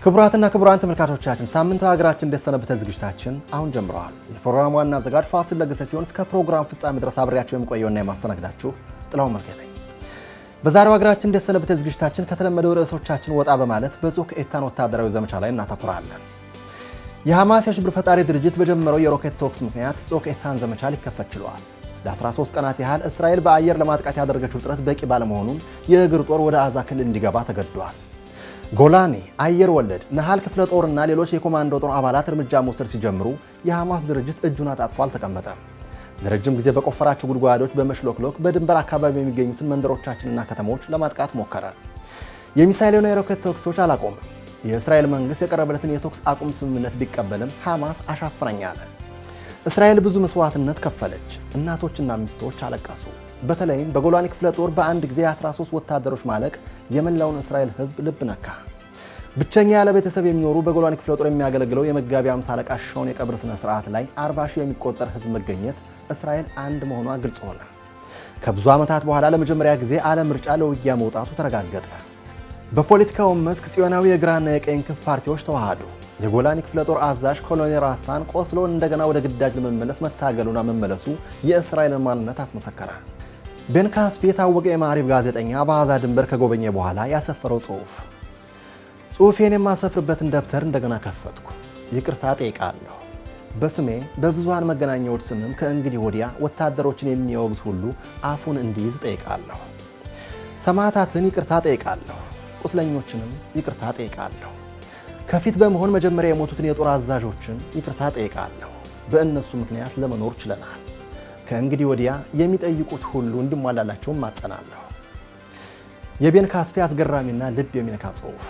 ክቡራትና ክቡራን ተመልካቾቻችን ሳምንታዊ ሀገራችን እንደሰነበተ ዝግጅታችን አሁን ጀምረዋል። የፕሮግራሙ ዋና አዘጋጅ ፋሲል ለገሰ ሲሆን እስከ ፕሮግራም ፍጻሜ ድረስ አብሬያቸው የምቆየውና የማስተናግዳችሁ ጥላው መልኬ ነኝ። በዛሬው ሀገራችን እንደሰነበተ ዝግጅታችን ከተለመደው ርዕሶቻችን ወጣ በማለት በጾክ ኤታን ወታደራዊ ዘመቻ ላይ እናተኩራለን። የሐማስ የሽብር ፈጣሪ ድርጅት በጀመረው የሮኬት ተኩስ ምክንያት ጾክ ኤታን ዘመቻ ሊከፈት ችሏል። ለ13 ቀናት ያህል እስራኤል በአየር ለማጥቃት ያደረገችው ጥረት በቂ ባለመሆኑም የእግር ጦር ወደ አዛ ክልል እንዲገባ ተገዷል። ጎላኔ አየር ወለድ ነሃል ክፍለ ጦርና ሌሎች የኮማንዶ ጦር አባላት እርምጃ መውሰድ ሲጀምሩ የሐማስ ድርጅት እጁን አጣጥፎ አልተቀመጠም። ለረጅም ጊዜ በቆፈራቸው ጉድጓዶች በመሽሎክሎክ በድንበር አካባቢ የሚገኙትን መንደሮቻችንና ከተሞች ለማጥቃት ሞከረ። የሚሳይልና የሮኬት ተኩሶች አላቆምም። የእስራኤል መንግስት የቀረበለትን የተኩስ አቁም ስምምነት ቢቀበልም ሐማስ አሻፍረኝ አለ። እስራኤል ብዙ መስዋዕትነት ከፈለች። እናቶችና ሚስቶች አለቀሱ። በተለይም በጎላኒ ክፍለ ጦር በአንድ ጊዜ 13 ወታደሮች ማለቅ የመላውን እስራኤል ሕዝብ ልብ ነካ። ብቸኛ ያለ ቤተሰብ የሚኖሩ በጎላኒ ክፍለ ጦር የሚያገለግለው የመጋቢ አምሳ አለቃ ሻውን የቀብር ስነ ስርዓት ላይ 40 ሺህ የሚቆጠር ሕዝብ መገኘት እስራኤል አንድ መሆኗ ግልጽ ሆነ። ከብዙ ዓመታት በኋላ ለመጀመሪያ ጊዜ ዓለም ምርጫ ለውጊያ መውጣቱ ተረጋገጠ። በፖለቲካው መስክ ጽዮናዊ የግራና የቀኝ ክንፍ ፓርቲዎች ተዋሃዱ። የጎላኒ ክፍለ ጦር አዛዥ ኮሎኔል ራሳን ቆስሎ እንደገና ወደ ግዳጅ ለመመለስ መታገሉና መመለሱ የእስራኤልን ማንነት አስመሰከረ። ቤን ካስፒ የታወቀ የማዕሪብ ጋዜጠኛ በአዛ ድንበር ከጎበኘ በኋላ ያሰፈረው ጽሑፍ ጽሑፌን የማሰፍርበትን ደብተር እንደገና ከፈትኩ። ይቅርታ ጠይቃለሁ። በስሜ በብዙሃን መገናኛዎች ስምም ከእንግዲህ ወዲያ ወታደሮችን የሚያወግዝ ሁሉ አፉን እንዲይዝ ጠይቃለሁ። ሰማዕታትን ይቅርታ ጠይቃለሁ። ቁስለኞችንም ይቅርታ ጠይቃለሁ። ከፊት በመሆን መጀመሪያ የሞቱትን የጦር አዛዦችን ይቅርታ ጠይቃለሁ። በእነሱ ምክንያት ለመኖር ችለናል። ከእንግዲህ ወዲያ የሚጠይቁት ሁሉ እንዲሟላላቸውም ማጸናለሁ። የቤን ካስፒ አስገራሚና ልብ የሚነካ ጽሑፍ።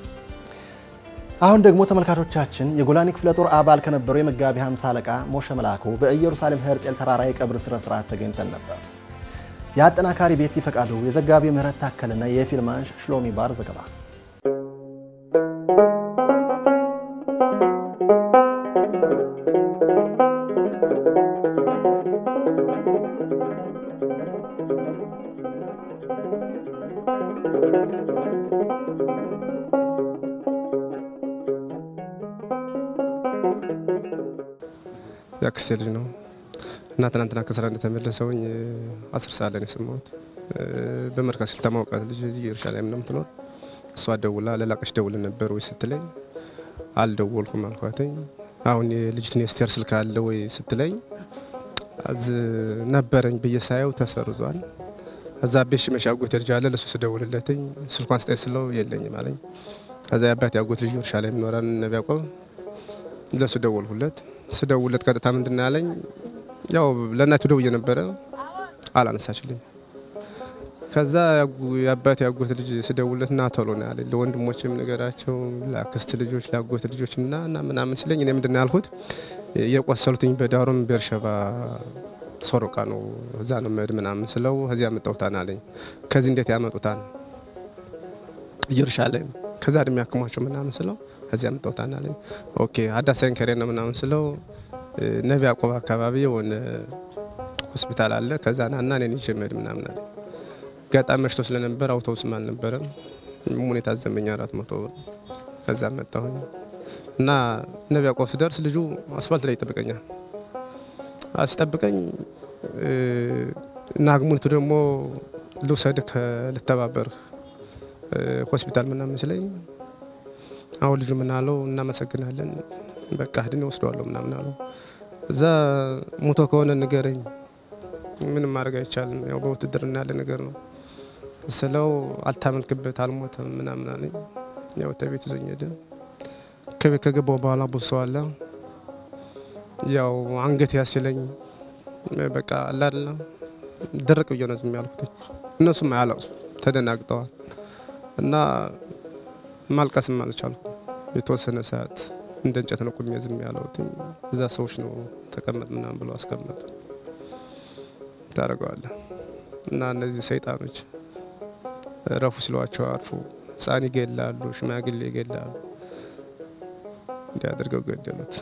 አሁን ደግሞ ተመልካቾቻችን የጎላኒ ክፍለ ጦር አባል ከነበረው የመጋቢ 50 አለቃ ሞሸ መላኩ በኢየሩሳሌም ሄርጼል ተራራ የቀብር ስነ ስርዓት ተገኝተን ነበር። የአጠናካሪ ቤት ይፈቃዱ፣ የዘጋቢ ምህረት ታከልና የፊልማንሽ ሽሎሚ ባር ዘገባ የአክስቴ ልጅ ነው እና ትናንትና ከስራ እንደተመለሰውኝ አስር ሰዓት ላይ ነው የሰማሁት። በመርካቶ ስልታ ማውቃት ልጅ እዚህ ኢየሩሳሌም ነው የምትኖር። እሷ ደውላ ለላቀሽ ደውል ነበር ወይ ስትለኝ አልደወልኩም አልኳትኝ። አሁን የልጅቱን የስቴር ስልክ አለ ወይ ስትለኝ አዝ ነበረኝ ብዬ ሳየው ተሰርዟል። እዛ ቤት ሽመሽ አጎት ልጅ አለ ለሱ ስደውልለትኝ ስልኳን ስጠኝ ስለው የለኝም አለኝ። ከዛ የአባት ያጎት ልጅ ኢየሩሳሌም ይኖራል ነቢ ያቆብ ለሱ ደወልሁለት። ስደውለት ቀጥታ ምንድን ነው ያለኝ ያው ለእናቱ ደውዬ ነበረ አላነሳችልኝ። ከዛ የአባት ያጎት ልጅ ስደውለት ና ቶሎ ነው ያለኝ። ለወንድሞችም ነገራቸው ለአክስት ልጆች ለአጎት ልጆች እና እና ምናምን ሲለኝ እኔ ምንድን ነው ያልኩት የቆሰሉትኝ በዳሩም ቤርሸባ ሶሮቃ ነው እዛ ነው መድ ምናምን ስለው እዚያ ያመጣሁታን አለኝ። ከዚህ እንዴት ያመጡታል ኢየሩሳሌም ከዛ እድሜ ያክሟቸው ምናምን ስለው እዚያ ያመጣሁታን አለኝ። ኦኬ አዳሳይን ከሬ ነው ምናምን ስለው ነቢ ያዕቆብ አካባቢ የሆነ ሆስፒታል አለ ከዛ ና እና እኔን ይዤ መሄድ ምናምን አለ። ገጣም መሽቶ ስለነበር አውቶቡስም አልነበረም። ሙኔታ ዘመኛ አራት መቶ ብር ከዛ መጣሁኝ እና ነቢ ያዕቆብ ስደርስ ልጁ አስፋልት ላይ ይጠብቀኛል። ሲጠብቀኝ እና አግሙኒቱ ደግሞ ልውሰድህ ልተባበርህ ሆስፒታል ምናምን ስለኝ አሁን ልጁ ምን አለው እናመሰግናለን በቃ ህድን ወስደዋለሁ ምናምን አለው። እዛ ሞቶ ከሆነ ንገረኝ፣ ምንም ማድረግ አይቻልም፣ ያው በውትድርና ያለ ነገር ነው ስለው አልታመልክበት አልሞተም ምናምን አለኝ። ያው ተቤት ይዞኝ ሄደ። ከቤት ከገባው በኋላ ብዙ ሰው አለ። ያው አንገት ያስለኝ በቃ አላለ ደረቅ ብዬ ነው ዝም ያልኩት። እነሱም አያለቅሱ ተደናግጠዋል እና ማልቀስም አልቻልኩ። የተወሰነ ሰዓት እንደ እንጨት ነው ቁሜ ዝም ያለሁት። እዛ ሰዎች ነው ተቀመጥ ምናምን ብለው አስቀመጡ። ታደርገዋለህ እና እነዚህ ሰይጣኖች ረፉ ሲሏቸው አርፉ። ሕፃን ይገላሉ፣ ሽማግሌ ይገላሉ። እንዲህ አድርገው ገደሉት።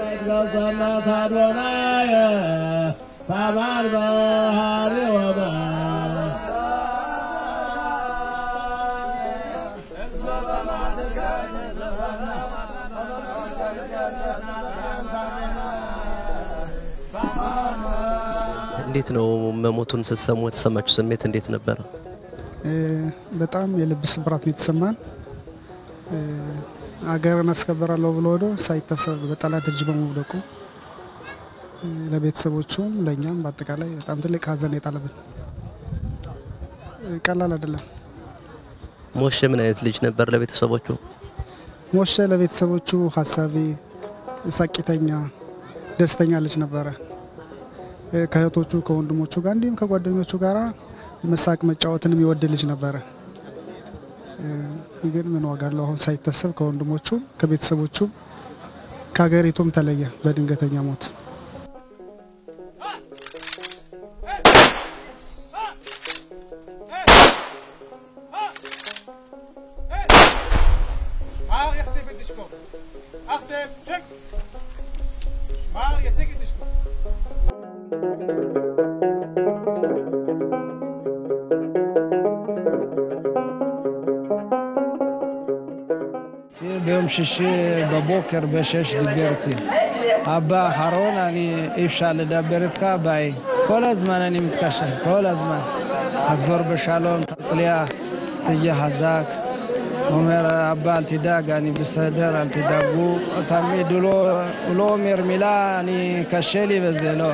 ገጸናት አዶናየ ታማን ባህሪ ወመ እንዴት ነው መሞቱን ስትሰሙ የተሰማችሁ ስሜት እንዴት ነበረ? በጣም የልብ ስብራት ነው የተሰማን። አገርን አስከበራለሁ ብሎ ወዶ ሳይታሰብ በጠላት እጅ በመውደቁ ለቤተሰቦቹም ለእኛም በአጠቃላይ በጣም ትልቅ ሐዘን የጣለብን ቀላል አይደለም። ሞሼ ምን አይነት ልጅ ነበር ለቤተሰቦቹ? ሞሼ ለቤተሰቦቹ ሀሳቢ፣ ሳቂተኛ፣ ደስተኛ ልጅ ነበረ። ከእህቶቹ ከወንድሞቹ ጋር እንዲሁም ከጓደኞቹ ጋር መሳቅ መጫወትንም ይወድ ልጅ ነበረ። ግን ምን ዋጋ አለው አሁን ሳይታሰብ ከወንድሞቹ ከቤተሰቦቹ ከሀገሪቱም ተለየ በድንገተኛ ሞት። ביום שישי בבוקר בשש דיברתי. אבא האחרון, אני אי אפשר לדבר איתך, ביי. כל הזמן אני מתקשר, כל הזמן. תחזור בשלום, תצליח, תהיה חזק. אומר, אבא, אל תדאג, אני בסדר, אל תדאגו. תמיד הוא לא, הוא לא אומר מילה, אני, קשה לי וזה, לא.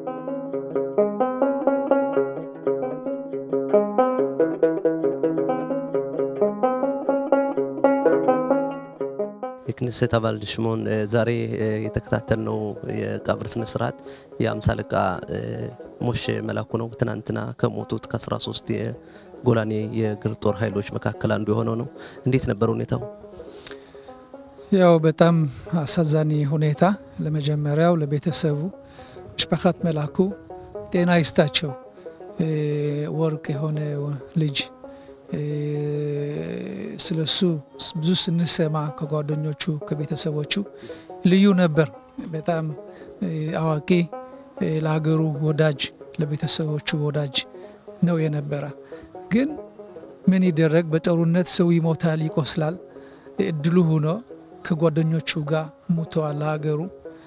የክኔሴት አባል ሽሞን ዛሬ የተከታተልነው የቀብር ስነ ስርዓት የአምሳ አለቃ ሞሼ መላኩ ነው። ትናንትና ከሞቱት ከ13 የጎላኔ የእግር ጦር ኃይሎች መካከል አንዱ የሆነው ነው። እንዴት ነበር ሁኔታው? ያው በጣም አሳዛኝ ሁኔታ። ለመጀመሪያው ለቤተሰቡ ሽፓኻት መላኩ ጤና ይስጣቸው። ወርቅ የሆነ ልጅ ስለሱ ብዙ ስንሰማ ከጓደኞቹ ከቤተሰቦቹ ልዩ ነበር። በጣም አዋቂ፣ ለሀገሩ ወዳጅ፣ ለቤተሰቦቹ ወዳጅ ነው የነበረ። ግን ምን ይደረግ፣ በጦርነት ሰው ይሞታል፣ ይቆስላል። እድሉ ሆኖ ከጓደኞቹ ጋር ሙተዋል ለሀገሩ።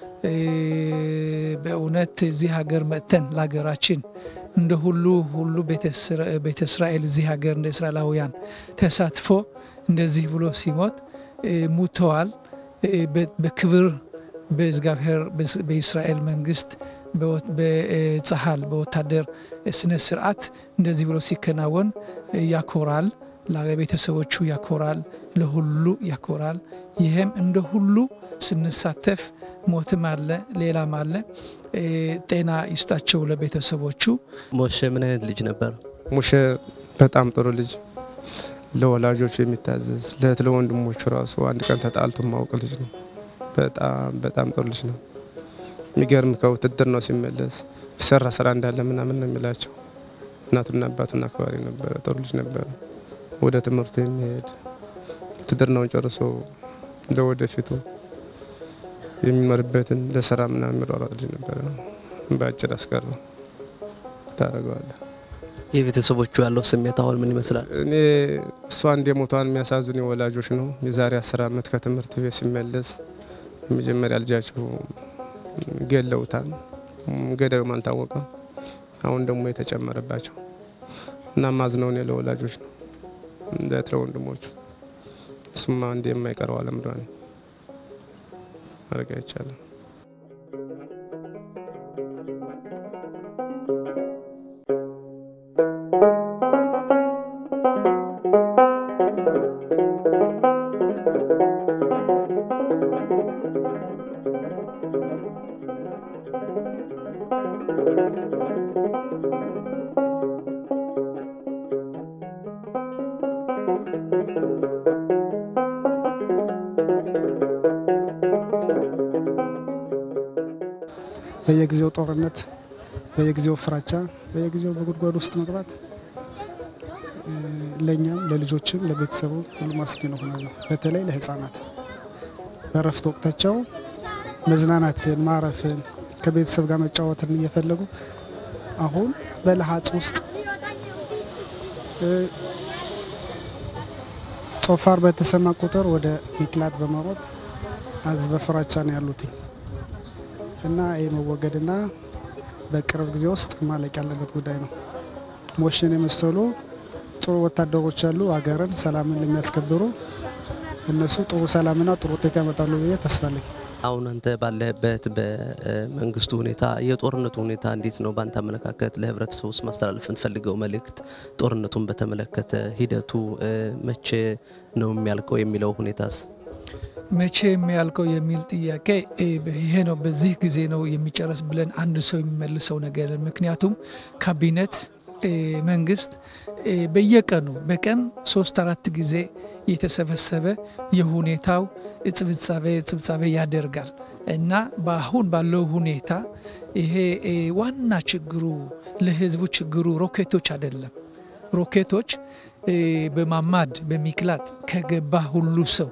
በእውነት እዚህ ሀገር መጥተን ለሀገራችን እንደ ሁሉ ሁሉ ቤተ እስራኤል እዚህ ሀገር እንደ እስራኤላውያን ተሳትፎ እንደዚህ ብሎ ሲሞት ሙተዋል። በክብር በእግዚአብሔር በእስራኤል መንግስት በጸሃል በወታደር ስነ ስርዓት እንደዚህ ብሎ ሲከናወን ያኮራል። ለቤተሰቦቹ ያኮራል፣ ለሁሉ ያኮራል። ይህም እንደ ሁሉ ስንሳተፍ ሞትም አለ ሌላም አለ። ጤና ይስጣቸው ለቤተሰቦቹ። ሞሼ ምን አይነት ልጅ ነበር? ሙሼ በጣም ጥሩ ልጅ፣ ለወላጆቹ የሚታዘዝ ለእህት ለወንድሞቹ ራሱ አንድ ቀን ተጣልቶ ማውቅ ልጅ ነው። በጣም በጣም ጥሩ ልጅ ነው። የሚገርም ከውትድር ነው ሲመለስ ሰራ ስራ እንዳለ ምናምን ነው የሚላቸው። እናቱና አባቱን አክባሪ ነበረ። ጥሩ ልጅ ነበረ። ወደ ትምህርቱ የሚሄድ ውትድርናውን ጨርሶ ለወደፊቱ የሚኖርበትን ለስራ ምናምን የሚሯሯጥ ልጅ ነበረ። በአጭር አስቀረው ታደርገዋለህ። የቤተሰቦቹ ያለው ስሜት አሁን ምን ይመስላል? እኔ እሷ እንደ ሞቷን የሚያሳዝኑ ወላጆች ነው። የዛሬ አስር ዓመት ከትምህርት ቤት ሲመለስ የመጀመሪያ ልጃቸው ገለውታል። ገዳዩም አልታወቀም። አሁን ደግሞ የተጨመረባቸው እና ማዝነው እኔ ለወላጆች ነው እንደ ወንድሞቹ እሱማ እንደ የማይቀረው አለምዷ ነው ማድረግ አይቻልም። በየጊዜው ጦርነት፣ በየጊዜው ፍራቻ፣ በየጊዜው በጉድጓድ ውስጥ መግባት ለእኛም ለልጆችም ለቤተሰቡ ሁሉም አስጊ ነው ሆናለሁ። በተለይ ለህፃናት በእረፍት ወቅታቸው መዝናናትን፣ ማረፍን፣ ከቤተሰብ ጋር መጫወትን እየፈለጉ አሁን በለሀጽ ውስጥ እ፣ ጾፋር በተሰማ ቁጥር ወደ ሚክላት በመሮጥ አዝ በፍራቻ ነው ያሉት እና ይህ መወገድና በቅርብ ጊዜ ውስጥ ማለቅ ያለበት ጉዳይ ነው። ሞሽን የመሰሉ ጥሩ ወታደሮች አሉ፣ ሀገርን ሰላምን ለሚያስከብሩ እነሱ ጥሩ ሰላምና ጥሩ ውጤት ያመጣሉ ብዬ ተስፋ አለኝ። አሁን አንተ ባለህበት በመንግስቱ ሁኔታ የጦርነቱ ሁኔታ እንዴት ነው? በአንተ አመለካከት ለህብረተሰቡ ውስጥ ማስተላለፍ የምትፈልገው መልእክት ጦርነቱን በተመለከተ ሂደቱ እ፣ መቼ ነው የሚያልቀው የሚለው ሁኔታስ? መቼ የሚያልቀው የሚል ጥያቄ እ፣ ይሄ ነው በዚህ ጊዜ ነው የሚጨረስ ብለን አንድ ሰው የሚመልሰው ነገር የለም። ምክንያቱም ካቢኔት እ፣ መንግስት እ፣ በየቀኑ በቀን ሶስት አራት ጊዜ የተሰበሰበ የሁኔታው ጽብጻቤ ጽብጻቤ ያደርጋል እና በአሁን ባለው ሁኔታ ይሄ እ፣ ዋና ችግሩ ለህዝቡ ችግሩ ሮኬቶች አይደለም። ሮኬቶች እ፣ በማማድ በሚክላት ከገባ ሁሉ ሰው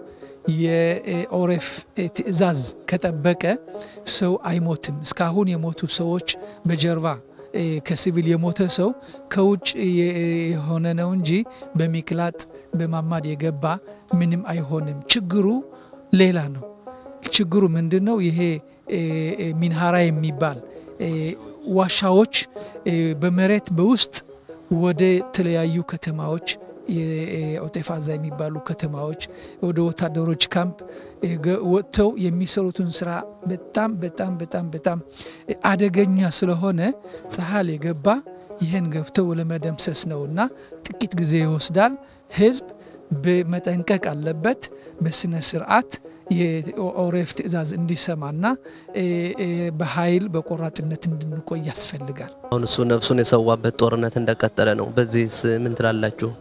የኦሬፍ ትዕዛዝ ከጠበቀ ሰው አይሞትም። እስካሁን የሞቱ ሰዎች በጀርባ እ፣ ከሲቪል የሞተ ሰው ከውጭ የ- የሆነ ነው እንጂ በሚክላጥ በማማድ የገባ ምንም አይሆንም። ችግሩ ሌላ ነው። ችግሩ ምንድን ነው? ይሄ እ፣ እ፣ ሚንሃራ የሚባል እ፣ ዋሻዎች እ፣ በመሬት በውስጥ ወደ ተለያዩ ከተማዎች የኦጤፋዛ የሚባሉ ከተማዎች ወደ ወታደሮች ካምፕ እ፣ ገ- ወጥተው የሚሰሩትን ስራ በጣም በጣም በጣም በጣም አደገኛ ስለሆነ ፀሐል የገባ ይህን ገብተው ለመደምሰስ ነው እና ጥቂት ጊዜ ይወስዳል። ህዝብ በመጠንቀቅ አለበት። በስነ ስርዓት የኦሬፍ ትዕዛዝ እንዲሰማና እ፣ እ፣ በኃይል በቆራጥነት እንድንቆይ ያስፈልጋል። አሁን እሱ ነፍሱን የሰዋበት ጦርነት እንደቀጠለ ነው። በዚህስ ምን ትላላችሁ?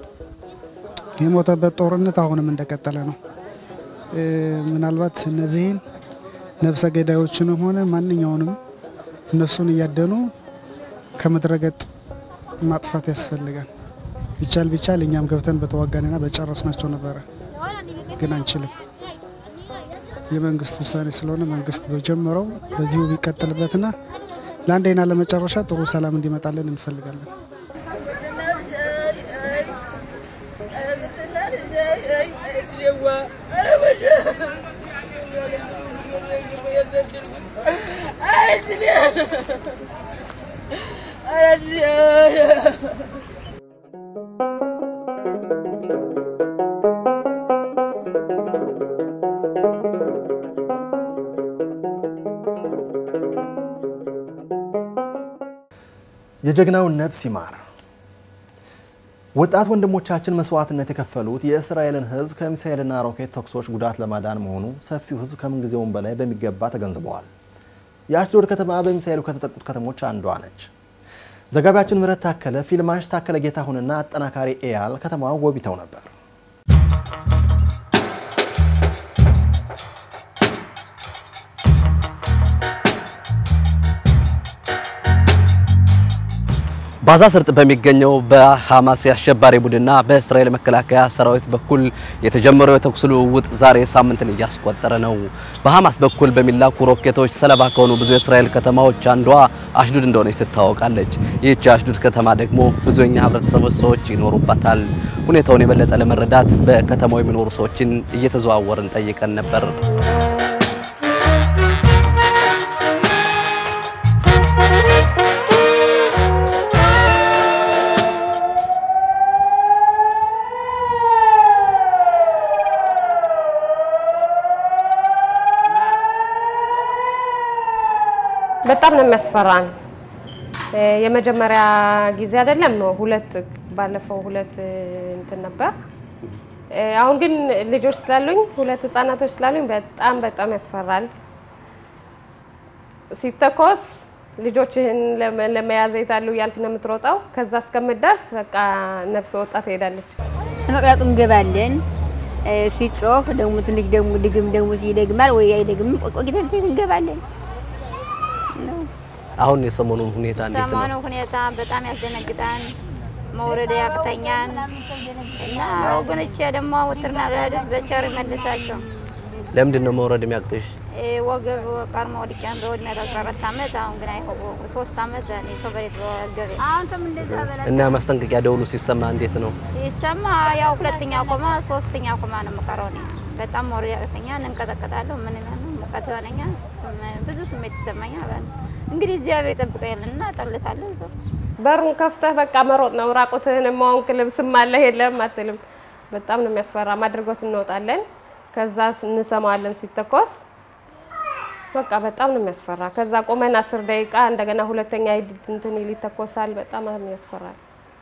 የሞተበት ጦርነት አሁንም እንደቀጠለ ነው። እ፣ ምናልባት እነዚህን ነፍሰ ገዳዮችንም ሆነ ማንኛውንም እነሱን እያደኑ ከምድረገጥ ማጥፋት ያስፈልጋል። ቢቻል ቢቻል እኛም ገብተን በተዋጋንና በጨረስናቸው ነበረ፣ ግን አንችልም። የመንግስት ውሳኔ ስለሆነ መንግስት በጀመረው በዚሁ ቢቀጥልበትና ለአንዴና ለመጨረሻ ጥሩ ሰላም እንዲመጣልን እንፈልጋለን። የጀግናውን ነፍስ ይማር። ወጣት ወንድሞቻችን መስዋዕትነት የከፈሉት የእስራኤልን ሕዝብ ከሚሳኤልና ሮኬት ተኩሶች ጉዳት ለማዳን መሆኑ ሰፊው ሕዝብ ከምንጊዜውም በላይ በሚገባ ተገንዝበዋል። የአሽዶድ ከተማ በሚሳኤሉ ከተጠቁት ከተሞች አንዷ ነች። ዘጋቢያችን ምህረት ታከለ፣ ፊልማሽ ታከለ ጌታሁንና አጠናካሪ ኤያል ከተማዋን ጎብኝተው ነበር። ባዛ ስርጥ በሚገኘው በሐማስ የአሸባሪ ቡድንና በእስራኤል መከላከያ ሰራዊት በኩል የተጀመረው የተኩስ ልውውጥ ዛሬ ሳምንትን እያስቆጠረ ነው። በሐማስ በኩል በሚላኩ ሮኬቶች ሰለባ ከሆኑ ብዙ የእስራኤል ከተማዎች አንዷ አሽዱድ እንደሆነች ትታወቃለች። ይህች የአሽዱድ ከተማ ደግሞ ብዙ የኛ ህብረተሰብ ሰዎች ይኖሩባታል። ሁኔታውን የበለጠ ለመረዳት በከተማው የሚኖሩ ሰዎችን እየተዘዋወርን ጠይቀን ነበር። በጣም ነው የሚያስፈራን። እ፣ የመጀመሪያ ጊዜ አይደለም፣ ሁለት ባለፈው ሁለት እ፣ እንትን ነበር። እ፣ አሁን ግን ልጆች ስላሉኝ ሁለት ህጻናቶች ስላሉኝ በጣም በጣም ያስፈራል። ሲተኮስ ልጆችህን ለመ- ለመያዝ የታሉ እያልክ ነው የምትሮጠው። ከዛ እስከምትደርስ በቃ ነፍስ ወጣ ትሄዳለች። መቅረጡ እንገባለን። እ፣ ሲጮህ ደግሞ ትንሽ ደግሞ ድግም ደግሞ ይደግማል ወይ አይደግም፣ ቆይተን እንገባለን። አሁን የሰሞኑን ሁኔታ እንዴት ነው? ሰሞኑ ሁኔታ በጣም ያስደነግጣል። መውረድ ያቅተኛል እና ወገኖቼ ደግሞ ውትርና ለህድስ በቸር ይመልሳቸው። ለምንድን ነው መውረድ የሚያቅትሽ? ወገብ ቀርሞ ወድቄ በወድሜ አስራ አራት ዓመት አሁን ግን አይሆ ሶስት ዓመት እኔ ሰው በሬት ወገቤ አሁን ተም እንደዛ በላ እና ማስጠንቀቂያ ደውሉ ሲሰማ እንዴት ነው? ይሰማ ያው ሁለተኛ ኮማ ሶስተኛ ኮማ ነው የምቀረው እኔ በጣም ወሬ ያቅተኛል፣ እንቀጠቀጣለሁ። ምን ይላል ሙቀት ይሆነኛል፣ ስም- ብዙ ስሜት ይሰማኛል። እንግዲህ እግዚአብሔር ይጠብቀኛል እና ጠልታለሁ እዛው በሩን ከፍተህ በቃ መሮጥ ነው። ራቁትህን ማወንክ ልብስም አለህ የለም አትልም። በጣም ነው የሚያስፈራ። ማድርጎት እንወጣለን። ከዛ እንሰማዋለን ሲተኮስ በቃ በጣም ነው የሚያስፈራ። ከዛ ቆመን አስር ደቂቃ እንደገና ሁለተኛ ሂድ እንትን ይል ይተኮሳል። በጣም ያስፈራል።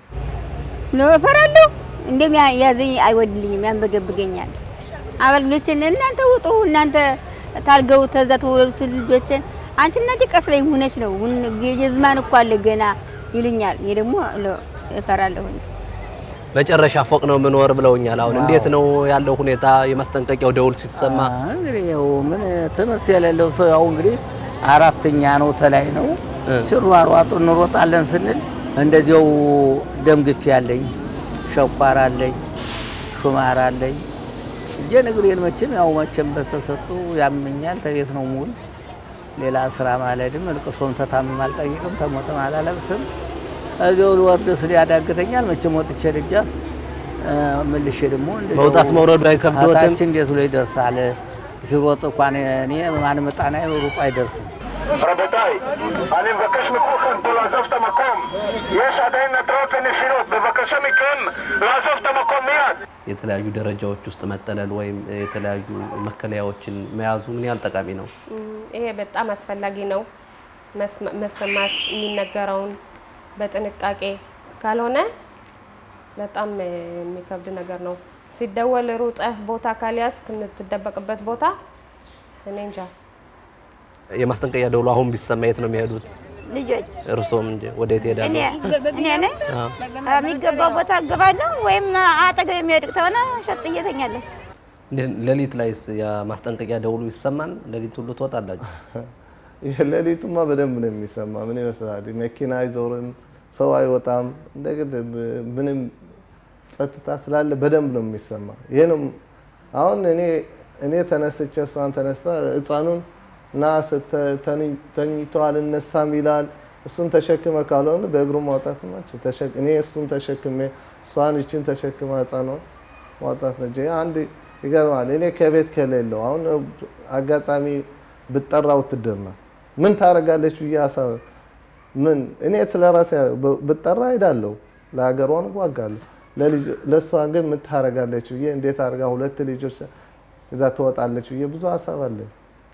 ነው እፈራለሁ። እንደም ያዘኝ አይወድልኝም፣ ያንበገብገኛል። አገልግሎችን እናንተ ውጡ፣ እናንተ ታርገው ተዛ ተወለዱ ልጆችን አንቺ እናቴ ቀስ ላይ ሆነች ነው የዝማን እኮ አለ ገና ይሉኛል። እኔ ደግሞ ለ- እፈራለሁኝ። መጨረሻ ፎቅ ነው የምኖር ብለውኛል። አሁን እንዴት ነው ያለው ሁኔታ? የማስጠንቀቂያው ደውል ሲሰማ እንግዲህ ያው ምን ትምህርት የሌለው ሰው ያው እንግዲህ አራተኛ ነው ተላይ ነው ሲሯሯጡ እንሮጣለን ስንል እንደዚያው ደም ግፊ አለኝ፣ ሸኳር አለኝ፣ ሹማር አለኝ። እጄን እግሬን መቼም ያው መቼም በተሰጡ ያመኛል። ተቤት ነው ሙሉ ሌላ ስራ ማለድም እልቅሶም ተታምም አልጠይቅም ተሞትም አላለቅስም። እዚያው ልወርድ ስል ያዳግተኛል። መቼም ወጥቼ ደጃፍ እ፣ መልሼ ደግሞ እንደዚያው መውጣት መውረዱ አይከብዶትም? ታች እንዴት ብሎ ይደርሳል? ሲሮጥ እንኳን እኔ ማን መጣና ሩጦ አይደርስም። רבותיי, אני מבקש מכולכם פה לעזוב את המקום. יש עדיין התרעות ונפילות. בבקשה מכם לעזוב את המקום מיד. የተለያዩ ደረጃዎች ውስጥ መጠለል ወይም የተለያዩ መከለያዎችን መያዙ ምን ያህል ጠቃሚ ነው? እም፣ ይሄ በጣም አስፈላጊ ነው። መስማ- መሰማት የሚነገረውን በጥንቃቄ ካልሆነ በጣም እ፣ የሚከብድ ነገር ነው። ሲደወል ሩጠህ ቦታ ካልያዝክ የምትደበቅበት ቦታ እኔ እንጃ። የማስጠንቀቂያ ደውሉ አሁን ቢሰማ የት ነው የሚሄዱት? ልጆች እርሶም እንጂ ወደ የት ይሄዳሉ? እኔ እኔ ነኝ አዎ። የሚገባው ቦታ እገባለሁ፣ ወይም አጠገብ የሚወድቅ ተሆነ ሸጥ እየተኛለሁ። እንዴት- ሌሊት ላይስ የማስጠንቀቂያ ደውሉ ይሰማል? ሌሊት ሁሉ ትወጣላችሁ? ሌሊቱማ በደንብ ነው የሚሰማ። ምን ይመስላል? መኪና አይዞርም፣ ሰው አይወጣም። እንደግን ምንም ጸጥታ ስላለ በደንብ ነው የሚሰማ። ይሄ ነው አሁን እኔ እኔ ተነስቼ እሷን ተነስታ ህፃኑን ና ስተ- ተኝ- ተኝቷል እነሳም ይላል። እሱን ተሸክመ ካልሆነ በእግሩ ማውጣት ማች እኔ እሱን ተሸክሜ እሷን ይችን ተሸክመ ህፃኗን ማውጣት ነው እንጂ አንድ ይገርማል። እኔ ከቤት ከሌለው አሁን አጋጣሚ ብጠራ ውትድርና ምን ታደርጋለች ብዬ ሀሳብ ምን እኔ ስለ ራሴ ብጠራ ሄዳለሁ፣ ለሀገሯን እዋጋለሁ። ለልጅ- ለእሷ ግን ምን ታደርጋለች ብዬ እንዴት አድርጋ ሁለት ልጆች እዛ ትወጣለች ብዬ ብዙ ሀሳብ አለኝ።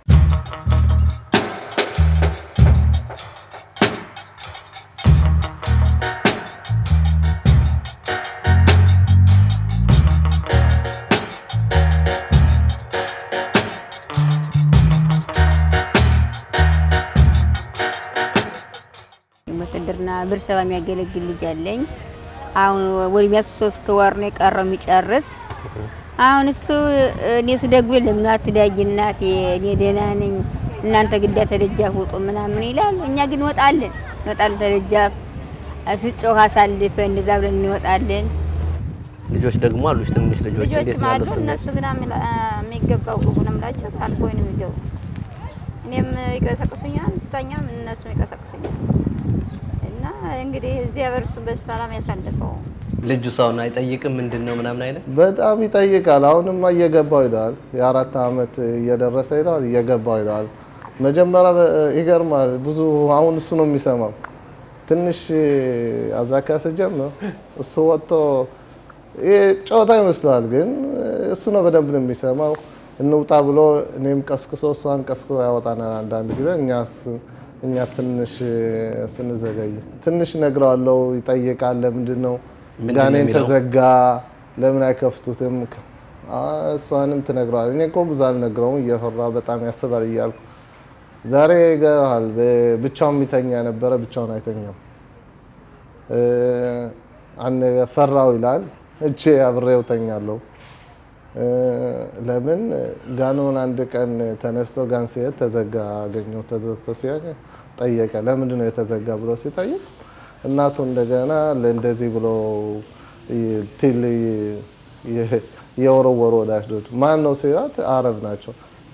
ውትድርና ብር ሰባ የሚያገለግል ልጅ አለኝ። አሁን ወደ ሚያስ ሶስት ወር ነው የቀረው የሚጨርስ። አሁን እሱ እኔ ስደግሎ ለምን አትዳጊ እናቴ፣ እኔ ደህና ነኝ፣ እናንተ ግዳ ተደጃፍ ውጡ ምናምን ይላል። እኛ ግን እንወጣለን እንወጣለን ተደጃፍ ስጮህ አሳልፈን እንደዛ ብለን እንወጣለን። ልጆች ደግሞ አሉሽ፣ ትንሽ ልጆች እንዴት ልጆችም ነው አሉ። ያለው ስሜት? እነሱ ግን አሚ- የሚገባው ግቡ ነው የምላቸው። አልፎ ነው የሚገቡ። እኔም ይቀሰቅሱኛል፣ ስተኛም እነሱም ይቀሰቅሱኛል። እና እንግዲህ እግዚአብሔር እሱ በሰላም ያሳልፈው። ልጁ ሰውን አይጠይቅም ምንድን ነው ምናምን አይነት በጣም ይጠይቃል። አሁንማ እየገባው ይለዋል። የአራት ዓመት እየደረሰ ይለዋል፣ እየገባው ይለዋል። መጀመሪያ በ- ይገርማል። ብዙ አሁን እሱ ነው የሚሰማው። ትንሽ አዛካ ስጀምር እሱ ወጥቶ ይሄ ጨዋታ ይመስለዋል፣ ግን እሱ ነው በደንብ ነው የሚሰማው። እንውጣ ብሎ እኔም ቀስቅሶ እሷን ቀስቅሶ ያወጣናል። አንዳንድ ጊዜ እኛስ እኛ ትንሽ ስንዘገይ ትንሽ ነግረዋለው፣ ይጠይቃል። ለምንድን ነው ምንድን ነው ጋኔን የሚለው? ተዘጋ ለምን አይከፍቱትም? አ- እሷንም ትነግረዋል። እኔ እኮ ብዙ አልነግረውም እየፈራ በጣም ያስባል እያልኩ ዛሬ ይገርሃል፣ በ- ብቻውን የሚተኛ ነበረ፣ ብቻውን አይተኛም። እ፣ አን- ፈራው ይላል። እቼ አብሬው ተኛለሁ። እ፣ ለምን ጋኖን አንድ ቀን ተነስቶ ጋን ሲሄድ ተዘጋ አገኘው። ተዘግቶ ሲያገኝ ጠየቀ። ለምንድን ነው የተዘጋ ብሎ ሲጠይቅ እናቱ እንደገና ለእንደዚህ ብሎ ይ- ቲል ይ- የወረወሩ ወደ አሽዶድ ማን ነው ሲላት አረብ ናቸው።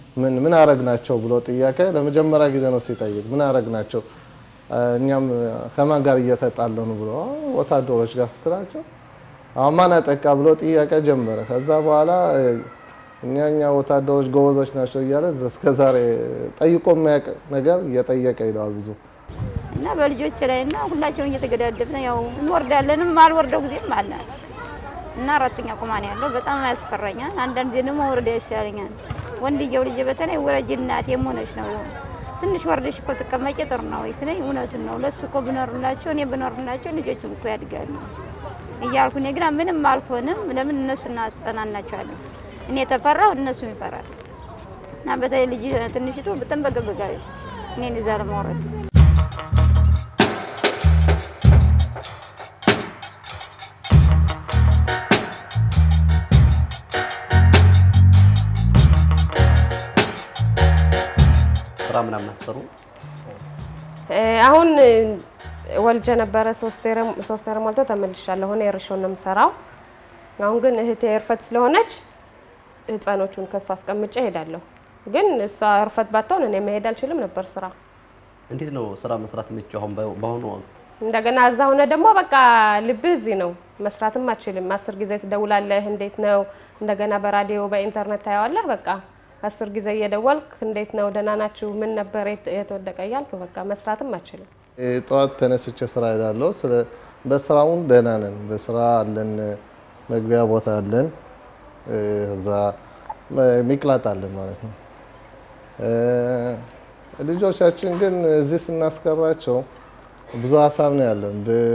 ምን ምን አረግናቸው ብሎ ጥያቄ ለመጀመሪያ ጊዜ ነው ሲጠይቅ። ምን አረግናቸው እኛም ከማን ጋር እየተጣለኑ ብሎ ወታደሮች ጋር ስትላቸው አሁን ማን አጠቃ ብሎ ጥያቄ ጀመረ። ከዛ በኋላ እኛ እኛ ወታደሮች ጎበዞች ናቸው እያለ እስከ ዛሬ ጠይቆ የሚያውቅ ነገር እየጠየቀ ይለዋል ብዙ እና በልጆች ላይ እና ሁላቸውን እየተገዳደፍን ያው እንወርዳለንም አልወርደው ጊዜም አለ እና አራተኛ ቁማን ያለው በጣም ያስፈራኛል። አንዳንድ ጊዜ ደግሞ ወረዳ ይሻለኛል። ወንድየው ልጅ በተለይ ውረጅ እናቴ የሆነች ነው ትንሽ ወርደሽ እኮ ትቀመጭ ጥሩ ነው ወይ ስለኝ እውነቱን ነው ለሱ እኮ ብኖርላቸው እኔ ብኖርላቸው ልጆችም እኮ ያድጋሉ እያልኩ እኔ ግን ምንም አልሆንም። ለምን እነሱ እናጸናናቸዋለን። እኔ የተፈራው እነሱም ይፈራል እና በተለይ ልጅ ትንሽቱ ብትንበገበጋለች እኔን ይዛ ለማውረድ ስራ ምናምን አሰሩ? አሁን ወልጀ ነበረ ሶስት ወር ሞልቶ ተመልሻለሁ። አሁን የእርሾን ነው የምሰራው። አሁን ግን እህቴ እርፈት ስለሆነች ህፃኖቹን ከሷ አስቀምጬ እሄዳለሁ። ግን እሷ እርፈት ባትሆን እኔ መሄድ አልችልም ነበር ስራ። እንዴት ነው ስራ መስራት የምችው አሁን በአሁኑ ወቅት? እንደገና እዛ ሆነ ደግሞ በቃ ልብህ እዚህ ነው፣ መስራትም አችልም። አስር ጊዜ ትደውላለህ፣ እንዴት ነው? እንደገና በራዲዮ በኢንተርኔት ታየዋለህ። በቃ አስር ጊዜ እየደወልክ እንዴት ነው፣ ደህና ናችሁ፣ ምን ነበር የተወደቀ እያልክ በቃ መስራትም አችልም። ጠዋት ተነስቼ ስራ እሄዳለሁ። በስራውን ደህና ነን። በስራ አለን፣ መግቢያ ቦታ አለን፣ እዛ ሚቅላጥ አለን ማለት ነው። ልጆቻችን ግን እዚህ ስናስቀራቸው ብዙ ሀሳብ ነው ያለን።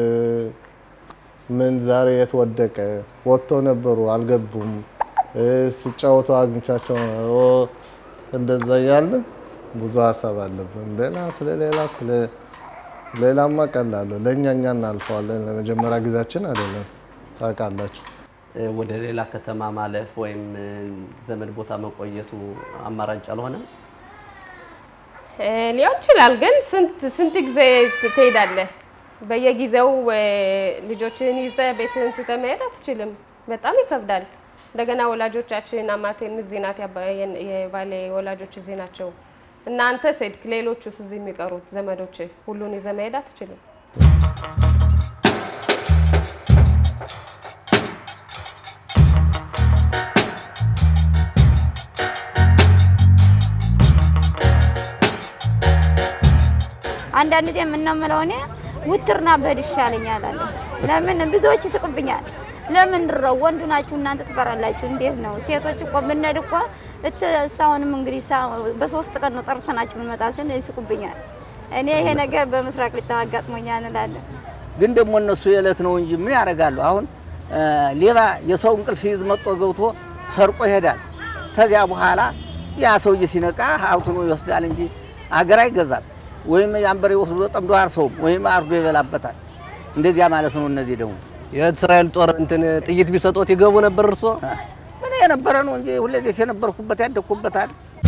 ምን ዛሬ የት ወደቀ፣ ወጥቶ ነበሩ አልገቡም፣ ሲጫወቱ አግኝቻቸው እንደዛ እያለ ብዙ ሀሳብ አለብን። ሌላ ስለ ሌላ ስለ ሌላማ ቀላለሁ ለእኛ እኛ እናልፈዋለን። ለመጀመሪያ ጊዜያችን አይደለም ታውቃላችሁ። ወደ ሌላ ከተማ ማለፍ ወይም ዘመድ ቦታ መቆየቱ አማራጭ አልሆነም? ሊሆን ይችላል። ግን ስንት ስንት ጊዜ ትሄዳለህ? በየጊዜው ልጆችን ይዘህ ቤትህን ትተህ መሄድ አትችልም። በጣም ይከብዳል። እንደገና ወላጆቻችን አማቴም እዚህ ናት፣ የባሌ ወላጆች እዚህ ናቸው። እና አንተ ሴድክ፣ ሌሎቹስ እዚህ የሚቀሩት ዘመዶች ሁሉን ይዘህ መሄድ አትችልም። አንዳንድ ጊዜ የምናምለው እኔ ውትርና በህድ ይሻለኛል አለ። ለምን ብዙዎች ይስቁብኛል። ለምን ድረው ወንዱ ናችሁ እናንተ ትፈራላችሁ? እንዴት ነው? ሴቶች እኮ ብንሄድ እኮ እሳሁንም እንግዲህ በሶስት ቀን ነው ጠርሰናችሁ የምንመጣ ስል ይስቁብኛል። እኔ ይሄ ነገር በምስራቅ ሊታው አጋጥሞኛል እንላለን። ግን ደግሞ እነሱ የዕለት ነው እንጂ ምን ያደርጋሉ? አሁን ሌባ የሰው እንቅልፍ ሲይዝ መጦ ገብቶ ሰርቆ ይሄዳል። ከዚያ በኋላ ያ ሰውዬ ሲነቃ ሀብቱን ይወስዳል እንጂ አገር አይገዛም። ወይም የአንበሬ ወስዶ ጠምዶ አርሰውም ወይም አርዶ ይበላበታል። እንደዚያ ማለት ነው። እነዚህ ደግሞ የእስራኤል ጦር እንትን ጥይት ቢሰጦት ይገቡ ነበር እርሶ? ምን የነበረ ነው እንጂ ሁለዚህ የነበርኩበት ያደግኩበታል።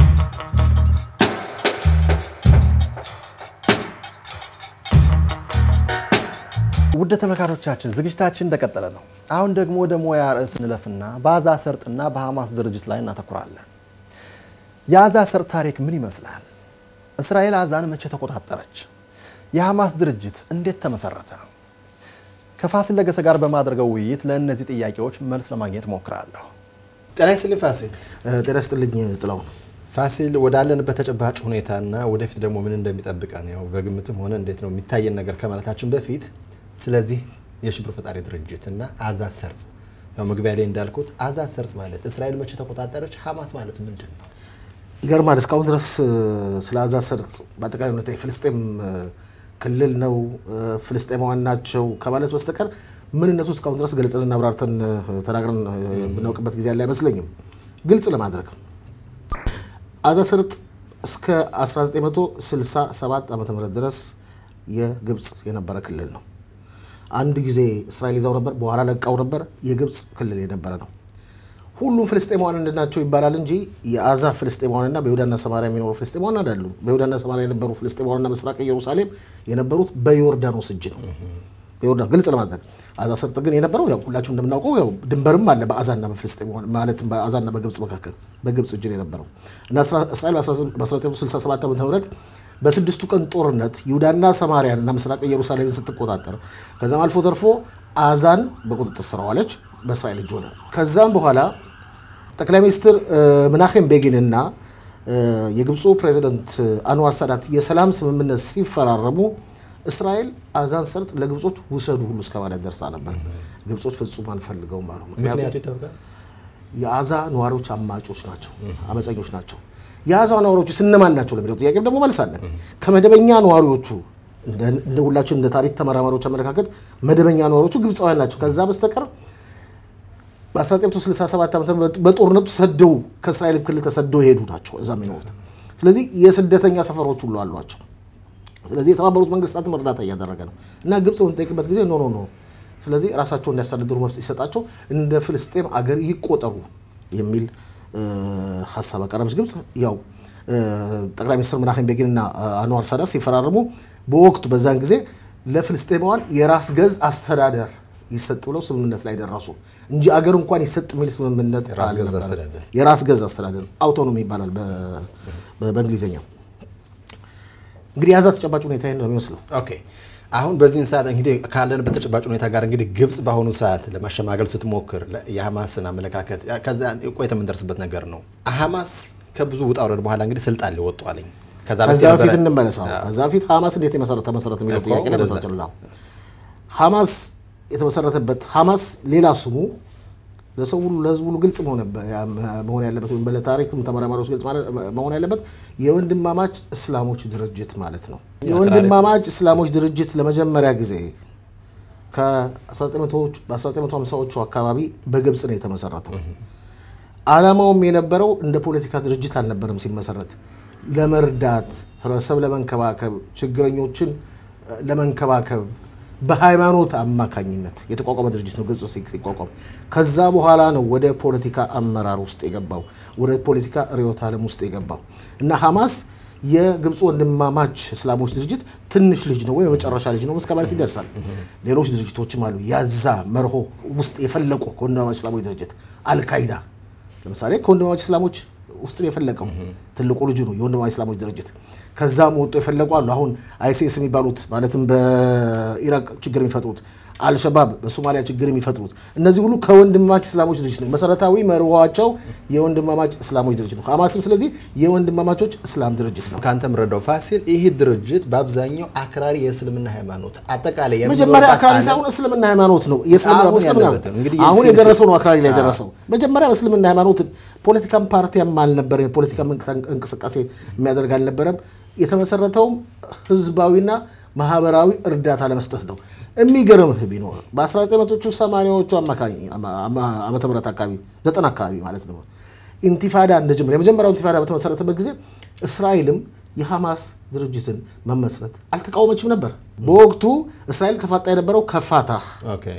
ውድ ተመልካቾቻችን ዝግጅታችን እንደቀጠለ ነው። አሁን ደግሞ ወደ ሙያ ርዕስ እንለፍና በአዛ ሰርጥና በሐማስ ድርጅት ላይ እናተኩራለን። የአዛ ሰርጥ ታሪክ ምን ይመስላል? እስራኤል አዛን መቼ ተቆጣጠረች? የሐማስ ድርጅት እንዴት ተመሰረተ? ከፋሲል ለገሰ ጋር በማድረገው ውይይት ለእነዚህ ጥያቄዎች መልስ ለማግኘት ሞክራለሁ። ጤና ይስጥልኝ ፋሲል። ጤና ይስጥልኝ ጥላሁን። ፋሲል ወዳለንበት ተጨባጭ ሁኔታና ወደፊት ደግሞ ምን እንደሚጠብቀን ያው በግምትም ሆነ እንዴት ነው የሚታየን ነገር ከማለታችን በፊት ስለዚህ የሽብር ፈጣሪ ድርጅት እና አዛ ሰርጽ ያው መግቢያ ላይ እንዳልኩት አዛ ሰርጽ ማለት እስራኤል መቼ ተቆጣጠረች? ሐማስ ማለት ምንድን ነው? ይገርማል። እስካሁን ድረስ ስለ አዛ ሰርጥ በአጠቃላይ ሁኔታ የፍልስጤም ክልል ነው ፍልስጤማውያን ናቸው ከማለት በስተቀር ምንነቱ እስካሁን ድረስ ገልጽንና አብራርተን ተናግረን የምናውቅበት ጊዜ ያለ አይመስለኝም። ግልጽ ለማድረግ አዛ ሰርጥ እስከ 1967 ዓ ም ድረስ የግብፅ የነበረ ክልል ነው። አንድ ጊዜ እስራኤል ይዛው ነበር፣ በኋላ ለቃው ነበር። የግብፅ ክልል የነበረ ነው። ሁሉም ፍልስጤማውያን እንድናቸው ይባላል እንጂ የአዛ ፍልስጤማውያንና በይሁዳና ሰማሪያ የሚኖሩ ፍልስጤማውያን አይደሉም። በይሁዳና ሰማሪያ የነበሩ ፍልስጤማውያንና ምስራቅ ኢየሩሳሌም የነበሩት በዮርዳኖስ እጅ ነው። በዮርዳኖስ ግልጽ ለማድረግ አዛ ሰርጥ ግን የነበረው ያው ሁላችሁም እንደምናውቀው ያው ድንበርም አለ በአዛና በፍልስጤም ማለትም በአዛና በግብጽ መካከል በግብጽ እጅ ነው የነበረው እና እስራኤል በ1967 ዓ ም በስድስቱ ቀን ጦርነት ይሁዳና ሰማሪያን እና ምስራቅ ኢየሩሳሌምን ስትቆጣጠር ከዛም አልፎ ተርፎ አዛን በቁጥጥር ስር ዋለች፣ በእስራኤል እጅ ሆነ። ከዛም በኋላ ጠቅላይ ሚኒስትር ምናሄም ቤጊንና የግብፁ ፕሬዚደንት አንዋር ሳዳት የሰላም ስምምነት ሲፈራረሙ እስራኤል አዛን ሰርጥ ለግብጾች ውሰዱ ሁሉ እስከ ማለት ደርሳ ነበር። ግብጾች ፍጹም አንፈልገውም አሉ። ምክንያቱም የአዛ ነዋሪዎች አማጮች ናቸው፣ አመፀኞች ናቸው። የአዛ ነዋሪዎቹ ስነማን ናቸው ለሚለው ጥያቄ ደግሞ መልሳለን። ከመደበኛ ነዋሪዎቹ እንደ ሁላችን እንደ ታሪክ ተመራማሪዎች አመለካከት መደበኛ ነዋሪዎቹ ግብፃውያን ናቸው። ከዛ በስተቀር በ1967 ዓ ም በጦርነቱ ሰደው ከእስራኤል ክልል ተሰደው የሄዱ ናቸው እዛ የሚኖሩት። ስለዚህ የስደተኛ ሰፈሮች ሁሉ አሏቸው። ስለዚህ የተባበሩት መንግስታትም እርዳታ እያደረገ ነው እና ግብፅ በምጠይቅበት ጊዜ ኖ ኖ ኖ፣ ስለዚህ ራሳቸው እንዲያስተዳድሩ መብት ሲሰጣቸው እንደ ፍልስጤም አገር ይቆጠሩ የሚል ሀሳብ አቀረበች ግብፅ። ያው ጠቅላይ ሚኒስትር ምናሄም ቤጊንና አንዋር ሳዳት ሲፈራረሙ በወቅቱ በዛን ጊዜ ለፍልስጤማውያን የራስ ገዝ አስተዳደር ይሰጥ ብለው ስምምነት ላይ ደረሱ እንጂ አገር እንኳን ይሰጥ የሚል ስምምነት የራስ ገዝ አስተዳደር አውቶኖሚ ይባላል በእንግሊዝኛው። እንግዲህ የያዛ ተጨባጭ ሁኔታ ይህን ነው የሚመስለው። ኦኬ አሁን በዚህን ሰዓት እንግዲህ ካለንበት ተጨባጭ ሁኔታ ጋር እንግዲህ ግብጽ በአሁኑ ሰዓት ለማሸማገል ስትሞክር የሐማስን አመለካከት ከዛ ቆይተ የምንደርስበት ነገር ነው። ሐማስ ከብዙ ውጣ ውረድ በኋላ እንግዲህ ስልጣን ሊወጡ አለኝ። ከዛ በፊት እንመለስ። ከዛ በፊት ሐማስ እንዴት የመሰረተ መሰረት የሚለው ጥያቄ ላይ መሰረችላ ሐማስ የተመሰረተበት ሐማስ ሌላ ስሙ ለሰው ሁሉ ለህዝቡ ሁሉ ግልጽ መሆን ያለበት ወይም ለታሪክ ተመራማሪዎች ግልጽ መሆን ያለበት የወንድማማች እስላሞች ድርጅት ማለት ነው። የወንድማማች እስላሞች ድርጅት ለመጀመሪያ ጊዜ በ1950ዎቹ አካባቢ በግብፅ ነው የተመሰረተው። ዓላማውም የነበረው እንደ ፖለቲካ ድርጅት አልነበረም ሲመሰረት ለመርዳት ህብረተሰብ ለመንከባከብ ችግረኞችን ለመንከባከብ በሃይማኖት አማካኝነት የተቋቋመ ድርጅት ነው ግብፅ ሲቋቋም። ከዛ በኋላ ነው ወደ ፖለቲካ አመራር ውስጥ የገባው ወደ ፖለቲካ ርዕዮተ ዓለም ውስጥ የገባው እና ሐማስ የግብፅ ወንድማማች እስላሞች ድርጅት ትንሽ ልጅ ነው ወይም የመጨረሻ ልጅ ነው እስከ ማለት ይደርሳል። ሌሎች ድርጅቶችም አሉ ያዛ መርሆ ውስጥ የፈለቁ ከወንድማማች እስላሞች ድርጅት አልካይዳ ለምሳሌ ከወንድማማች እስላሞች ውስጥ የፈለቀው ትልቁ ልጁ ነው የወንድማማች እስላሞች ድርጅት። ከዛም ወጡ የፈለቁ አሉ። አሁን አይሲስ የሚባሉት ማለትም በኢራቅ ችግር የሚፈጥሩት አልሸባብ በሶማሊያ ችግር የሚፈጥሩት እነዚህ ሁሉ ከወንድማማች እስላሞች ድርጅት ነው። መሰረታዊ መርኋቸው የወንድማማች እስላሞች ድርጅት ነው። ሐማስም ስለዚህ የወንድማማቾች እስላም ድርጅት ነው። ከአንተ የምረዳው ፋሲል፣ ይህ ድርጅት በአብዛኛው አክራሪ የእስልምና ሃይማኖት አጠቃላይ መጀመሪያ አክራሪ ሳይሆን እስልምና ሃይማኖት ነው። አሁን የደረሰው ነው አክራሪ ላይ የደረሰው። መጀመሪያ በእስልምና ሃይማኖት ፖለቲካም ፓርቲያም አልነበረም። የፖለቲካ እንቅስቃሴ የሚያደርግ አልነበረም። የተመሰረተውም ህዝባዊና ማህበራዊ እርዳታ ለመስጠት ነው። የሚገርምህ ቢኖር በ1980ዎቹ ዓመተ ምህረት አካባቢ ዘጠና አካባቢ ማለት ነው ኢንቲፋዳ እንደጀመረ የመጀመሪያው ኢንቲፋዳ በተመሰረተበት ጊዜ እስራኤልም የሐማስ ድርጅትን መመስረት አልተቃወመችም ነበር። በወቅቱ እስራኤል ተፋጣ የነበረው ከፋታህ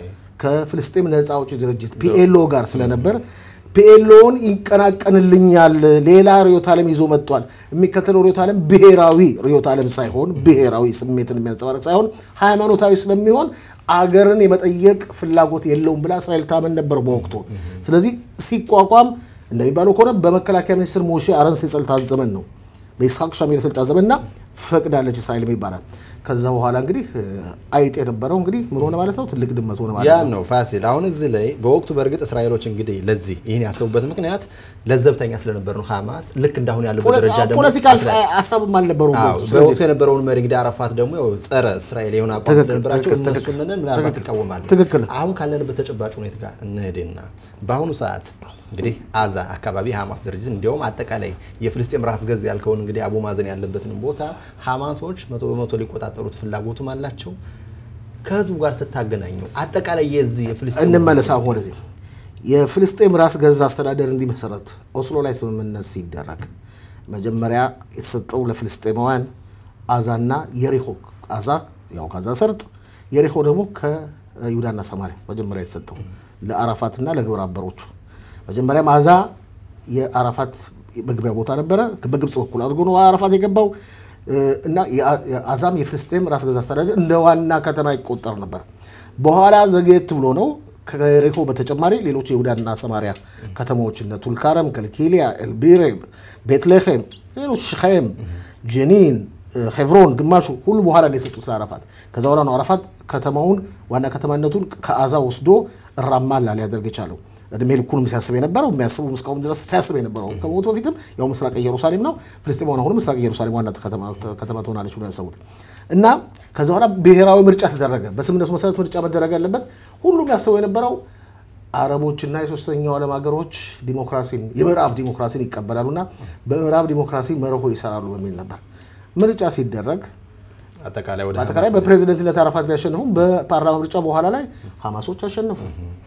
ከፍልስጤም ነፃ አውጪ ድርጅት ፒኤልኦ ጋር ስለነበር ፒኤልኦን ይቀናቀንልኛል፣ ሌላ ርዕዮተ ዓለም ይዞ መጥቷል። የሚከተለው ርዕዮተ ዓለም ብሔራዊ ርዕዮተ ዓለም ሳይሆን ብሔራዊ ስሜትን የሚያንጸባርቅ ሳይሆን ሃይማኖታዊ ስለሚሆን አገርን የመጠየቅ ፍላጎት የለውም ብላ እስራኤል ታመን ነበር በወቅቱ። ስለዚህ ሲቋቋም እንደሚባለው ከሆነ በመከላከያ ሚኒስትር ሞሼ አረንስ የስልጣን ዘመን ነው በይስሐቅ ሻሚር የስልጣን ዘመንና ፈቅዳለች እስራኤል ይባላል። ከዛ በኋላ እንግዲህ አይጥ የነበረው እንግዲህ ምን ሆነ ማለት ነው? ትልቅ ድመት ሆነ ማለት ያ ነው። ነው ፋሲል። አሁን እዚህ ላይ በወቅቱ በእርግጥ እስራኤሎች እንግዲህ ለዚህ ይህን ያሰቡበት ምክንያት ለዘብተኛ ስለነበር ነው። ሐማስ ልክ እንዳሁን ያለበት ደረጃ ደግሞ ፖለቲካል ሀሳብም አልነበረውም አዎ፣ በወቅቱ። ስለዚህ በወቅቱ የነበረውን መሪ እንግዲህ አረፋት ደግሞ ያው ጸረ እስራኤል የሆነ አቋም ትክክል፣ ስለነበራቸው ትክክል፣ እነሱንን ምናልባት ትክክል፣ ይቃወማሉ። ትክክል። አሁን ካለንበት ተጨባጭ ሁኔታ ጋር እንሄድና በአሁኑ ሰዓት እንግዲህ አዛ አካባቢ ሐማስ ድርጅት እንዲያውም አጠቃላይ የፍልስጤም ራስ ገዝ ያልከውን እንግዲህ አቡ ማዘን ያለበትን ቦታ ሐማሶች መቶ በመቶ ሊቆጣጠሩት ፍላጎቱም አላቸው። ከህዝቡ ጋር ስታገናኙ አጠቃላይ የዚህ የፍልስጤም እንመለስ አሁን ወደዚህ የፍልስጤም ራስ ገዝ አስተዳደር እንዲመሰረት ኦስሎ ላይ ስምምነት ሲደረግ መጀመሪያ የተሰጠው ለፍልስጤማውያን አዛና የሪሆ አዛ ያው ከአዛ ሰርጥ የሪሆ ደግሞ ከይሁዳና ሰማሪያ መጀመሪያ የተሰጠው ለአራፋትና ለግብረ አበሮቹ መጀመሪያም አዛ የአራፋት መግቢያ ቦታ ነበረ። በግብፅ በኩል አድርጎ ነው አራፋት የገባው። እና የአዛም የፍልስጤም ራስ ገዝ አስተዳደር እንደ ዋና ከተማ ይቆጠር ነበር። በኋላ ዘግየት ብሎ ነው ከሬኮ በተጨማሪ ሌሎች የይሁዳና ሰማሪያ ከተሞች እነ ቱልካረም፣ ከልኪሊያ፣ ኤልቢሬብ፣ ቤትሌሄም፣ ሌሎች ሽኸም፣ ጀኒን፣ ሄቭሮን ግማሹ ሁሉ በኋላ ነው የሰጡት ለአረፋት። ከዛ በኋላ ነው አረፋት ከተማውን ዋና ከተማነቱን ከአዛ ወስዶ ራማላ ሊያደርግ የቻለው። እድሜ ልኩንም ሲያስብ የነበረው የሚያስበው እስካሁን ድረስ ሲያስብ የነበረው ከሞቱ በፊትም ያው ምስራቅ ኢየሩሳሌም ነው። ፍልስጤም አሁን ምስራቅ ኢየሩሳሌም ዋና ከተማ ትሆናለች ብሎ ያሰቡት እና ከዛ በኋላ ብሔራዊ ምርጫ ተደረገ። በስምነቱ መሰረት ምርጫ መደረግ ያለበት ሁሉም ያስበው የነበረው አረቦችና የሶስተኛው ዓለም ሀገሮች ዲሞክራሲን የምዕራብ ዲሞክራሲን ይቀበላሉና በምዕራብ ዲሞክራሲ መርሆ ይሰራሉ በሚል ነበር። ምርጫ ሲደረግ አጠቃላይ ወደ በአጠቃላይ በፕሬዚደንትነት አረፋት ቢያሸንፉም በፓርላማ ምርጫ በኋላ ላይ ሀማሶች አሸነፉ።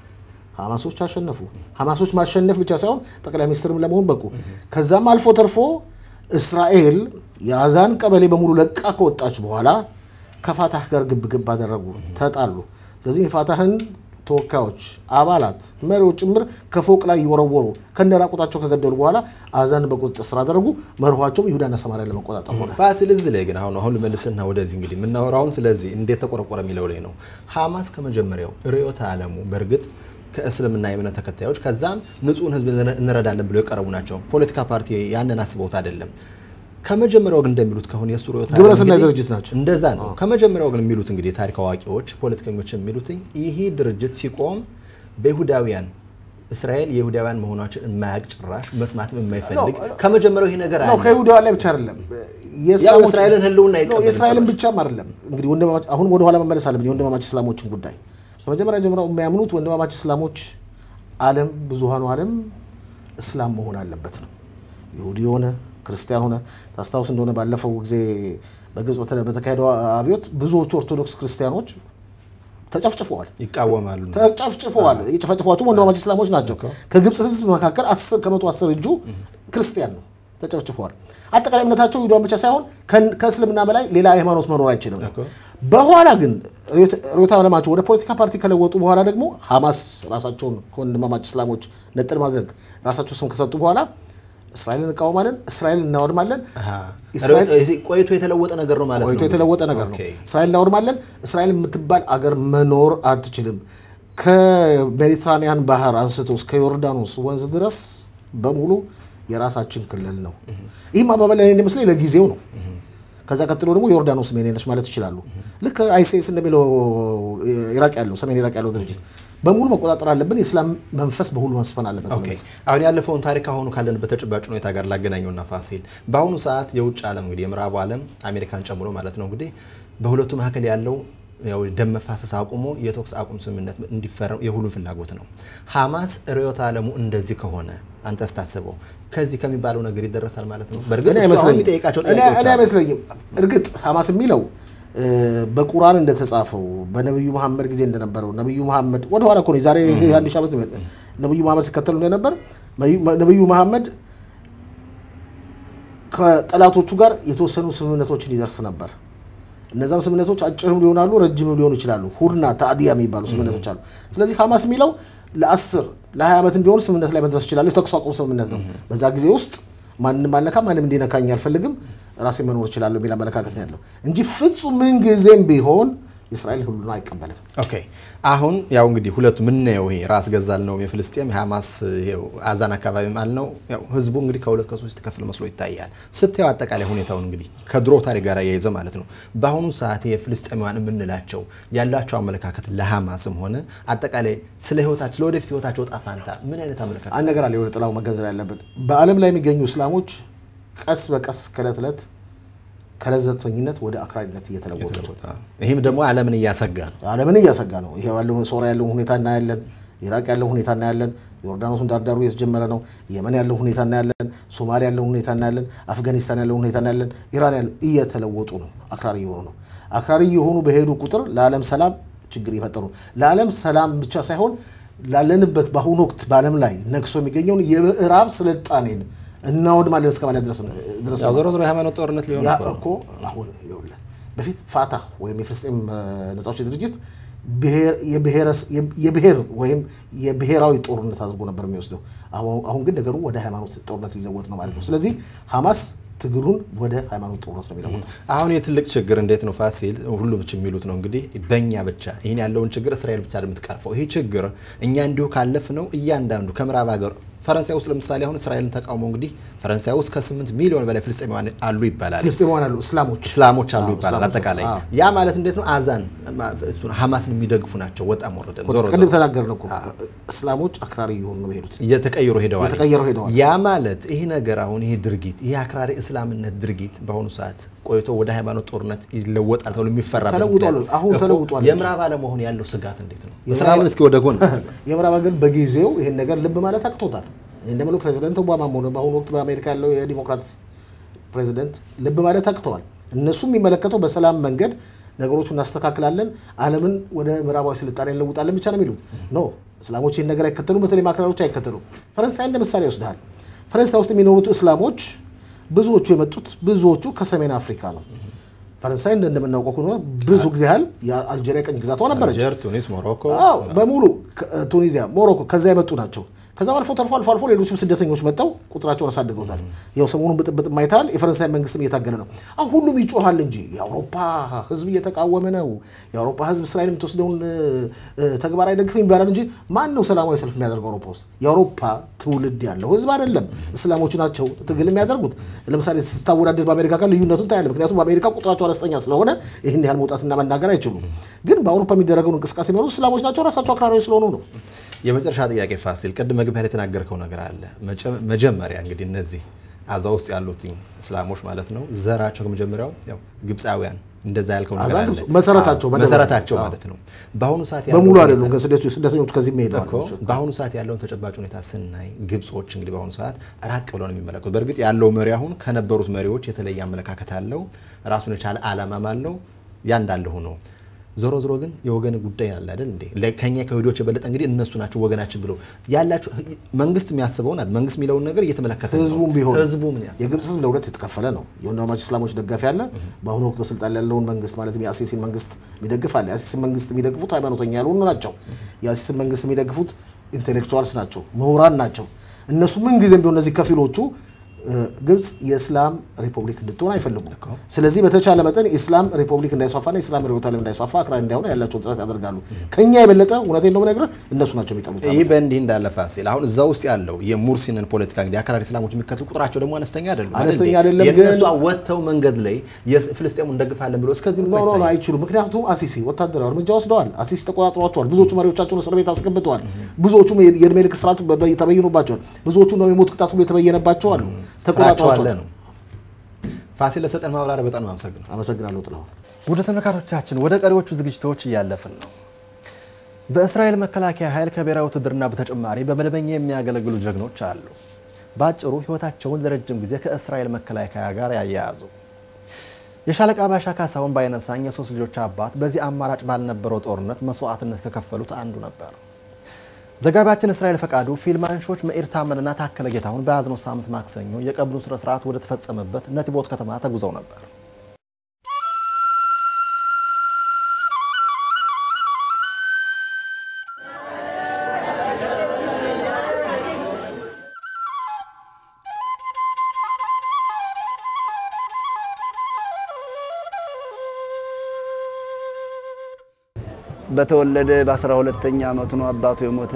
ሀማሶች አሸነፉ። ሀማሶች ማሸነፍ ብቻ ሳይሆን ጠቅላይ ሚኒስትርም ለመሆን በቁ። ከዛም አልፎ ተርፎ እስራኤል የአዛን ቀበሌ በሙሉ ለቃ ከወጣች በኋላ ከፋታህ ጋር ግብግብ አደረጉ፣ ተጣሉ። ስለዚህ የፋታህን ተወካዮች፣ አባላት፣ መሪዎች ጭምር ከፎቅ ላይ እየወረወሩ ከነራቁታቸው ከገደሉ በኋላ አዛን በቁጥጥር ስር አደረጉ። መርኋቸውም ይሁዳና ሰማሪያ ለመቆጣጠር ሆነ። ፋሲል እዚህ ላይ ግን አሁን አሁን ልመልስና ወደዚህ እንግዲህ የምናወራውን ስለዚህ እንዴት ተቆረቆረ የሚለው ላይ ነው። ሀማስ ከመጀመሪያው ርዕዮተ ዓለሙ በእርግጥ ከእስልምና የእምነት ተከታዮች ከዛም ንጹህን ህዝብ እንረዳለን ብለው የቀረቡ ናቸው። ፖለቲካ ፓርቲ ያንን አስበውት አይደለም። ከመጀመሪያው ግን እንደሚሉት ከሆነ የእሱ ርዕዮተ ዓለም ግብረሰናይ እንግዲህ ድርጅት ናቸው። እንደዛ ነው። ከመጀመሪያው ግን የሚሉት እንግዲህ የታሪክ አዋቂዎች፣ ፖለቲከኞች የሚሉት ይሄ ድርጅት ሲቆም በይሁዳውያን እስራኤል የይሁዳውያን መሆናችን የማያውቅ ጭራሽ መስማትም የማይፈልግ ከመጀመሪያው ይሄ ነገር ነው። አለ። ከይሁዳውያን ላይ ብቻ አይደለም ያው የእስላሞች- እስራኤልን ህልውና ነው፣ አይቀበልም የእስራኤልን ጭራሽ። ብቻም አይደለም እንግዲህ ወንድማማች አሁን ወደ ኋላ መመለስ አለብን። የወንድማማች እስላሞችን ጉዳይ ከመጀመሪያ ጀምረው የሚያምኑት ወንድማማች እስላሞች ዓለም ብዙሃኑ ዓለም እስላም መሆን አለበት ነው። ይሁዲ የሆነ ክርስቲያን ሆነ ታስታውስ እንደሆነ ባለፈው ጊዜ በግብጽ በተለ- በተካሄደው አብዮት ብዙዎቹ ኦርቶዶክስ ክርስቲያኖች ተጨፍጭፈዋል፣ ይቃወማሉ። ተጨፍጭፈዋል። የጨፈጨፏቸውም ወንድማማች እስላሞች ናቸው። ከግብጽ ህዝብ መካከል አስር ከመቶ አስር እጁ ክርስቲያን ነው፣ ተጨፍጭፈዋል። አጠቃላይ እምነታቸው ይሁዳን ብቻ ሳይሆን ከን- ከእስልምና በላይ ሌላ ሃይማኖት መኖር አይችልም። በኋላ ግን ርዕዮተ ዓለማቸው ወደ ፖለቲካ ፓርቲ ከለወጡ በኋላ ደግሞ ሐማስ ራሳቸውን ከወንድማማች እስላሞች ነጥል ማድረግ ራሳቸው ስም ከሰጡ በኋላ እስራኤልን እንቃወማለን፣ እስራኤልን እናወድማለን፣ እስራኤል- ቆይቶ የተለወጠ ነገር ነው ማለት ነው። ቆይቶ የተለወጠ ነገር ነው። ኦኬ። እስራኤል እናወድማለን። እስራኤል የምትባል አገር መኖር አትችልም። ከሜዲትራኒያን ባህር አንስቶ እስከ ዮርዳኖስ ወንዝ ድረስ በሙሉ የራሳችን ክልል ነው። ይህም አባባል እኔ እንደሚመስለኝ ለጊዜው ነው። ከዛ ቀጥሎ ደግሞ ዮርዳኖስ የኔ ነች ማለት ይችላሉ። ልክ አይሲስ እንደሚለው ኢራቅ ያለው ሰሜን ኢራቅ ያለው ድርጅት በሙሉ መቆጣጠር አለብን። የእስላም መንፈስ በሁሉ መስፈን አለበት። ኦኬ አሁን ያለፈውን ታሪክ አሁኑ ካለንበት ተጨባጭ ሁኔታ ጋር ላገናኘውና ፋሲል በአሁኑ ሰዓት የውጭ ዓለም እንግዲህ የምዕራቡ ዓለም አሜሪካን ጨምሮ ማለት ነው እንግዲህ በሁለቱ መካከል ያለው ያው ደም መፋሰስ አቁሞ የተኩስ አቁም ስምምነት እንዲፈረም የሁሉም ፍላጎት ነው። ሀማስ ርዕዮተ ዓለሙ እንደዚህ ከሆነ አንተ ስታስበው ከዚህ ከሚባለው ነገር ይደረሳል ማለት ነው። በእርግጥ እኔ እሱ አሁን አይመስለኝም። የሚጠይቃቸው እኔ- ጥያቄዎች እኔ አሉ። አይመስለኝም። እርግጥ ሐማስ የሚለው እ፣ በቁርአን እንደተጻፈው በነቢዩ መሐመድ ጊዜ እንደነበረው ነቢዩ መሐመድ ወደ ኋላ እኮ ነው የዛሬ አንድ ሺህ ዓመት ነው የመጣ- ነቢዩ መሐመድ ሲከተሉ እንደነበር ነቢዩ- ነቢዩ መሐመድ ከጠላቶቹ ጋር የተወሰኑ ስምምነቶችን ይደርስ ነበር። እነዛም ስምምነቶች አጭርም ሊሆናሉ፣ ረጅምም ሊሆኑ ይችላሉ። ሁድና ታዲያ የሚባሉ ስምምነቶች አሉ። ስለዚህ ሐማስ የሚለው ለአስር ለሀያ ዓመትም ቢሆን ስምምነት ላይ መድረስ ይችላሉ። የተኩስ አቁም ስምምነት ነው። በዛ ጊዜ ውስጥ ማንም አልነካም፣ ማንም እንዲነካኝ አልፈልግም፣ ራሴ መኖር እችላለሁ የሚል አመለካከት ነው ያለው እንጂ ፍጹም ምን ጊዜም ቢሆን የእስራኤል ህሉና አይቀበልም። ኦኬ አሁን ያው እንግዲህ ሁለቱ ምናየው ይሄ ራስ ገዛል ነው የፍልስጤም የሐማስ ይሄው አዛን አካባቢ ማለት ነው። ያው ህዝቡ እንግዲህ ከሁለት ከሶስት ክፍል መስሎ ይታያል። ስታየው አጠቃላይ ሁኔታውን እንግዲህ ከድሮ ታሪክ ጋር ያይዘ ማለት ነው። በአሁኑ ሰዓት የፍልስጤማውያን የምንላቸው ያላቸው አመለካከት ለሐማስም ሆነ አጠቃላይ ስለ ህይወታቸው ለወደፊት ህይወታቸው ዕጣ ፈንታ ምን አይነት አመለካከት አንድ ነገር አለ የሆነ ጥላው መገንዘብ ያለብን በዓለም ላይ የሚገኙ እስላሞች ቀስ በቀስ ከእለት ዕለት ከለዘብተኝነት ወደ አክራሪነት እየተለወጡ ነው። ይህም ደግሞ ዓለምን እያሰጋ ነው። ዓለምን እያሰጋ ነው። ይሄ ያለውን ሶሪያ ያለውን ሁኔታ እናያለን። ኢራቅ ያለውን ሁኔታ እናያለን። ዮርዳኖስን ዳርዳሩ እየተጀመረ ነው። የመን ያለውን ሁኔታ እናያለን። ሶማሊያ ያለውን ሁኔታ እናያለን። አፍጋኒስታን ያለውን ሁኔታ እናያለን። ኢራን ያለው እየተለወጡ ነው። አክራሪ እየሆኑ ነው። አክራሪ እየሆኑ በሄዱ ቁጥር ለዓለም ሰላም ችግር እየፈጠሩ ነው። ለዓለም ሰላም ብቻ ሳይሆን ላለንበት በአሁኑ ወቅት በዓለም ላይ ነግሶ የሚገኘውን የምዕራብ ስልጣኔን እናወድማለን እስከ ማለት ድረስ ነው። ድረስ ያው ዞሮ ዞሮ የሃይማኖት ጦርነት ሊሆን ያ እኮ ነው። እኮ አሁን ይኸውልህ በፊት ፋታህ ወይም የፍልስጤም ነጻ አውጪ ድርጅት ብሔር- የብሔረስ- የብሔር ወይም የብሔራዊ ጦርነት አድርጎ ነበር የሚወስደው። አሁን አሁን ግን ነገሩ ወደ ሃይማኖት ጦርነት ሊለወጥ ነው ማለት ነው። ስለዚህ ሐማስ ትግሉን ወደ ሃይማኖት ጦርነት ነው የሚለውጥ። አሁን የትልቅ ችግር እንዴት ነው ፋሲል፣ ሁሉም የሚሉት ነው እንግዲህ በእኛ ብቻ ይህን ያለውን ችግር እስራኤል ብቻ የምትቀርፈው ይህ ችግር እኛ እንዲሁ ካለፍ ነው እያንዳንዱ ከምዕራብ ሀገር ፈረንሳይ ውስጥ ለምሳሌ አሁን እስራኤልን ተቃውሞ እንግዲህ ፈረንሳይ ውስጥ ከ8 ሚሊዮን በላይ ፍልስጤማውያን አሉ ይባላል። ፍልስጤማውያን አሉ፣ እስላሞች እስላሞች አሉ አዎ፣ ይባላል። እስላሞች አጠቃላይ አዎ። ያ ማለት እንዴት ነው አዛን እሱን ሀማስን የሚደግፉ ናቸው። ወጣም ወረደ ዞሮ ቅድም ዞሮ ተናገርን እኮ እስላሞች አክራሪ እየሆኑ ነው የሄዱት። እየተቀየሩ ሄደዋል። እየተቀየሩ ሄደዋል። ያ ማለት ይህ ነገር አሁን ይህ ድርጊት ይህ አክራሪ እስላምነት ድርጊት በአሁኑ ሰዓት ቆይቶ ወደ ሃይማኖት ጦርነት ይለወጣል ተብሎ የሚፈራ ተለውጧል። አሁን ተለውጧል። የምዕራብ ዓለመሆን ያለው ስጋት እንዴት ነው? እስራኤልን እስኪ ወደ ጎን የምዕራብ ሀገር በጊዜው ይሄን ነገር ልብ ማለት አቅቶታል። እንደምለው ፕሬዚደንት ኦባማም ሆነ በአሁኑ ወቅት በአሜሪካ ያለው የዲሞክራት ፕሬዚደንት ልብ ማለት አቅተዋል። እነሱ የሚመለከተው በሰላም መንገድ ነገሮቹ እናስተካክላለን፣ ዓለምን ወደ ምዕራባዊ ስልጣኔ እንለውጣለን ብቻ ነው የሚሉት። ኖ እስላሞች ይህን ነገር አይከተሉም። በተለይ አክራሪዎች አይከተሉም። ፈረንሳይ እንደ ምሳሌ ይወስዳል። ፈረንሳይ ውስጥ የሚኖሩት እስላሞች ብዙዎቹ የመጡት ብዙዎቹ ከሰሜን አፍሪካ ነው። ፈረንሳይ እንደ- እንደምናውቀው ከሆነ ብዙ ጊዜ ያህል የአልጄሪያ ቀኝ ግዛቷ ነበረች። አልጀር፣ ቱኒስ፣ ሞሮኮ አዎ በሙሉ ከ- ቱኒዚያ፣ ሞሮኮ ከዛ የመጡ ናቸው። ከዛ አልፎ ተርፎ አልፎ አልፎ ሌሎችም ስደተኞች መጥተው ቁጥራቸውን አሳድገውታል። ያው ሰሞኑን ብጥብጥ ማይታል። የፈረንሳይ መንግስትም እየታገለ ነው። አሁን ሁሉም ይጮሃል እንጂ የአውሮፓ ህዝብ እየተቃወመ ነው። የአውሮፓ ህዝብ እስራኤል የምትወስደውን እ፣ እ፣ ተግባር አይደግፍም ይባላል እንጂ ማን ነው ሰላማዊ ሰልፍ የሚያደርገው አውሮፓ ውስጥ? የአውሮፓ ትውልድ ያለው ህዝብ አይደለም። እስላሞቹ ናቸው ትግል የሚያደርጉት። ለምሳሌ ስታወዳደር በአሜሪካ ጋር ልዩነቱን ታያለ። ምክንያቱም በአሜሪካ ቁጥራቸው አነስተኛ ስለሆነ ይህን ያህል መውጣትና መናገር አይችሉም። ግን በአውሮፓ የሚደረገውን እንቅስቃሴ የሚመሩት እስላሞች ናቸው። ራሳቸው አክራሪዎች ስለሆኑ ነው። የመጨረሻ ጥያቄ ፋሲል፣ ቅድም መግቢያ ላይ የተናገርከው ነገር አለ። መጨ- መጀመሪያ እንግዲህ እነዚህ አዛ ውስጥ ያሉት እስላሞች ማለት ነው ዘራቸው ከመጀመሪያው ያው ግብፃውያን እንደዛ ያልከው ነገር አዛ አለ። ግብፅ- መሰረታቸው አዎ፣ በደቡብ መሰረታቸው አዎ። ማለት ነው። በአሁኑ ሰዓት በሙሉ ያለው አይደሉም። ሁኔታ- ግን ስደቱ- ስደተኞች ከዚህ የሚሄደዋል እኮ በአሁኑ ሰዓት ያለውን ተጨባጭ ሁኔታ ስናይ ግብጾች እንግዲህ በአሁኑ ሰዓት ራቅ ብለው ነው የሚመለከቱ። በእርግጥ ያለው መሪ አሁን ከነበሩት መሪዎች የተለየ አመለካከት አለው፣ ራሱን የቻለ አላማም አለው። ያ እንዳለ ሆኖ ዞሮ ዞሮ ግን የወገን ጉዳይ አለ አይደል እንዴ? ለ- ከኛ ከይሁዶች የበለጠ እንግዲህ እነሱ ናቸው ወገናችን ብለው ያላቸው መንግስት የሚያስበውን አይደል? መንግስት የሚለውን ነገር እየተመለከተ ነው። ህዝቡም ቢሆን ህዝቡ ምን ያስባል? የግብፅ ህዝብ ለሁለት የተከፈለ ነው። የወንድማማች እስላሞች ደጋፊ አለ። በአሁኑ ወቅት በስልጣን ላይ ያለውን መንግስት ማለትም የአሲሲን መንግስት የሚደግፍ አለ። የአሲሲን መንግስት የሚደግፉት ሃይማኖተኛ ያልሆኑ ናቸው። የአሲሲን መንግስት የሚደግፉት ኢንቴሌክቹዋልስ ናቸው፣ ምሁራን ናቸው። እነሱ ምን ጊዜም ቢሆን እነዚህ ከፊሎቹ እ፣ ግብፅ የእስላም ሪፐብሊክ እንድትሆን አይፈልጉም። ስለዚህ በተቻለ መጠን የእስላም ሪፐብሊክ እንዳይስፋፋና የእስላም ርዕዮተ ዓለም እንዳይስፋፋ አክራሪ እንዳይሆን ያላቸውን ጥረት ያደርጋሉ። ከኛ የበለጠ እውነቴን ነው የምነግርህ እነሱ ናቸው የሚጠሉት። ይህ በእንዲህ እንዳለ ፋሲል አሁን እዛ ውስጥ ያለው የሙርሲንን ፖለቲካ እንግዲህ አክራሪ እስላሞች የሚከተሉ ቁጥራቸው ደግሞ አነስተኛ አይደሉም። አነስተኛ አይደል? አይደለም፣ ግን- የእነሱ ወጥተው መንገድ ላይ የፍልስጤሙን እንደግፋለን ብሎ እስከዚህ ኖ ኖ ኖ አይችሉም። ምክንያቱም አሲሲ ወታደራዊ እርምጃ ወስደዋል። አሲሲ ተቆጣጥሯቸዋል። ብዙዎቹ መሪዎቻቸውን እስር ቤት አስገብተዋል። ብዙዎቹም የእድሜ ልክ ስርዓት በ- በ- ተበይኖባቸዋል። ብዙዎቹ ነው የሞት ቅጣት ሁሉ የተበየነባቸው አሉ። ተቆጣጥሯቸዋል ነው። ፋሲል ለሰጠን ማብራሪያ በጣም አመሰግናለሁ። አመሰግናለሁ ጥላሁን። ውድ ተመልካቾቻችን ወደ ቀሪዎቹ ዝግጅቶች እያለፍን ነው። በእስራኤል መከላከያ ኃይል ከብሔራዊ ውትድርና በተጨማሪ በመደበኛ የሚያገለግሉ ጀግኖች አሉ። በአጭሩ ሕይወታቸውን ለረጅም ጊዜ ከእስራኤል መከላከያ ጋር ያያያዙ የሻለቃ ባሻ ካሳሁን ባይነሳኝ የሶስት ልጆች አባት በዚህ አማራጭ ባልነበረው ጦርነት መስዋዕትነት ከከፈሉት አንዱ ነበር። ዘጋቢያችን እስራኤል ፈቃዱ ፊልም አንሾች መኢር ታመንና ታከለ ጌታሁን በያዝነው ሳምንት ማክሰኞ የቀብሩ ስነ ስርዓት ወደ ተፈጸመበት ነቲቦት ከተማ ተጉዘው ነበር። በተወለደ በአስራ ሁለተኛ ዓመቱ ነው አባቱ የሞተ።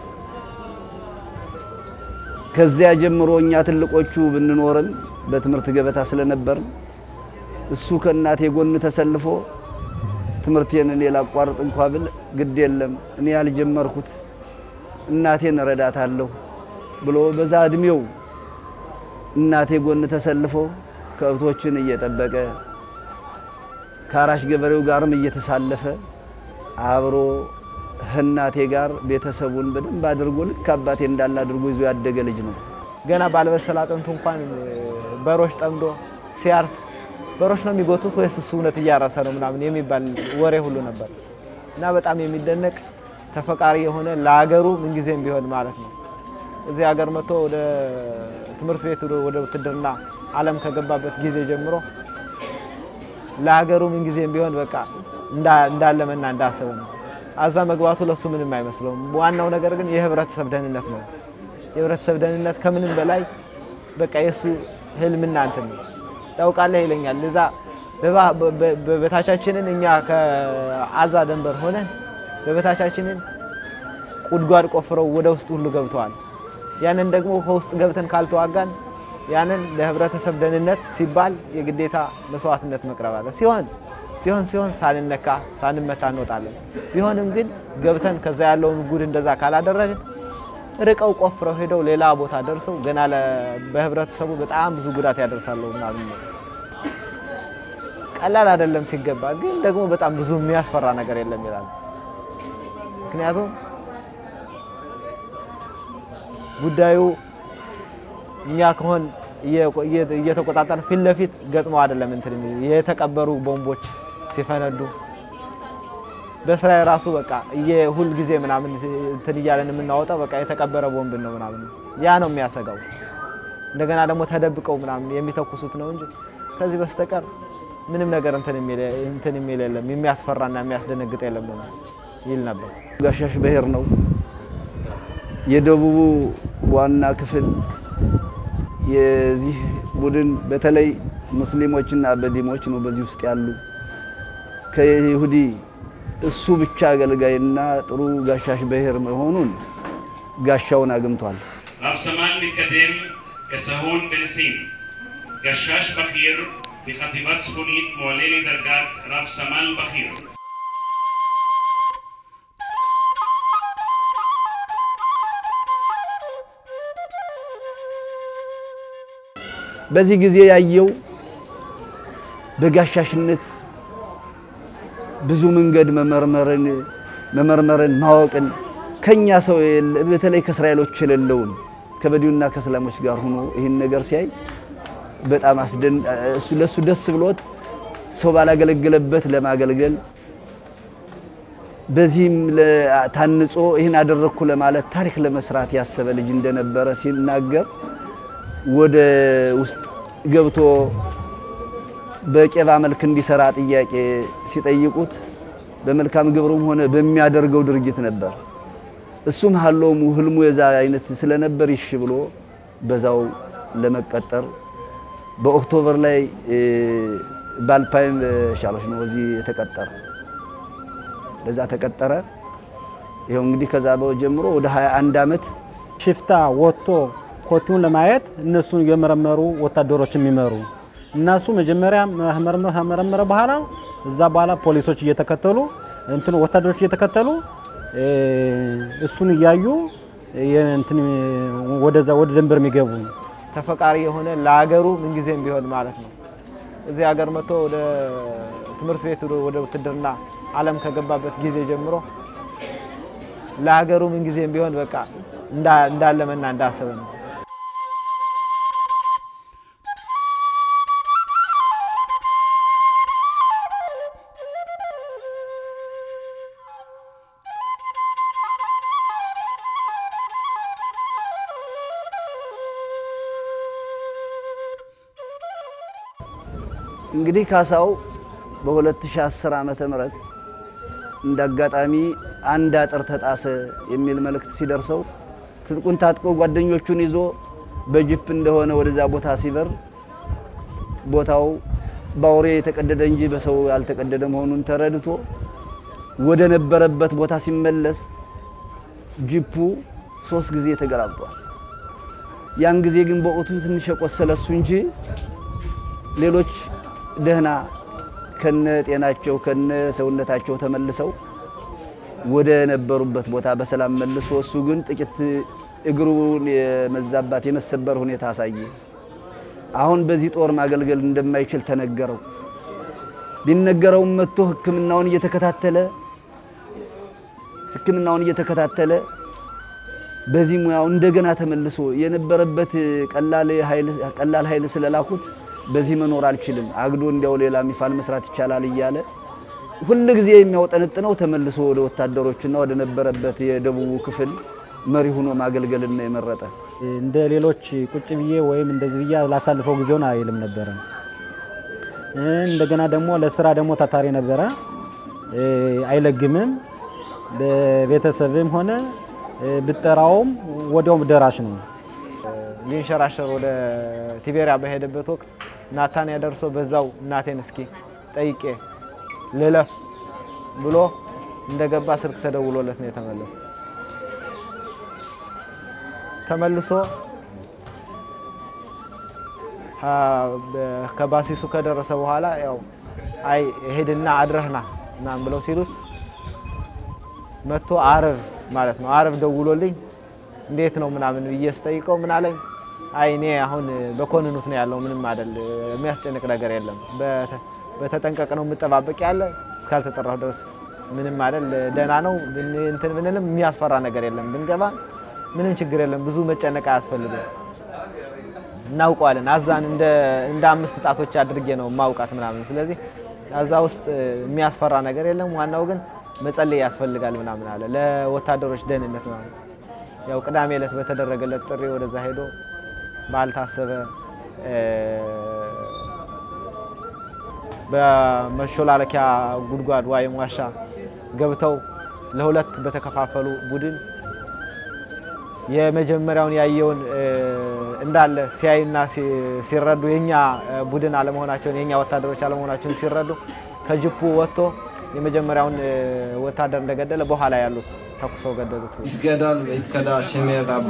ከዚያ ጀምሮ እኛ ትልቆቹ ብንኖርም በትምህርት ገበታ ስለነበርን እሱ ከእናቴ ጎን ተሰልፎ ትምህርቴን እኔ ላቋርጥ እንኳ ብል ግድ የለም እኔ ያልጀመርኩት እናቴን እረዳታለሁ ብሎ በዛ እድሜው እናቴ ጎን ተሰልፎ ከብቶችን እየጠበቀ ከአራሽ ገበሬው ጋርም እየተሳለፈ አብሮ እናቴ ጋር ቤተሰቡን በደንብ አድርጎ ልክ አባቴ እንዳለ አድርጎ ይዞ ያደገ ልጅ ነው። ገና ባልበሰለ አጥንቱ እንኳን በሮች ጠምዶ ሲያርስ በሮች ነው የሚጎቱት ወይስ እሱ እውነት እያረሰ ነው ምናምን የሚባል ወሬ ሁሉ ነበር እና በጣም የሚደነቅ ተፈቃሪ የሆነ ለሀገሩ ምንጊዜም ቢሆን ማለት ነው እዚህ ሀገር መጥቶ ወደ ትምህርት ቤት ወደ ውትድርና ዓለም ከገባበት ጊዜ ጀምሮ ለሀገሩ ምንጊዜም ቢሆን በቃ እንዳለመና እንዳሰበ ነው። አዛ መግባቱ ለሱ ምንም አይመስለውም። ዋናው ነገር ግን የህብረተሰብ ደህንነት ነው። የህብረተሰብ ደህንነት ከምንም በላይ በቃ የእሱ ህልምና እንትን ነው። ታውቃለህ ይለኛል። እዛ በበታቻችንን እኛ ከአዛ ደንበር ሆነን በበታቻችንን ጉድጓድ ቆፍረው ወደ ውስጥ ሁሉ ገብተዋል። ያንን ደግሞ ከውስጥ ገብተን ካልተዋጋን ያንን ለህብረተሰብ ደህንነት ሲባል የግዴታ መስዋዕትነት መቅረብ አለ። ሲሆን ሲሆን ሲሆን ሳንነካ ሳንመታ እንወጣለን። ቢሆንም ግን ገብተን ከዛ ያለውን ጉድ እንደዛ ካላደረግን ርቀው ቆፍረው ሄደው ሌላ ቦታ ደርሰው ገና በህብረተሰቡ በጣም ብዙ ጉዳት ያደርሳሉ ምናምን ነው። ቀላል አይደለም ሲገባ፣ ግን ደግሞ በጣም ብዙ የሚያስፈራ ነገር የለም ይላል። ምክንያቱም ጉዳዩ እኛ ከሆን እየተቆጣጠር ፊት ለፊት ገጥመው አይደለም እንትን የተቀበሩ ቦምቦች ሲፈነዱ በስራ የራሱ በቃ የሁል ጊዜ ምናምን እንትን እያለን የምናወጣው በቃ የተቀበረ ቦምብ ነው ምናምን ያ ነው የሚያሰጋው። እንደገና ደግሞ ተደብቀው ምናምን የሚተኩሱት ነው እንጂ ከዚህ በስተቀር ምንም ነገር እንትን የሚል የለም፣ የሚያስፈራና የሚያስደነግጥ የለም ነው ይል ነበር። ጋሻሽ ብሔር ነው የደቡቡ ዋና ክፍል የዚህ ቡድን በተለይ ሙስሊሞችና በዲሞች ነው በዚህ ውስጥ ያሉ ከይሁዲ እሱ ብቻ አገልጋይና ጥሩ ጋሻሽ ብሔር መሆኑን ጋሻውን አግኝቷል። רב סמל מתקדם כסהון בן סין, גשש בכיר בחטיבת צפונית מועלה לדרגת רב סמל בכיר. በዚህ ጊዜ ያየው በጋሻሽነት ብዙ መንገድ መመርመርን መመርመርን ማወቅን ከኛ ሰው በተለይ ከእስራኤሎች የሌለውን ከበዲውና ከእስላሞች ጋር ሆኖ ይህን ነገር ሲያይ በጣም አስደን እሱ ለሱ ደስ ብሎት ሰው ባላገለገለበት ለማገልገል በዚህም ታንጾ ይህን አደረግኩ ለማለት ታሪክ ለመስራት ያሰበ ልጅ እንደነበረ ሲናገር ወደ ውስጥ ገብቶ በቄባ መልክ እንዲሰራ ጥያቄ ሲጠይቁት በመልካም ግብሩም ሆነ በሚያደርገው ድርጊት ነበር። እሱም ሀሎሙ ህልሙ የዛ አይነት ስለነበር ይሽ ብሎ በዛው ለመቀጠር በኦክቶበር ላይ ባልፓይም ሻሎች ነው እዚህ የተቀጠረ። ለዛ ተቀጠረ። ይኸው እንግዲህ ከዛ ጀምሮ ወደ 21 ዓመት ሽፍታ ወጥቶ ኮቲውን ለማየት እነሱን የመረመሩ ወታደሮች የሚመሩ እነሱ መጀመሪያ መረመረ በኋላ እዛ በኋላ ፖሊሶች እየተከተሉ እንትን ወታደሮች እየተከተሉ እሱን እያዩ እንትን ወደዛ ወደ ድንበር የሚገቡ ተፈቃሪ የሆነ ለሀገሩ ምንጊዜም ቢሆን ማለት ነው። እዚህ ሀገር መጥቶ ወደ ትምህርት ቤት ወደ ውትድርና ዓለም ከገባበት ጊዜ ጀምሮ ለሀገሩ ምንጊዜም ቢሆን በቃ እንዳለመና እንዳሰበ ነው። እንግዲህ ካሳው በ2010 ዓመተ ምህረት እንደ አጋጣሚ አንድ አጥር ተጣሰ የሚል መልእክት ሲደርሰው ትጥቁን ታጥቆ ጓደኞቹን ይዞ በጅፕ እንደሆነ ወደዛ ቦታ ሲበር ቦታው በአውሬ የተቀደደ እንጂ በሰው ያልተቀደደ መሆኑን ተረድቶ ወደ ነበረበት ቦታ ሲመለስ ጅፑ ሶስት ጊዜ ተገላብጧል። ያን ጊዜ ግን በወቅቱ ትንሽ የቆሰለ እሱ እንጂ ሌሎች ደህና ከነ ጤናቸው ከነ ሰውነታቸው ተመልሰው ወደ ነበሩበት ቦታ በሰላም መልሶ እሱ ግን ጥቂት እግሩን የመዛባት የመሰበር ሁኔታ አሳየ። አሁን በዚህ ጦር ማገልገል እንደማይችል ተነገረው። ቢነገረውም መጥቶ ሕክምናውን እየተከታተለ ሕክምናውን እየተከታተለ በዚህ ሙያው እንደገና ተመልሶ የነበረበት ቀላል ኃይል ስለላኩት በዚህ መኖር አልችልም፣ አግዶ እንዲያው ሌላ ሚፋል መስራት ይቻላል እያለ ሁል ጊዜ የሚያውጠነጥነው ተመልሶ ወደ ወታደሮችና ወደ ነበረበት የደቡቡ ክፍል መሪ ሆኖ ማገልገልና የመረጠ እንደ ሌሎች ቁጭ ብዬ ወይም እንደዚህ ብዬ ላሳልፈው ጊዜውን አይልም ነበረ። እንደገና ደግሞ ለስራ ደግሞ ታታሪ ነበረ፣ አይለግምም። በቤተሰብም ሆነ ብጠራውም ወዲያውም ደራሽ ነው። ሊንሸራሸር ወደ ቲቤሪያ በሄደበት ወቅት ናታንያ ደርሶ በዛው እናቴን እስኪ ጠይቄ ልለፍ ብሎ እንደገባ ስልክ ተደውሎለት ነው የተመለሰ። ተመልሶ ከባሲሱ ከደረሰ በኋላ ያው አይ ሄድና አድረህና ምናምን ብለው ሲሉት መጥቶ አርብ ማለት ነው አርብ ደውሎልኝ እንዴት ነው ምናምን ብዬ ስጠይቀው ምን አለኝ፣ አይ እኔ አሁን በኮንኑት ነው ያለው ምንም አይደል፣ የሚያስጨንቅ ነገር የለም፣ በተጠንቀቅ ነው የምጠባበቅ ያለ እስካልተጠራሁ ድረስ ምንም አይደል፣ ደህና ነው እንትን ብንልም የሚያስፈራ ነገር የለም፣ ብንገባ ምንም ችግር የለም፣ ብዙ መጨነቅ አያስፈልግም፣ እናውቀዋለን። አዛን እንደ አምስት ጣቶች አድርጌ ነው ማውቃት ምናምን። ስለዚህ አዛ ውስጥ የሚያስፈራ ነገር የለም፣ ዋናው ግን መጸለይ ያስፈልጋል ምናምን አለ ለወታደሮች ደህንነት ምናምን። ያው ቅዳሜ ዕለት በተደረገለት ጥሪ ወደዛ ሄዶ ባልታሰበ በመሾላለኪያ ጉድጓድ ወይም ዋሻ ገብተው ለሁለት በተከፋፈሉ ቡድን የመጀመሪያውን ያየውን እንዳለ ሲያዩና ሲረዱ የኛ ቡድን አለመሆናቸውን የኛ ወታደሮች አለመሆናቸውን ሲረዱ ከጅፑ ወጥቶ የመጀመሪያውን ወታደር እንደገደለ በኋላ ያሉት ተኩሰው ገደሉት። ይትገደል ይትከዳ ሽሜ ጋባ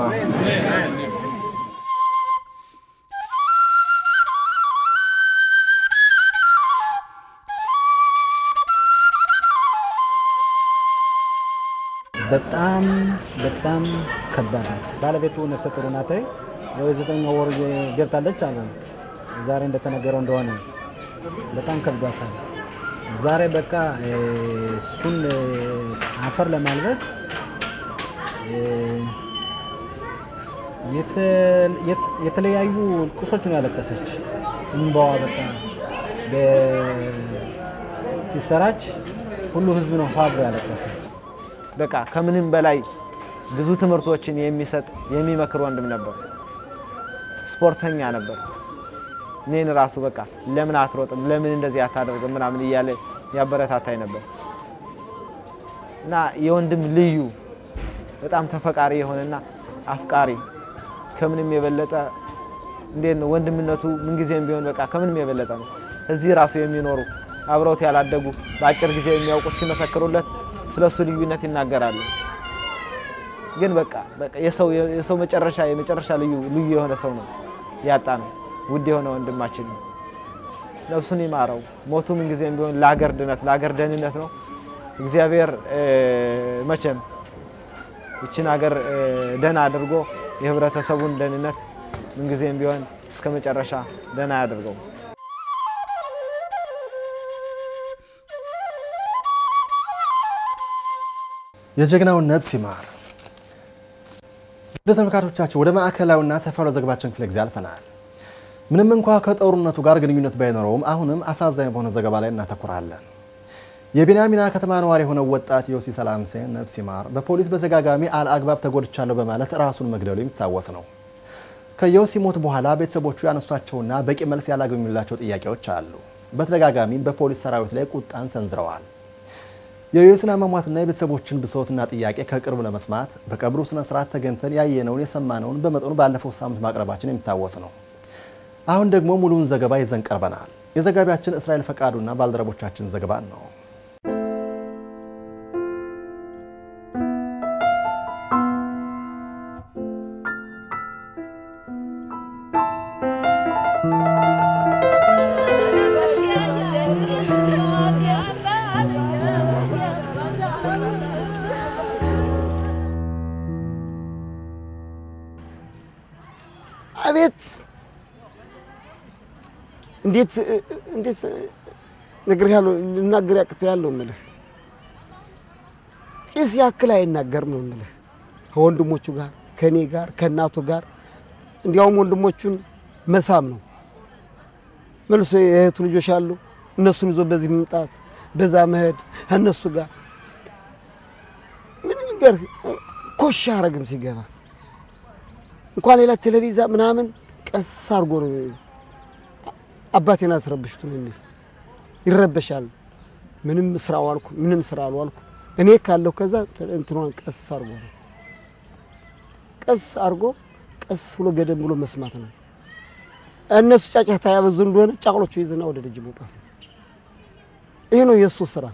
በጣም በጣም ከባድ ነው። ባለቤቱ ነፍሰ ጡር ናት። ያው የዘጠነኛ ወር ገብታለች አሉ። ዛሬ እንደተነገረው እንደሆነ በጣም ከብዷታል። ዛሬ በቃ እሱን አፈር ለማልበስ የተለያዩ ቁሶች ነው ያለቀሰች። እንባዋ በቃ ሲሰራች ሁሉ ህዝብ ነው ሀ ብሎ ያለቀሰ። በቃ ከምንም በላይ ብዙ ትምህርቶችን የሚሰጥ የሚመክር ወንድም ነበር። ስፖርተኛ ነበር። እኔን ራሱ በቃ ለምን አትሮጥም፣ ለምን እንደዚህ አታደርግም ምናምን እያለ ያበረታታኝ ነበር እና የወንድም ልዩ በጣም ተፈቃሪ የሆነና አፍቃሪ ከምንም የበለጠ እንዴት ነው ወንድምነቱ ምንጊዜም ቢሆን በቃ ከምንም የበለጠ ነው። እዚህ ራሱ የሚኖሩ አብረውት ያላደጉ በአጭር ጊዜ የሚያውቁት ሲመሰክሩለት ስለ እሱ ልዩነት ይናገራሉ። ግን በቃ የሰው መጨረሻ የመጨረሻ ልዩ ልዩ የሆነ ሰው ነው ያጣ ነው። ውድ የሆነ ወንድማችን ነው። ነፍሱን ይማረው። ሞቱ ምንጊዜም ቢሆን ለሀገር ድነት ለሀገር ደህንነት ነው። እግዚአብሔር መቼም ይችን ሀገር ደህና አድርጎ የህብረተሰቡን ደህንነት ምንጊዜም ቢሆን እስከ መጨረሻ ደህና ያደርገው። የጀግናውን ነፍስ ይማር። ወደ ተመልካቾቻችን ወደ ማዕከላዊና ሰፋ ያለ ዘገባችን ክፍለ ጊዜ አልፈናል። ምንም እንኳ ከጦርነቱ ጋር ግንኙነት ባይኖረውም አሁንም አሳዛኝ በሆነ ዘገባ ላይ እናተኩራለን። የቢንያሚና ከተማ ነዋሪ የሆነው ወጣት ዮሲ ሰላምሴን ነፍስ ይማር በፖሊስ በተደጋጋሚ አልአግባብ ተጎድቻለሁ በማለት ራሱን መግደሉ የሚታወስ ነው። ከዮሲ ሞት በኋላ ቤተሰቦቹ ያነሷቸውና በቂ መልስ ያላገኙላቸው ጥያቄዎች አሉ። በተደጋጋሚም በፖሊስ ሰራዊት ላይ ቁጣን ሰንዝረዋል። የዮሲን አሟሟትና የቤተሰቦችን ብሶትና ጥያቄ ከቅርብ ለመስማት በቀብሩ ስነ ስርዓት ተገኝተን ያየነውን የሰማነውን በመጠኑ ባለፈው ሳምንት ማቅረባችን የሚታወስ ነው። አሁን ደግሞ ሙሉውን ዘገባ ይዘን ቀርበናል። የዘጋቢያችን እስራኤል ፈቃዱና ባልደረቦቻችን ዘገባን ነው። አቤት እንዴት እንዴት ነገር ያለው ልናገር ያቅተ ያለው ምልህ ጢስ ያክል አይናገርም ነው ምልህ ከወንድሞቹ ጋር ከእኔ ጋር ከእናቱ ጋር እንዲያውም ወንድሞቹን መሳም ነው መልሶ የእህቱ ልጆች አሉ እነሱን ይዞ በዚህ መምጣት በዛ መሄድ ከእነሱ ጋር ምን ነገር ኮሽ አረግም ሲገባ እንኳን ሌላ ቴሌቪዛ ምናምን ቀስ አድርጎ ነው አባቴን አትረብሽቱ ነው የሚል ይረበሻል። ምንም ስራ አልኩ ምንም ስራ አልዋልኩ እኔ ካለሁ ከዛ እንትኗን ቀስ አድርጎ ነው ቀስ አድርጎ ቀስ ብሎ ገደም ብሎ መስማት ነው። እነሱ ጫጫታ ያበዙ እንደሆነ ጫቅሎቹ ይዝና ወደ ደጅ መውጣት ነው። ይህ ነው የእሱ ስራ።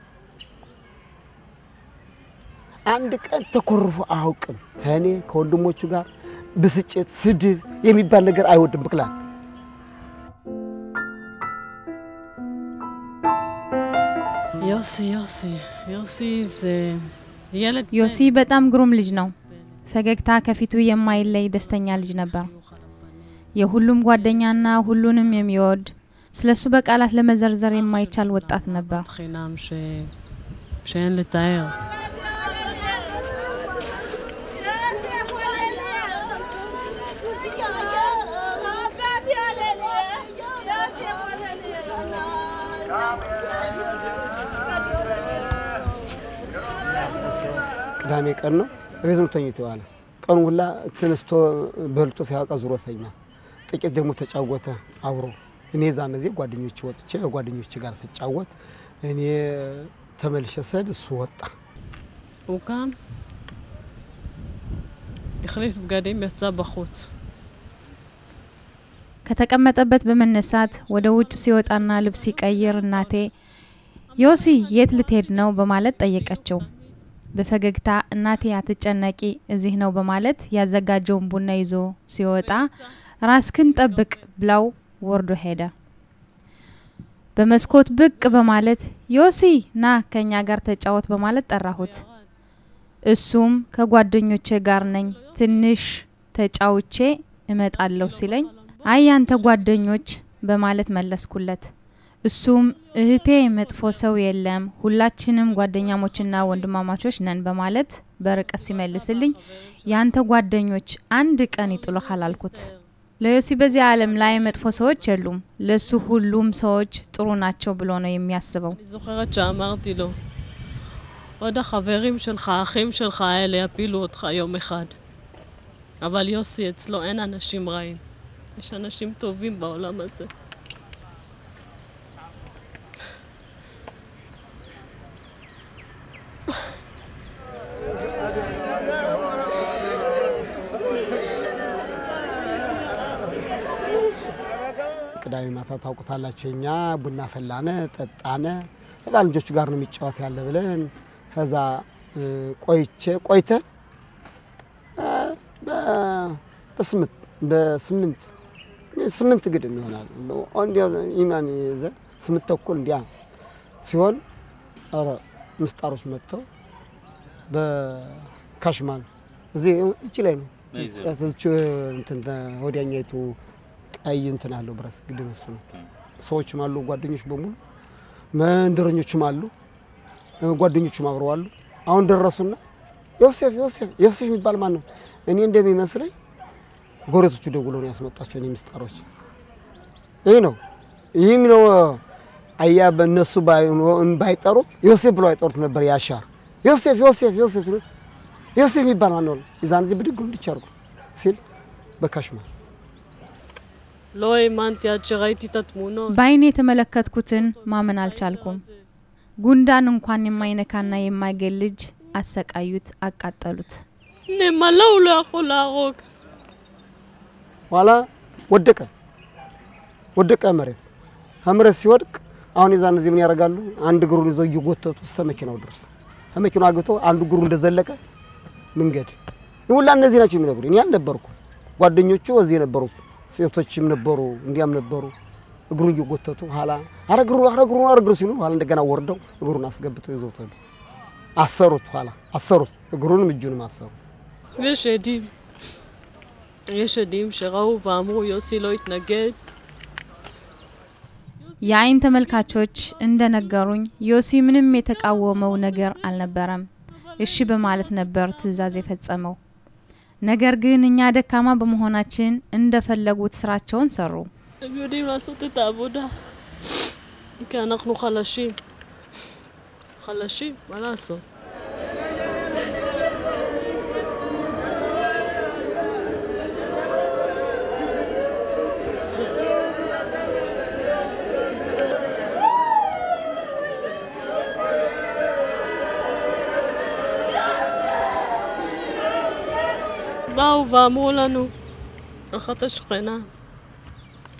አንድ ቀን ተኮርፎ አያውቅም። እኔ ከወንድሞቹ ጋር ብስጭት፣ ስድብ የሚባል ነገር አይወድም ብቅላል ዮሲ ዮሲ ዮሲ זה ילד ዮሲ በጣም ግሩም ልጅ ነው። ፈገግታ ከፊቱ የማይለይ ደስተኛ ልጅ ነበር። የሁሉም ጓደኛና ሁሉንም የሚወድ ስለሱ በቃላት ለመዘርዘር የማይቻል ወጣት ነበር። חינם ש... שאין לתאר. ቅዳሜ ቀን ነው። እቤት ነው ተኝቶ የዋለ። ቀኑ ሁላ ተነስቶ በልቶ ሲያበቃ ዙሮተኛ። ጥቂት ደግሞ ተጫወተ አብሮ። እኔ ዛን ጊዜ ጓደኞች ወጥቼ ጓደኞች ጋር ስጫወት እኔ ተመልሼ ስሄድ እሱ ወጣ። הוא קם, החליף בגדים, יצא בחוץ. ከተቀመጠበት በመነሳት ወደ ውጭ ሲወጣና ልብስ ሲቀይር እናቴ ዮሲ የት ልትሄድ ነው በማለት ጠየቀችው። በፈገግታ እናቴ አትጨነቂ፣ እዚህ ነው በማለት ያዘጋጀውን ቡና ይዞ ሲወጣ ራስክን ጠብቅ ብላው ወርዶ ሄደ። በመስኮት ብቅ በማለት ዮሲ ና ከኛ ጋር ተጫወት በማለት ጠራሁት። እሱም ከጓደኞቼ ጋር ነኝ፣ ትንሽ ተጫውቼ እመጣለሁ ሲለኝ አይ ያንተ ጓደኞች በማለት መለስኩለት። እሱም እህቴ መጥፎ ሰው የለም ሁላችንም ጓደኛሞችና ወንድማማቾች ነን በማለት በርቀት ሲመልስልኝ ያንተ ጓደኞች አንድ ቀን ይጥሉሃል አልኩት። ለዮሲ በዚህ ዓለም ላይ መጥፎ ሰዎች የሉም፣ ለሱ ሁሉም ሰዎች ጥሩ ናቸው ብሎ ነው የሚያስበው። אני זוכרת שאמרתי לו, עוד החברים שלך, האחים שלך האלה יפילו אותך יום אחד. אבל יוסי, אצלו אין אנשים רעים. יש אנשים טובים בעולם הזה. ቅዳሜ ማታ ታውቁታላችሁ፣ እኛ ቡና ፈላነ ጠጣነ ከባልጆቹ ጋር ነው የሚጫወት ያለ ብለን ከዛ ቆይቼ ቆይተን በስምንት በስምንት ስምንት ግድም ይሆናል እንዲያ ኢማን ይዘ ስምንት ተኩል እንዲያ ሲሆን ኧረ ምስጣሮች መጥተው በካሽማን እዚህ እቺ ላይ ነው እቺ እንትን ወዲያኛይቱ ቀይ እንትን አለው ብረት ግድም እሱ ነው። ሰዎችም አሉ ጓደኞች በሙሉ መንደረኞችም አሉ ጓደኞቹም አብረው አሉ። አሁን ደረሱና ዮሴፍ ዮሴፍ ዮሴፍ የሚባል ማን ነው? እኔ እንደሚመስለኝ ጎረቶቹ ደውለው ነው ያስመጧቸው። እኔ ምስጣሮች ይህ ነው ይህም ነው አያ በእነሱ ባይጠሩት ዮሴፍ ብለው አይጠሩት ነበር። ያሻር ዮሴፍ ዮሴፍ ዮሴፍ ሲሉት ዮሴፍ የሚባል ማን ነው? የዛን ጊዜ ብድግ እንዲች አድርጎ ሲል በካሽማል לא האמנתי עד שראיתי את התמונות. በአይኔ የተመለከትኩትን ማመን አልቻልኩም። ጉንዳን እንኳን የማይነካና የማይገል ልጅ አሰቃዩት፣ አቃጠሉት። נמלא הוא לא יכול להרוג. ኋላ ወደቀ ወደቀ መሬት መሬት ሲወድቅ አሁን የዛን ጊዜ ምን ያደርጋሉ? አንድ እግሩን ይዘው እየጎተቱ እስከ መኪናው ድረስ ከመኪናው አግቶ አንዱ እግሩ እንደዘለቀ መንገድ ሁላ እነዚህ ናቸው የሚነግሩ። እኔ አልነበርኩ፣ ጓደኞቹ እዚህ የነበሩት ሴቶችም ነበሩ፣ እንዲያም ነበሩ። እግሩ እየጎተቱ ኋላ አረ እግሩ አረ እግሩ አረ እግሩ ሲሉ ኋላ እንደገና ወርደው እግሩን አስገብተው ይዘውት ሄዱ። አሰሩት፣ ኋላ አሰሩት፣ እግሩንም እጁንም አሰሩ። יש עדים. יש עדים שראו ואמרו יוסי לא התנגד. የአይን ተመልካቾች እንደነገሩኝ ዮሲ ምንም የተቃወመው ነገር አልነበረም። እሺ በማለት ነበር ትዕዛዝ የፈጸመው። ነገር ግን እኛ ደካማ በመሆናችን እንደፈለጉት ስራቸውን ሰሩ። הם יודעים לעשות את העבודה. כי אנחנו חלשים. חלשים, מה לעשות? באו ואמרו לנו, אחת השכנה,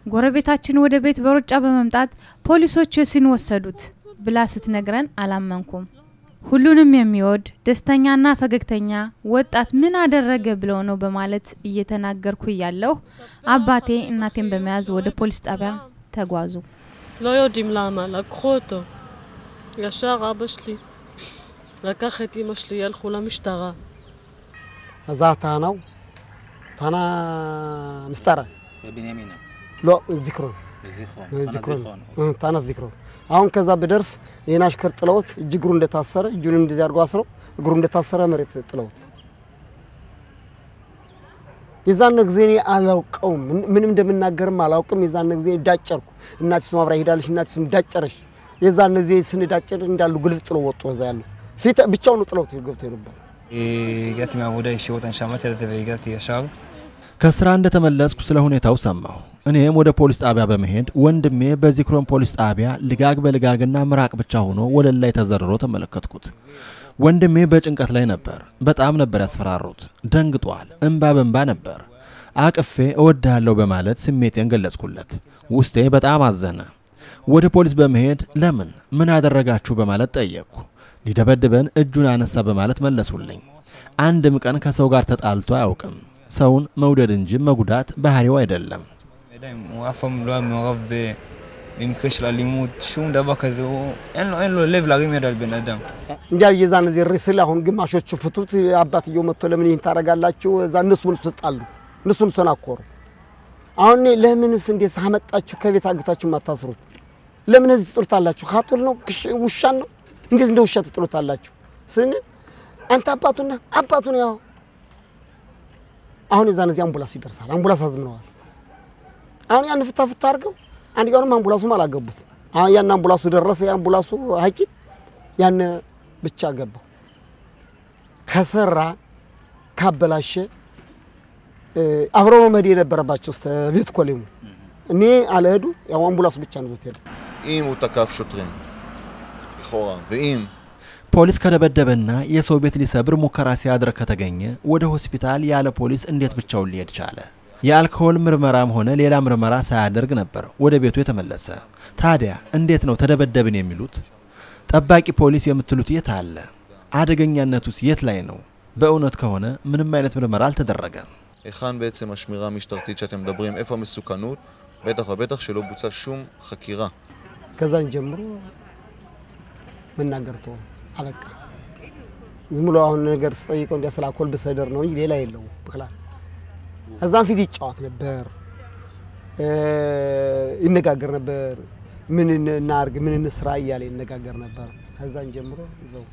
ጎረቤታችን ወደ ቤት በሩጫ በመምጣት ፖሊሶች ዮሲን ወሰዱት ብላ ስትነግረን አላመንኩም። ሁሉንም የሚወድ ደስተኛና ፈገግተኛ ወጣት ምን አደረገ ብለው ነው በማለት እየተናገርኩ እያለሁ አባቴ እናቴን በመያዝ ወደ ፖሊስ ጣቢያ ተጓዙ። לא יודעים למה, לקחו אותו. ישר אבא שלי לקח את אמא שלי, הלכו למשטרה. እዛ ታናው ታና ምስጠራ በቢንያሚን ሎ ዚክሮን በዚክሮን ዚክሮን እ፣ ታና ዚክሮን አሁን ከዛ ብደርስ ይህን አሽከር ጥለውት እጅ እግሩ እንደታሰረ እጁን እንደዚህ አድርጎ አስረው እግሩ እንደታሰረ መሬት ጥለውት የዛን ጊዜ እኔ አላውቀውም፣ ምን- ምንም እንደምናገርም አላውቅም። የዛን ጊዜ ዳጨርኩ። እናቲቱ አብራ ሄዳለች፣ እናቲቱም ዳጨረች። የዛን ጊዜ ስንዳጨር እንዳሉ ግልፍ ጥለው ወጡ። እዛ ያሉት ፊት ብቻውን ጥለውት ገብቶ ነበር። הגעתי מהעבודה ישירות, אני שמעתי על זה והגעתי ישר. ከስራ እንደተመለስኩ ስለ ሁኔታው ሰማሁ። እኔም ወደ ፖሊስ ጣቢያ በመሄድ ወንድሜ በዚክሮን ፖሊስ ጣቢያ ልጋግ በልጋግና ምራቅ ብቻ ሆኖ ወለል ላይ ተዘርሮ ተመለከትኩት። ወንድሜ በጭንቀት ላይ ነበር። በጣም ነበር ያስፈራሩት። ደንግጧል። እንባ በንባ ነበር። አቅፌ እወድሃለሁ በማለት ስሜቴን ገለጽኩለት። ውስጤ በጣም አዘነ። ወደ ፖሊስ በመሄድ ለምን ምን አደረጋችሁ በማለት ጠየቅኩ። ሊደበድበን እጁን አነሳ በማለት መለሱልኝ። አንድም ቀን ከሰው ጋር ተጣልቶ አያውቅም። ሰውን መውደድ እንጂ መጉዳት ባህሪው አይደለም። ידיים, הוא אף פעם לא היה מעורב ב- במקרה של אלימות, שום דבר כזה, הוא, אין, לו, אין לו לב להרים יד על בן אדם. እንጃ የዛን ጊዜ እሪ ስል አሁን ግማሾቹ ፍቱት፣ አባትየው መጥቶ ለምን ይህን ታደርጋላችሁ? እዛ እነሱ ምን ተጣሉ፣ እነሱ ምን ተናኮሩ። አሁን እኔ ለምንስ እንዴት አመጣችሁ ከቤት አግታችሁ ማታስሩት? ለምን እዚህ ትጥሉታላችሁ? ካጡል ነው ክሽ- ውሻን ነው እንዴት እንደ ውሻ ትጥሉታላችሁ ስንል አንተ አባቱና አባቱን ያው አሁን የዛን ጊዜ አምቡላንስ ይደርሳል። አምቡላንስ አዝምነዋል። አሁን ያን ፍታ ፍታ አድርገው አንደኛውንም አምቡላንሱም አላገቡት። አሁን ያን አምቡላንሱ ደረሰ። የአምቡላንሱ ሐኪም ያን ብቻ ገባው። ከሰራ ካበላሸ እ፣ አብረው መሄድ የነበረባቸው እስከ ቤት ኮሌሙ እኔ አልሄዱ። ያው አምቡላንሱ ብቻ ነው ዞት ሄደ። אם הוא תקף שוטרים, לכאורה, ואם ፖሊስ ከደበደበና የሰው ቤት ሊሰብር ሙከራ ሲያደርግ ከተገኘ ወደ ሆስፒታል ያለ ፖሊስ እንዴት ብቻውን ሊሄድ ቻለ? የአልኮሆል ምርመራም ሆነ ሌላ ምርመራ ሳያደርግ ነበር ወደ ቤቱ የተመለሰ። ታዲያ እንዴት ነው ተደበደብን የሚሉት? ጠባቂ ፖሊስ የምትሉት የት አለ? አደገኛነቱስ የት ላይ ነው? በእውነት ከሆነ ምንም አይነት ምርመራ አልተደረገም። היכן בעצם השמירה המשטרתית שאתם מדברים, איפה המסוכנות? בטח ובטח שלא בוצעה שום חקירה. ከዛን ጀምሮ መናገር ተወ፣ አበቃ። ዝም ብሎ አሁን ነገር ስጠይቀው እንዲያ ስለ አልኮል ብሰደር ነው እንጂ ሌላ የለውም ብክላል። ከዛም ፊት ይጫወት ነበር፣ እ፣ ይነጋገር ነበር። ምን እናርግ፣ ምን እንስራ እያለ ይነጋገር ነበር። ከዛን ጀምሮ እዛው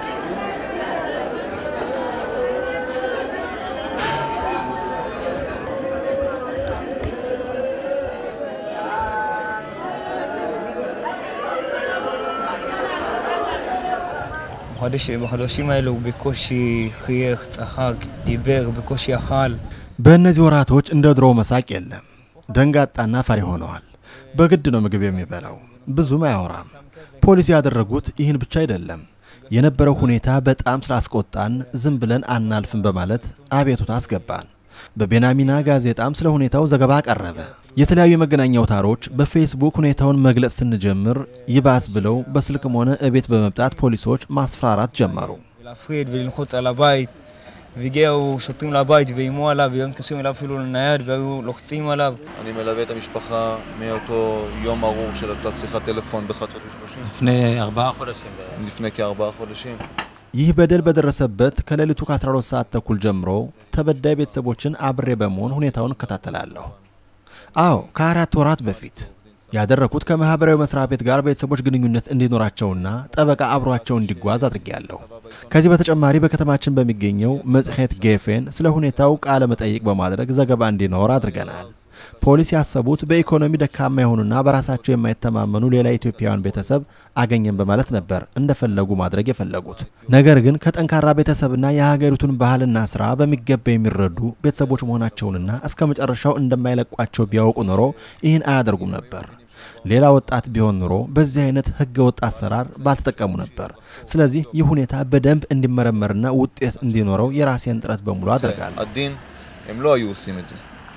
בחודש, בחודשים האלה הוא בקושי חייך, צחק, דיבר, בקושי אכל. በእነዚህ ወራቶች እንደ ድሮው መሳቅ የለም። ደንጋጣና ፈሪ ሆነዋል። በግድ ነው ምግብ የሚበላው። ብዙም አያወራም። ፖሊስ ያደረጉት ይህን ብቻ አይደለም። የነበረው ሁኔታ በጣም ስላስቆጣን ዝም ብለን አናልፍም በማለት አቤቱታ አስገባን። በቤናሚና ጋዜጣም ስለ ሁኔታው ዘገባ ቀረበ። የተለያዩ የመገናኛ አውታሮች በፌስቡክ ሁኔታውን መግለጽ ስንጀምር ይባስ ብለው በስልክም ሆነ እቤት በመምጣት ፖሊሶች ማስፈራራት ጀመሩ። להפריד וללחוץ על הבית. והגיעו שוטרים לבית ואיימו עליו, והיו נכנסים אליו אפילו לנייד והיו לוחצים עליו. אני מלווה את המשפחה מאותו יום ארור של אותה שיחת טלפון בחצות ושלושים. לפני ארבעה חודשים. לפני כארבעה חודשים. ይህ በደል በደረሰበት ከሌሊቱ ከ12 ሰዓት ተኩል ጀምሮ ተበዳይ ቤተሰቦችን አብሬ በመሆን ሁኔታውን እከታተላለሁ። አዎ ከአራት ወራት በፊት ያደረኩት ከማህበራዊ መስሪያ ቤት ጋር ቤተሰቦች ግንኙነት እንዲኖራቸውና ጠበቃ አብሯቸው እንዲጓዝ አድርጌያለሁ። ከዚህ በተጨማሪ በከተማችን በሚገኘው መጽሔት ጌፌን ስለ ሁኔታው ቃለ መጠይቅ በማድረግ ዘገባ እንዲኖር አድርገናል። ፖሊስ ያሰቡት በኢኮኖሚ ደካማ የሆኑና በራሳቸው የማይተማመኑ ሌላ ኢትዮጵያውያን ቤተሰብ አገኘን በማለት ነበር እንደፈለጉ ማድረግ የፈለጉት። ነገር ግን ከጠንካራ ቤተሰብና የሀገሪቱን ባህልና ስራ በሚገባ የሚረዱ ቤተሰቦች መሆናቸውንና እስከ መጨረሻው እንደማይለቋቸው ቢያውቁ ኖሮ ይህን አያደርጉም ነበር። ሌላ ወጣት ቢሆን ኑሮ በዚህ አይነት ህገ ወጥ አሰራር ባልተጠቀሙ ነበር። ስለዚህ ይህ ሁኔታ በደንብ እንዲመረመርና ውጤት እንዲኖረው የራሴን ጥረት በሙሉ አደርጋለሁ። הדין, הם לא היו עושים את זה.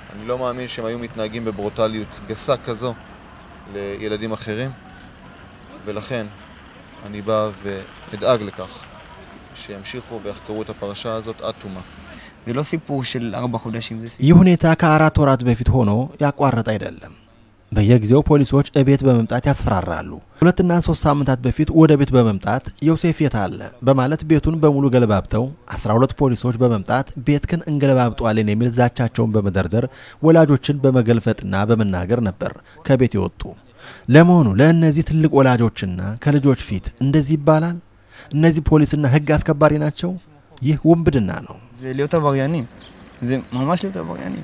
אני לא מאמין שהם היו מתנהגים בברוטליות גסה כזו לילדים אחרים, ולכן אני בא ואדאג לכך שימשיכו ויחקרו את הפרשה הזאת עד תומה. זה לא סיפור של ארבע חודשים, זה סיפור... ይህ ሁኔታ ከአራት ወራት በፊት ሆኖ ያቋረጠ አይደለም። በየጊዜው ፖሊሶች እቤት በመምጣት ያስፈራራሉ። ሁለትና ሶስት ሳምንታት በፊት ወደ ቤት በመምጣት ዮሴፍ የት አለ በማለት ቤቱን በሙሉ ገለባብጠው 12 ፖሊሶች በመምጣት ቤትክን እንገለባብጠዋለን የሚል ዛቻቸውን በመደርደር ወላጆችን በመገልፈጥና በመናገር ነበር ከቤት የወጡ። ለመሆኑ ለእነዚህ ትልቅ ወላጆችና ከልጆች ፊት እንደዚህ ይባላል? እነዚህ ፖሊስና ሕግ አስከባሪ ናቸው? ይህ ውንብድና ነው። זה להיות עבריינים. זה ממש להיות עבריינים.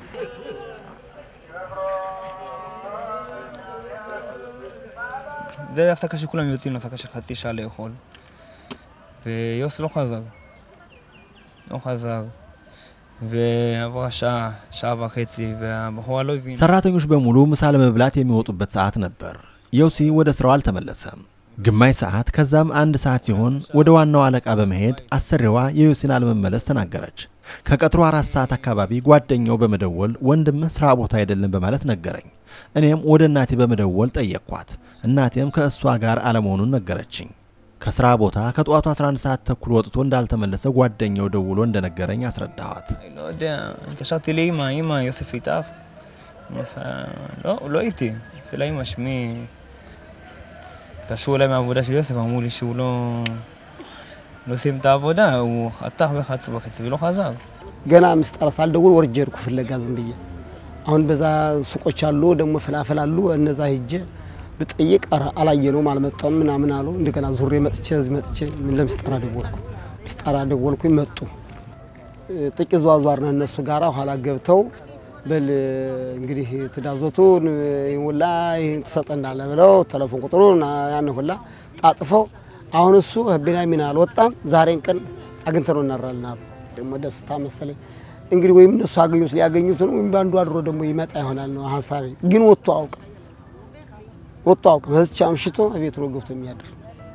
זה הפסקה שכולם יוצאים להפסקה של חצי שעה לאכול. ויוס לא חזר. לא חזר. ועברה שעה, שעה וחצי, והבחורה לא הבינה. ሰራተኞች በሙሉ ምሳ ለመብላት የሚወጡበት ሰዓት ነበር። ዮሲ ወደ ስራው አልተመለሰም። ግማሽ ሰዓት ከዛም አንድ ሰዓት ሲሆን ወደ ዋናው አለቃ በመሄድ አሰሪዋ የዮሲን አለመመለስ ተናገረች። ከቀጥሮ አራት ሰዓት አካባቢ ጓደኛው በመደወል ወንድምህ ስራ ቦታ አይደለም በማለት ነገረኝ። እኔም ወደ እናቴ በመደወል ጠየቅኳት። እናቴም ከእሷ ጋር አለመሆኑን ነገረችኝ። ከስራ ቦታ ከጠዋቱ 11 ሰዓት ተኩል ወጥቶ እንዳልተመለሰ ጓደኛው דውሎ እንደነገረኝ አስረዳኋት። לא יודע, התקשרתי לאימא, אימא, יוסף איתך? אמא עשה- לא, הוא לא איתי. אצל האימא, שמי... התקשרו אליי מהעבודה של יוסף, אמרו לי שהוא לא... לא סיים את העבודה, הוא חתך ב-11 וחצי ולא חזר. ገና ምስጠራ ሳልደውል ወርጄ ሄድኩ ፍለጋ ዝም ብዬ። አሁን በዛ ሱቆች አሉ ደግሞ ፍላፍል አሉ። እነዛ ሂጄ ብጠይቅ ኧረ አላየነውም አልመጣም ምናምን አሉ። እንደገና ዙሬ መጥቼ እዚህ መጥቼ ምን ለምስጠራ ደወልኩ። ምስጠራ ደወልኩኝ መጡ። ጥቂት ዘዋዟርነ እነሱ ጋራ ኋላ ገብተው በል እንግዲህ ትዳዞቱን ሁላ ይህን ትሰጠናለ ብለው ቴሌፎን ቁጥሩን ያን ሁላ ጣጥፈው አሁን እሱ ቢንያሚን አልወጣም ዛሬን ቀን አግኝተነው እናራልና ደግሞ ደስታ መሰለኝ እንግዲህ ወይም እነሱ አገኙት ሊያገኙት ነው ወይም በአንዱ አድሮ ደግሞ ይመጣ ይሆናል ነው ሀሳቤ። ግን ወጥቶ አውቅም ወጥቶ አውቅም። በዚች አምሽቶ ቤቱ ነው ገብቶ የሚያድር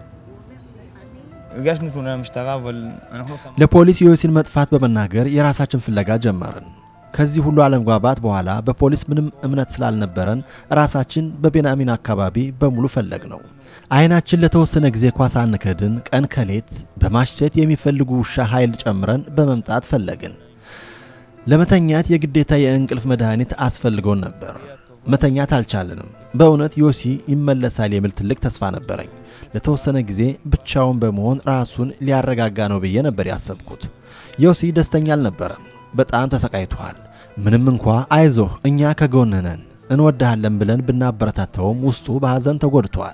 הגשנו תלונה למשטרה, אבל אנחנו לא שמנו... ለፖሊስ የዮሲን መጥፋት በመናገር የራሳችን ፍለጋ ጀመርን። ከዚህ ሁሉ አለመግባባት በኋላ በፖሊስ ምንም እምነት ስላልነበረን ራሳችን በቤንያሚን አካባቢ በሙሉ ፈለግ ነው። አይናችን ለተወሰነ ጊዜ ኳስ አንከድን፣ ቀን ከሌት በማሸት የሚፈልጉ ውሻ ኃይል ጨምረን በመምጣት ፈለግን። ለመተኛት የግዴታ የእንቅልፍ መድኃኒት አስፈልጎን ነበር። መተኛት አልቻልንም። በእውነት ዮሲ ይመለሳል የሚል ትልቅ ተስፋ ነበረኝ። ለተወሰነ ጊዜ ብቻውን በመሆን ራሱን ሊያረጋጋ ነው ብዬ ነበር ያሰብኩት። ዮሲ ደስተኛ አልነበረም። በጣም ተሰቃይቷል። ምንም እንኳ አይዞህ እኛ ከጎንህ ነን እንወድሃለን ብለን ብናበረታተውም ውስጡ በሐዘን ተጎድቷል።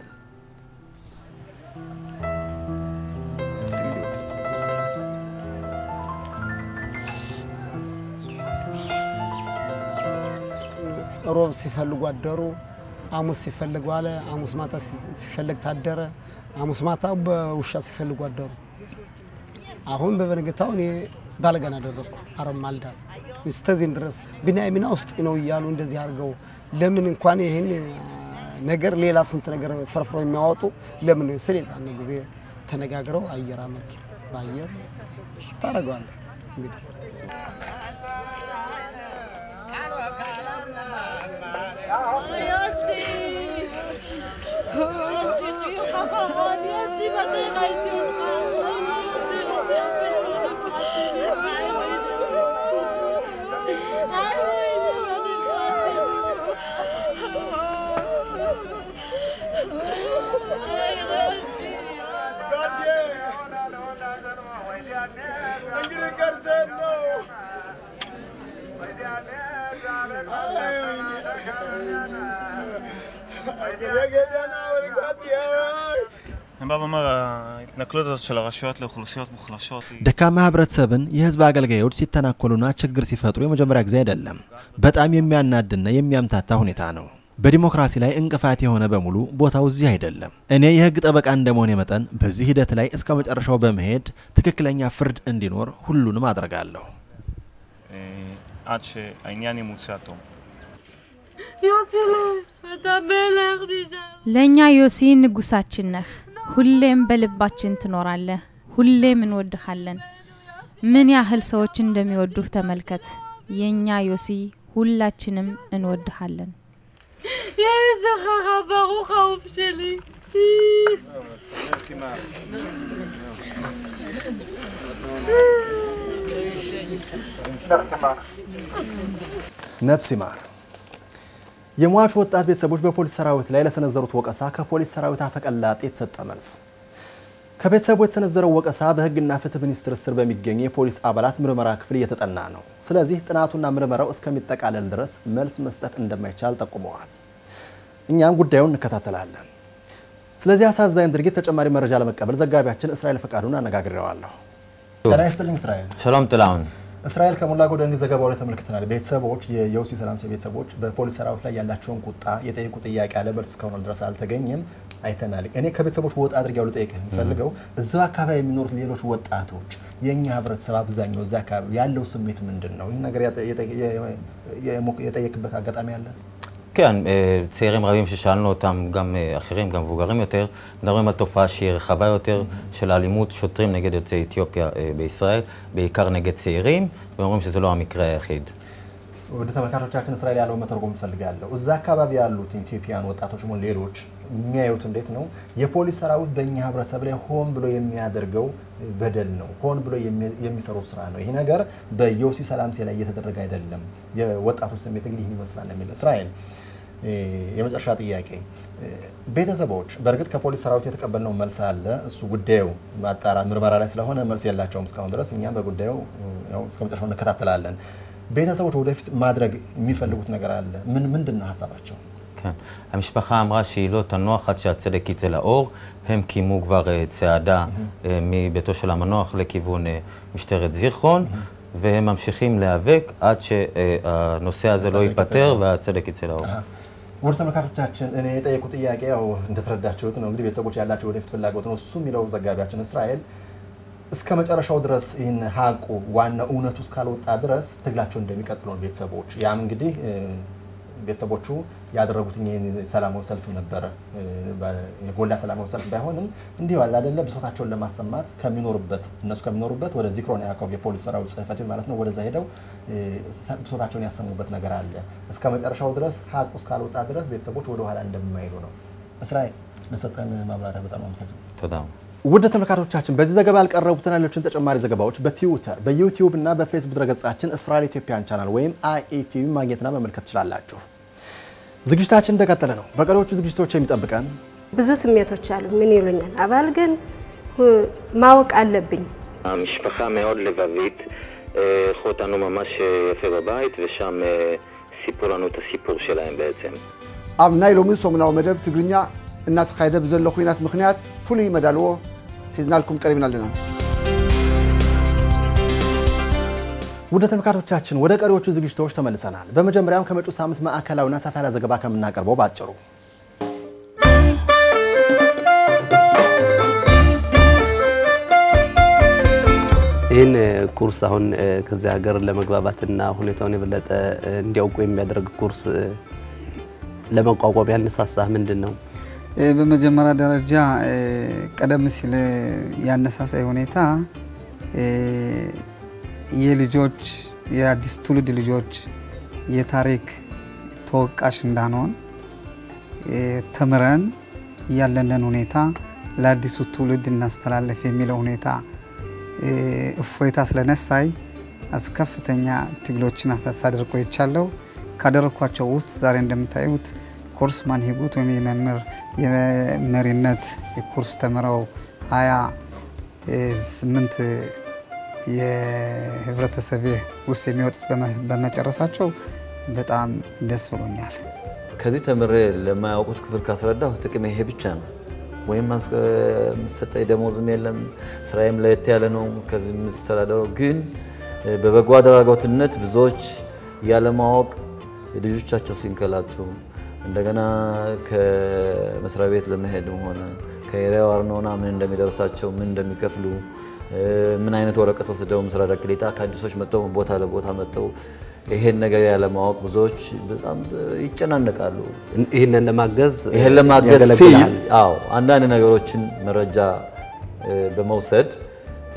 ሮብ ሲፈልጉ አደሩ። ሐሙስ ሲፈልጉ አለ። ሐሙስ ማታ ሲፈልግ ታደረ። ሐሙስ ማታ በውሻ ሲፈልጉ አደሩ። አሁን በበነገታው እኔ ባለገና አደረግኩ። አረብ ማልዳ እስከዚህን ድረስ ቢንያሚና ውስጥ ነው እያሉ እንደዚህ አድርገው ለምን እንኳን ይህን ነገር ሌላ ስንት ነገር ፈርፍረው የሚያወጡ ለምን ስለ የዛኔ ጊዜ ተነጋግረው አየር አመጡ። በአየር ታደርገዋለህ እንግዲህ אני בא ואומר, ההתנכלות הזאת של הרשויות לאוכלוסיות מוחלשות היא... ደካማ ህብረተሰብን የህዝብ አገልጋዮች ሲተናኮሉና ችግር ሲፈጥሩ የመጀመሪያ ጊዜ አይደለም። በጣም የሚያናድና የሚያምታታ ሁኔታ ነው። በዲሞክራሲ ላይ እንቅፋት የሆነ በሙሉ ቦታው እዚህ አይደለም። እኔ የህግ ጠበቃ እንደመሆኔ መጠን በዚህ ሂደት ላይ እስከ መጨረሻው በመሄድ ትክክለኛ ፍርድ እንዲኖር ሁሉንም አድርጋለሁ። אה, עד שהעניין ימוצה עד תום. יוסילה, אתה מלך נשאר. ለእኛ ዮሲ ንጉሳችን ነህ። ሁሌም በልባችን ትኖራለህ። ሁሌም እንወድሃለን። ምን ያህል ሰዎች እንደሚወዱህ ተመልከት። የእኛ ዮሲ ሁላችንም እንወድሃለን። יהי זכרך ברוך אהוב שלי. ነፍስ ይማር። የሟቹ ወጣት ቤተሰቦች በፖሊስ ሰራዊት ላይ ለሰነዘሩት ወቀሳ ከፖሊስ ሰራዊት አፈቀላጤ የተሰጠ መልስ። ከቤተሰቡ የተሰነዘረው ወቀሳ በሕግና ፍትህ ሚኒስቴር ስር በሚገኙ የፖሊስ አባላት ምርመራ ክፍል እየተጠና ነው። ስለዚህ ጥናቱና ምርመራው እስከሚጠቃለል ድረስ መልስ መስጠት እንደማይቻል ጠቁመዋል። እኛም ጉዳዩን እንከታተላለን። ስለዚህ አሳዛኝ ድርጊት ተጨማሪ መረጃ ለመቀበል ዘጋቢያችን እስራኤል ፈቃዱን አነጋግሬዋለሁ። ጤና ይስጥልኝ እስራኤል። שלום ጥላሁን። እስራኤል ከሞላ ጎደል ዘገባው ላይ ተመልክተናል። ቤተሰቦች የዮሲ ሰላምሴ ቤተሰቦች በፖሊስ ሰራዊት ላይ ያላቸውን ቁጣ የጠየቁ ጥያቄ አለ መልስ እስካሁን ድረስ አልተገኘም አይተናል። እኔ ከቤተሰቦች ወጣ አድርጌ ልጠይቅህ የምፈልገው እዛው አካባቢ የሚኖሩት ሌሎች ወጣቶች የእኛ ህብረተሰብ አብዛኛው እዛ አካባቢ ያለው ስሜት ምንድን ነው? ይህ ነገር የጠየቅበት አጋጣሚ አለ? כן, אה, צעירים רבים ששאלנו אותם, גם אה, אחרים, גם מבוגרים יותר, מדברים על תופעה שהיא רחבה יותר של אלימות שוטרים נגד יוצאי אתיופיה אה, בישראל, בעיקר נגד צעירים, ואומרים שזה לא המקרה היחיד. ወደ ተመልካቾቻችን እስራኤል ያለው መተርጎም እፈልጋለሁ። እዛ አካባቢ ያሉት ኢትዮጵያን ወጣቶች ሆኑ ሌሎች የሚያዩት እንዴት ነው? የፖሊስ ሰራዊት በእኛ ህብረተሰብ ላይ ሆን ብሎ የሚያደርገው በደል ነው፣ ሆን ብሎ የሚሰሩት ስራ ነው። ይህ ነገር በዮሲ ሰላምሴ ላይ እየተደረገ አይደለም። የወጣቶች ስሜት እንግዲህ ይህን ይመስላል ነው የሚለው እስራኤል። የመጨረሻ ጥያቄ ቤተሰቦች በእርግጥ ከፖሊስ ሰራዊት የተቀበልነው መልስ አለ። እሱ ጉዳዩ ማጣራት ምርመራ ላይ ስለሆነ መልስ የላቸውም እስካሁን ድረስ። እኛም በጉዳዩ ያው እስከ መጨረሻው እንከታተላለን። ቤተሰቦች ወደፊት ማድረግ የሚፈልጉት ነገር አለ። ምን ምንድን ነው ሀሳባቸው? כן. המשפחה אמרה שהיא לא תנוח עד שהצדק יצא לאור. הם קיימו כבר אה, צעדה אה, מביתו של המנוח לכיוון אה, משטרת זיכרון, והם ממשיכים להיאבק עד שהנושא הזה לא ייפתר והצדק יצא לאור. ወደ ተመልካቾቻችን እኔ የጠየቁ ጥያቄ ያው እንደተረዳችሁት ነው እንግዲህ ቤተሰቦች ያላቸው ወደፊት ፍላጎት ነው። እሱ የሚለው ዘጋቢያችን እስራኤል እስከ መጨረሻው ድረስ ይህን ሀቁ ዋና እውነቱ እስካልወጣ ድረስ ትግላቸው እንደሚቀጥሉ ነው ቤተሰቦች። ያም እንግዲህ ቤተሰቦቹ ያደረጉት ይህን ሰላማዊ ሰልፍ ነበረ። የጎላ ሰላማዊ ሰልፍ ባይሆንም እንዲሁ አለ አይደለ ብሶታቸውን ለማሰማት ከሚኖሩበት እነሱ ከሚኖሩበት ወደ ዚክሮን ያዕቆብ የፖሊስ ሰራዊት ጽሕፈት ቤት ማለት ነው ወደዛ ሄደው ብሶታቸውን ያሰሙበት ነገር አለ። እስከ መጨረሻው ድረስ ሀቁ እስካልወጣ ድረስ ቤተሰቦች ወደ ኋላ እንደማይሉ ነው። እስራኤል ለሰጠን ማብራሪያ በጣም አመሰግናለሁ። תודה. ውድ ተመልካቾቻችን በዚህ ዘገባ ያልቀረቡትን ሌሎችን ተጨማሪ ዘገባዎች በትዊተር በዩቲዩብ እና በፌስቡክ ድረገጻችን እስራኤል ኢትዮጵያን ቻናል ወይም አይኢቲቪ ማግኘትና መመልከት ትችላላችሁ። ዝግጅታችን እንደቀጠለ ነው። በቀሪዎቹ ዝግጅቶች የሚጠብቀን ብዙ ስሜቶች አሉ። ምን ይሉኛል አባል ግን ማወቅ አለብኝ። המשפחה מאוד לבבית, אה, אירחו אותנו ממש אה, יפה בבית, ושם אה, סיפרו לנו את הסיפור שלהם בעצם. ኣብ ናይ ሎሚ ሰሙናዊ መደብ ትግርኛ እናተኻየደ ብዘሎ ኩናት ምክንያት ፍሉይ መዳልዎ ሒዝናልኩም ቀሪብና ኣለና ውድ ተመልካቾቻችን ወደ ቀሪዎቹ ዝግጅቶች ተመልሰናል። በመጀመሪያም ከመጪው ሳምንት ማዕከላዊና ሰፋ ያለ ዘገባ ከምናቀርበው ባጭሩ ይህን ኩርስ አሁን ከዚህ ሀገር ለመግባባትና ሁኔታውን የበለጠ እንዲያውቁ የሚያደርግ ኩርስ ለመቋቋም ያነሳሳህ ምንድን ነው? በመጀመሪያ ደረጃ ቀደም ሲል ያነሳሳይ ሁኔታ የልጆች የአዲስ ትውልድ ልጆች የታሪክ ተወቃሽ እንዳንሆን ተምረን ያለንን ሁኔታ ለአዲሱ ትውልድ እናስተላለፍ የሚለው ሁኔታ እፎይታ ስለነሳይ ከፍተኛ ትግሎችን ሳደርግ ቆይቻለሁ። ካደረግኳቸው ውስጥ ዛሬ እንደምታዩት ኮርስ ማንሂጉት ወይም የመምህር የመሪነት የኮርስ ተምረው ሀያ ስምንት የህብረተሰብ ውስጥ የሚወጡት በመጨረሳቸው በጣም ደስ ብሎኛል። ከዚህ ተምሬ ለማያውቁት ክፍል ካስረዳሁ ጥቅሜ ይሄ ብቻ ነው። ወይም የምሰጠኝ ደሞዝም የለም፣ ስራዬም ለየት ያለ ነው ከዚህ የምስተዳደረው። ግን በበጎ አድራጎትነት ብዙዎች ያለማወቅ ልጆቻቸው ሲንከላቱ እንደገና ከመስሪያ ቤት ለመሄድም ሆነ ከኤሪያው አርኖና ምን እንደሚደርሳቸው ምን እንደሚከፍሉ ምን አይነት ወረቀት ወስደው ምስራቅ ቅሊጣ ከአዲሶች መጥተው ቦታ ለቦታ መጥተው ይሄን ነገር ያለማወቅ ብዙዎች በጣም ይጨናነቃሉ። ይህንን ለማገዝ ይሄን ለማገዝ ሲል አዎ አንዳንድ ነገሮችን መረጃ በመውሰድ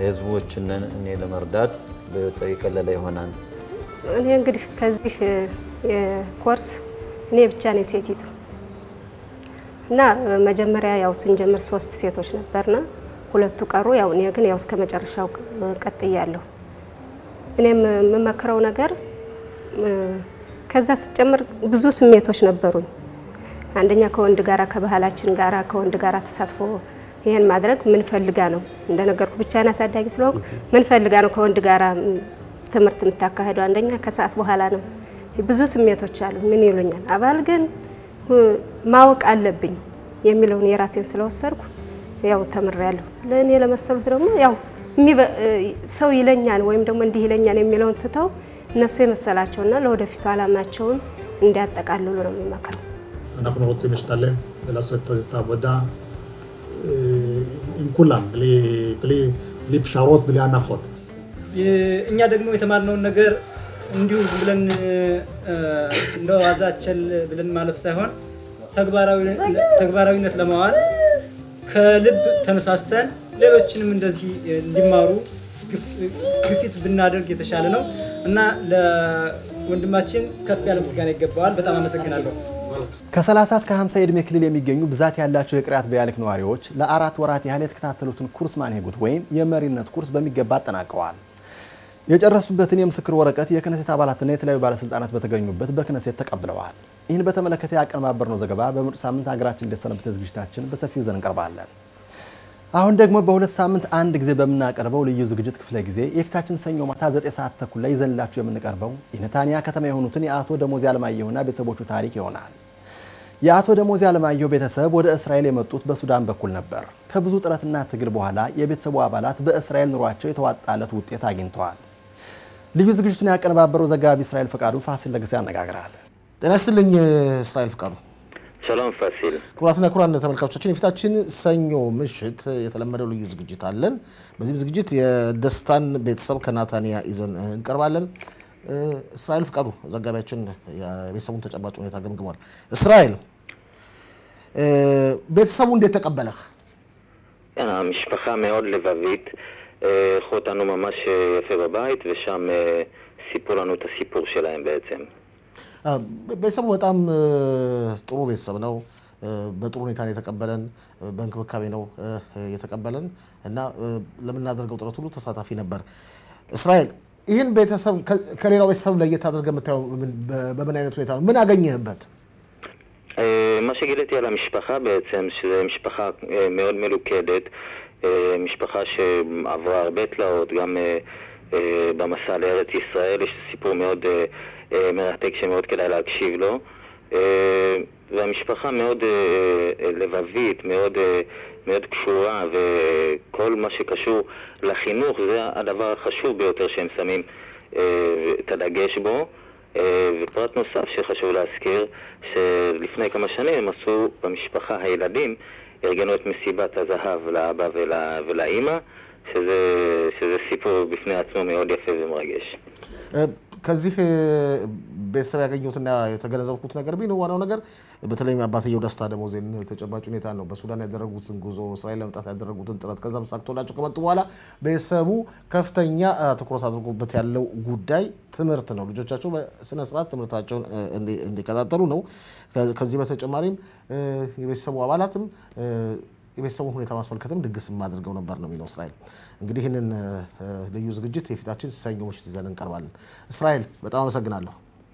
ህዝቦችን እኔ ለመርዳት የቀለለ ይሆናል። እኔ እንግዲህ ከዚህ ኮርስ እኔ ብቻ ነኝ ሴቲቱ እና መጀመሪያ ያው ስንጀምር ሶስት ሴቶች ነበርና ሁለቱ ቀሩ። ያው እኔ ግን ያው እስከ መጨረሻው ቀጥያለሁ። እኔም የምመክረው ነገር ከዛ ስጨምር ብዙ ስሜቶች ነበሩኝ። አንደኛ ከወንድ ጋራ ከባህላችን ጋራ ከወንድ ጋራ ተሳትፎ ይሄን ማድረግ ምን ፈልጋ ነው እንደነገርኩ ብቻዬን አሳዳጊ ስለሆንኩ ምን ፈልጋ ነው ከወንድ ጋራ ትምህርት የምታካሄደው? አንደኛ ከሰዓት በኋላ ነው። ብዙ ስሜቶች አሉ። ምን ይሉኛል አባል ግን ማወቅ አለብኝ የሚለውን የራሴን ስለወሰድኩ ያው ተምሬያለሁ። ለእኔ ለመሰሉት ደግሞ ያው ሰው ይለኛል ወይም ደግሞ እንዲህ ይለኛል የሚለውን ትተው እነሱ የመሰላቸውና ለወደፊቱ አላማቸውን እንዲያጠቃልሉ ነው የሚመክረው። אנחנו רוצים להשתלם ולעשות את העבודה עם כולם, בלי, בלי, בלי פשרות, בלי הנחות. እኛ ደግሞ የተማርነውን ነገር እንዲሁ ብለን እንደ ዋዛ ቸል ብለን ማለፍ ሳይሆን ተግባራዊነት ለማዋል ከልብ ተነሳስተን ሌሎችንም እንደዚህ እንዲማሩ ግፊት ብናደርግ የተሻለ ነው እና ለወንድማችን ከፍ ያለ ምስጋና ይገባዋል። በጣም አመሰግናለሁ። ከ30 እስከ 50 የዕድሜ ክልል የሚገኙ ብዛት ያላቸው የቅሪያት ቢያሊክ ነዋሪዎች ለአራት ወራት ያህል የተከታተሉትን ኩርስ ማንሄጉት ወይም የመሪነት ኩርስ በሚገባ አጠናቀዋል። የጨረሱበትን የምስክር ወረቀት የክነሴት አባላትና የተለያዩ ባለስልጣናት በተገኙበት በክነሴት ተቀብለዋል። ይህን በተመለከተ ያቀነባበርነው ዘገባ በምርጥ ሳምንት ሀገራችን እንደሰነበተ ዝግጅታችን በሰፊው ይዘን እንቀርባለን። አሁን ደግሞ በሁለት ሳምንት አንድ ጊዜ በምናቀርበው ልዩ ዝግጅት ክፍለ ጊዜ የፊታችን ሰኞ ማታ 9 ሰዓት ተኩል ላይ ይዘንላችሁ የምንቀርበው የነታንያ ከተማ የሆኑትን የአቶ ደሞዝ አለማየሁና ቤተሰቦቹ ታሪክ ይሆናል። የአቶ ደሞዝ አለማየሁ ቤተሰብ ወደ እስራኤል የመጡት በሱዳን በኩል ነበር። ከብዙ ጥረትና ትግል በኋላ የቤተሰቡ አባላት በእስራኤል ኑሯቸው የተዋጣለት ውጤት አግኝተዋል። ልዩ ዝግጅቱን ያቀነባበረው ዘጋቢ እስራኤል ፈቃዱ ፋሲል ለጊዜ ያነጋግራል። ጤና ይስጥልኝ እስራኤል ፈቃዱ። ሰላም ፋሲል። ክቡራትና ክቡራን ተመልካቾቻችን የፊታችን ሰኞ ምሽት የተለመደው ልዩ ዝግጅት አለን። በዚህም ዝግጅት የደስታን ቤተሰብ ከናታንያ ይዘን እንቀርባለን። እስራኤል ፍቃዱ ዘጋቢያችን የቤተሰቡን ተጨባጭ ሁኔታ ገምግሟል። እስራኤል ቤተሰቡ እንዴት ተቀበለህ? המשפחה מאוד לבבית, אירחו אותנו ממש יפה בבית, ושם סיפרו לנו את הסיפור שלהם בעצם. ቤተሰቡ በጣም ጥሩ ቤተሰብ ነው። በጥሩ ሁኔታ ነው የተቀበለን፣ በእንክብካቤ ነው የተቀበለን እና ለምናደርገው ጥረት ሁሉ ተሳታፊ ነበር። እስራኤል ይህን ቤተሰብ ከሌላው ቤተሰብ ለየት አድርገህ የምታየው በምን አይነት ሁኔታ ነው? ምን አገኘህበት? מה שגיליתי על המשפחה בעצם, שזו משפחה מאוד מלוכדת, משפחה שעברה הרבה תלאות, גם במסע לארץ ישראל יש סיפור מאוד מרתק שמאוד כדאי להקשיב לו. והמשפחה מאוד לבבית, מאוד, מאוד קשורה, וכל מה שקשור לחינוך זה הדבר החשוב ביותר שהם שמים את הדגש בו. ופרט נוסף שחשוב להזכיר, שלפני כמה שנים הם עשו במשפחה, הילדים ארגנו את מסיבת הזהב לאבא ול, ולאימא, שזה, שזה סיפור בפני עצמו מאוד יפה ומרגש. ከዚህ ቤተሰብ ያገኘሁትና የተገነዘብኩት ነገር ቢኖር ዋናው ነገር በተለይም አባትየው ደስታ ደሞዜን ተጨባጭ ሁኔታ ነው። በሱዳን ያደረጉትን ጉዞ እስራኤል ለመምጣት ያደረጉትን ጥረት ከዛም ሳክቶላቸው ከመጡ በኋላ ቤተሰቡ ከፍተኛ ትኩረት አድርጎበት ያለው ጉዳይ ትምህርት ነው። ልጆቻቸው በስነ ስርዓት ትምህርታቸውን እንዲከታተሉ ነው። ከዚህ በተጨማሪም የቤተሰቡ አባላትም የቤተሰቡን ሁኔታ ማስመልከትም ድግስ አድርገው ነበር ነው የሚለው እስራኤል። እንግዲህ ይህንን ልዩ ዝግጅት የፊታችን ሰኞ ምሽት ይዘን እንቀርባለን። እስራኤል በጣም አመሰግናለሁ።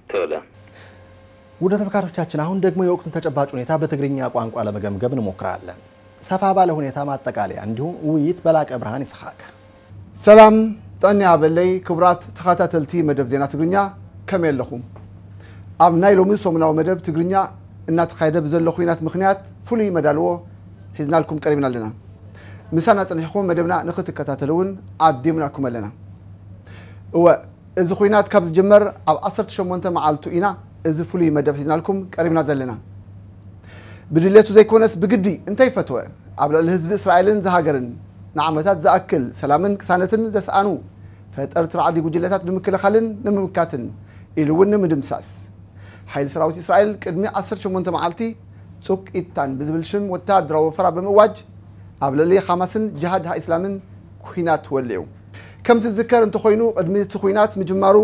ውድ ተመልካቾቻችን አሁን ደግሞ የወቅቱን ተጨባጭ ሁኔታ በትግርኛ ቋንቋ ለመገምገም እንሞክራለን። ሰፋ ባለ ሁኔታ ማጠቃለያ እንዲሁም ውይይት በላቀ ብርሃን ይስሐቅ። ሰላም ጠኒ ኣበለይ ክቡራት ተኸታተልቲ መደብ ዜና ትግርኛ ከመይ ኣለኹም ኣብ ናይ ሎሚ ሰሙናዊ መደብ ትግርኛ እናተካየደ ብዘሎ ኩናት ምክንያት ፍሉይ መዳልዎ ሒዝናልኩም ቀሪብና ኣለና ምሳና ፀኒሕኩም መደብና ንክትከታተሉ እውን ኣዲምናኩም ኣለና እወ እዚ ኩናት ካብ ዝጅመር ኣብ 18 መዓልቱ ኢና እዚ ፍሉይ መደብ ሒዝናልኩም ቀሪብና ዘለና ብድሌቱ ዘይኮነስ ብግዲ እንታይ ፈትወ ኣብ ልዕሊ ህዝቢ እስራኤልን ዝሃገርን ንዓመታት ዝኣክል ሰላምን ቅሳነትን ዘሰኣኑ ፈጠርቲ ረዓዲ ጉጅለታት ንምክልኻልን ንምምካትን ኢሉ እውን ንምድምሳስ ሓይሊ ሰራዊት እስራኤል ቅድሚ 18 መዓልቲ ፁቅ ኢታን ብዝብል ሽም ወተሃደራዊ ወፈራ ብምእዋጅ ኣብ ልዕሊ ሓማስን ጅሃድ ሃ ኢስላምን ኩናት ወልዑ ከምቲ ዝዝከር እንተኮይኑ ቅድሚ እቲ ኩናት ምጅማሩ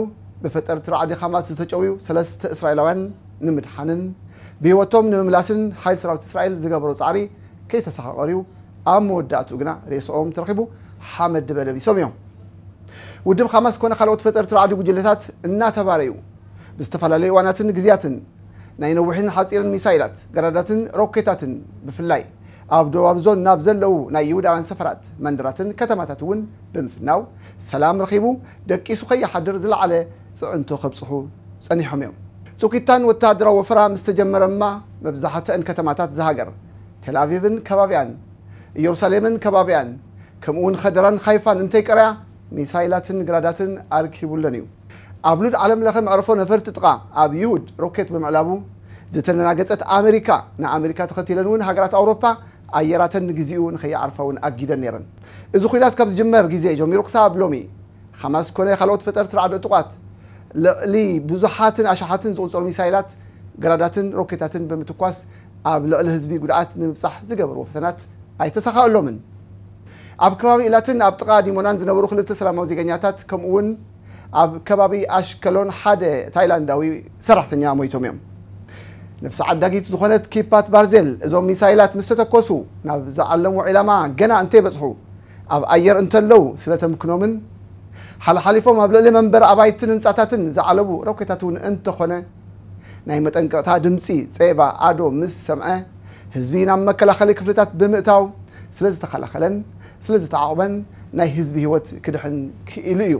ብፈጠርቲ ራዕዲ ሓማስ ዝተጨውዩ ሰለስተ እስራኤላውያን ንምድሓንን ብሂወቶም ንምምላስን ሓይሊ ሰራዊት እስራኤል ዝገበሮ ፃዕሪ ከይተሰኻቐርዩ ኣብ መወዳእትኡ ግና ርእሶኦም ተረኺቡ ሓመድ በለቢሶም እዮም ውድብ ሓማስ ኮነ ካልኦት ፈጠርቲ ራዕዲ ጉጅለታት እናተባረዩ ብዝተፈላለዩ እዋናትን ግዜያትን ናይ ነዊሕን ሓፂርን ሚሳይላት ገራዳትን ሮኬታትን ብፍላይ ኣብ ደቡብ ዞን ናብ ዘለው ናይ ይሁዳውያን ሰፈራት መንደራትን ከተማታት እውን ብምፍናው ሰላም ረኺቡ ደቂሱ ከይሓድር ዝለዓለ ፅዕንቶ ከብፅሑ ፀኒሖም እዮም ፁኪታን ወተሃደራዊ ወፈራ ምስ ተጀመረ እማ መብዛሕትአን ከተማታት ዝሃገር ቴልኣቪቭን ከባቢያን ኢየሩሳሌምን ከባቢያን ከምኡውን ኸደራን ሃይፋን እንተይቀረያ ሚሳይላትን ግራዳትን ኣርኪቡለን እዩ ኣብ ሉድ ዓለም ለኸ መዕረፎ ነፈርቲ ጥቓ ኣብ ይሁድ ሮኬት ብምዕላቡ ዝተነናገፀት ኣሜሪካ ንኣሜሪካ ተኸቲለን እውን ሃገራት ኣውሮፓ ኣየራተን ንግዚኡ ንኸይዓርፋ እውን ኣጊደን ነይረን እዚ ኩናት ካብ ዝጅመር ግዜ ጀሚሩ ክሳብ ሎሚ ሓማስ ኮነ ካልኦት ፈጠርቲ ራዕዲ ዕጡቋት ልዕሊ ብዙሓትን ኣሽሓትን ዝቁፀሩ ሚሳይላት ገራዳትን ሮኬታትን ብምትኳስ ኣብ ልዕሊ ህዝቢ ጉድኣት ንምብፃሕ ዝገበርዎ ፈተናት ኣይተሰኻእሎምን ኣብ ከባቢ ኢላትን ኣብ ጥቓ ዲሞናን ዝነበሩ ክልተ ሰላማዊ ዜገኛታት ከምኡ እውን ኣብ ከባቢ ኣሽከሎን ሓደ ታይላንዳዊ ሰራሕተኛ ሞይቶም እዮም ነፍሲ ዓዳጊት ዝኾነት ኪፓት ባርዜል እዞም ሚሳይላት ምስ ተተኮሱ ናብ ዝዓለሙ ዒላማ ገና እንተይበፅሑ ኣብ ኣየር እንተለው ስለተምክኖምን ሓልሓሊፎም ኣብ ልዕሊ መንበሪ ኣባይትን ህንፃታትን ዝዓለቡ ሮኬታት እውን እንተኾነ ናይ መጠንቀቕታ ድምፂ ፀባ ኣዶ ምስ ሰምዐ ህዝቢ ናብ መከላኸሊ ክፍልታት ብምእታው ስለ ዝተኸላኸለን ስለ ዝተዓቕበን ናይ ህዝቢ ሂወት ክድሕን ክኢሉ እዩ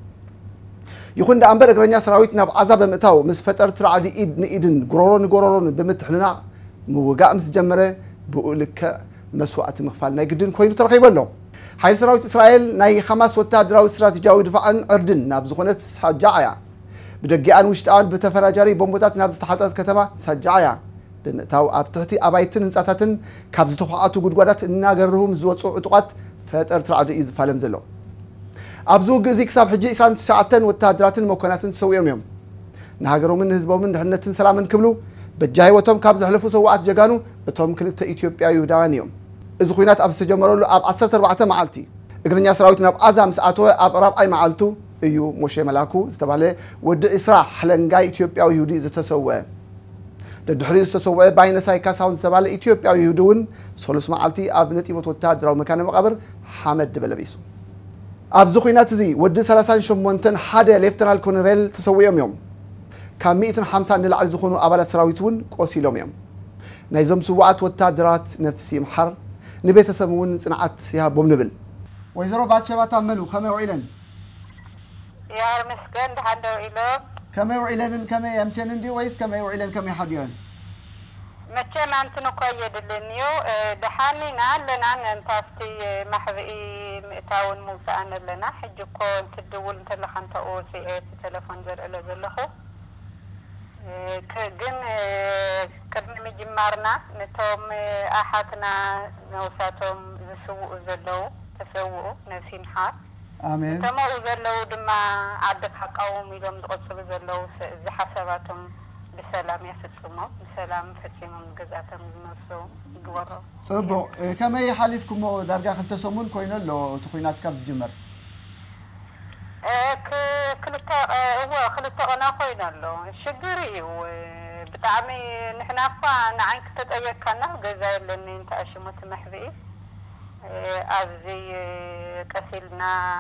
ይኹን ዳ እምበር እግረኛ ሰራዊት ናብ ዓዛ ብምእታው ምስ ፈጠርቲ ራዕዲ ኢድ ንኢድን ጎሮሮ ንጎሮሮን ብምትሕንናቕ ምውጋእ ምስ ጀመረ ብኡ ልክዕ መስዋእቲ ምኽፋል ናይ ግድን ኮይኑ ተረኺቡ ኣሎ ሓይሊ ሰራዊት እስራኤል ናይ ሓማስ ወተሃደራዊ ስትራቴጂያዊ ድፋዕን ዕርድን ናብ ዝኾነት ሳጃዓያ ብደጊኣን ውሽጣን ብተፈራጃሪ ቦምቦታት ናብ ዝተሓፀረት ከተማ ሳጃዓያ ብምእታው ኣብ ትሕቲ ኣባይትን ህንፃታትን ካብ ዝተኳዓቱ ጉድጓዳት እናገርሁም ዝወፁ ዕጡቋት ፈጠርቲ ራዕዲ እዩ ዝፋለም ዘሎ ኣብዚ ውግእ እዚ ክሳብ ሕጂ 29 ወተሃደራትን መኮናትን ተሰዊኦም እዮም ንሃገሮምን ንህዝቦምን ድሕነትን ሰላምን ክብሉ በጃ ሂወቶም ካብ ዘሕለፉ ሰዋዓት ጀጋኑ እቶም ክልተ ኢትዮጵያዊ ይሁዳውያን እዮም እዚ ኩናት ኣብ ዝተጀመረሉ ኣብ 14 መዓልቲ እግረኛ ሰራዊት ናብ ዓዛ ምስ ኣተወ ኣብ ራብዓይ መዓልቱ እዩ ሞሼ መላኩ ዝተባሃለ ወዲ እስራ ሓለንጋይ ኢትዮጵያዊ ይሁዲ ዝተሰውአ ደድሕሪኡ ዝተሰውዐ ባይነሳይ ካሳሁን ዝተባሃለ ኢትዮጵያዊ ይሁዲ እውን ሰሉስ መዓልቲ ኣብ ነጢቦት ወተሃደራዊ መካነ መቃብር ሓመድ በለቢሱ ኣብዚ ኩናት እዚ ወዲ 38 ሓደ ሌፍተናል ኮሎኔል ተሰዊኦም እዮም ካብ 150 ንላዕሊ ዝኾኑ ኣባላት ሰራዊት እውን ቆሲሎም እዮም ናይዞም ስዋዓት ወታደራት ነፍሲ ይምሓር ንቤተሰብ እውን ፅንዓት ይሃቦም ንብል ወይዘሮ ባትሸባ ታመኑ ከመይ ውዒለን ያር መስገን ድሓን ደው ኢሎም ከመይ ውዒለንን ከመይ የምሴንን ዲ ወይስ ከመይ ውዒለን ከመይ ሓዲረን መቸም ኣንትን እኳ የድልን እዩ ድሓኒና ኣለና እንታፍቲ ማሕብኢ ምእታውን ምውፃእን ኣለና ሕጂ እኮ እንትድውል እንተለካ እንተኡ ወፂአ ቴሌፎን ዘርእለ ዘለኹ ግን ቅድሚ ምጅማርና ነቶም ኣሓትና ነውሳቶም ዝስውኡ ዘለው ተሰውኡ ነፍሲ ምሓር ኣሜን እተምኡ ዘለው ድማ ዓድካ ቃወሙ ኢሎም ዝቆፅሉ ዘለው ዝሓሰባቶም ብሰላም የፍፅሞም ብሰላም ፈፂሞም ገዛቶም ዝመልሰው ይግበሮ ፅቡቅ ከመይ ሓሊፍኩሞ ዳርጋ ክልተ ሰሙን ኮይኑ ኣሎ እቲ ኩናት ካብ ዝጅመር ክልተ እዎ ክልተ ቀና ኮይኑ ኣሎ ሽግር እዩ ብጣዕሚ ንሕና እኳ ንዓይን ክተጠየቅካና ገዛ የለኒ እንተኣሽሙት መሕብኢ ኣብዚ ቀሲልና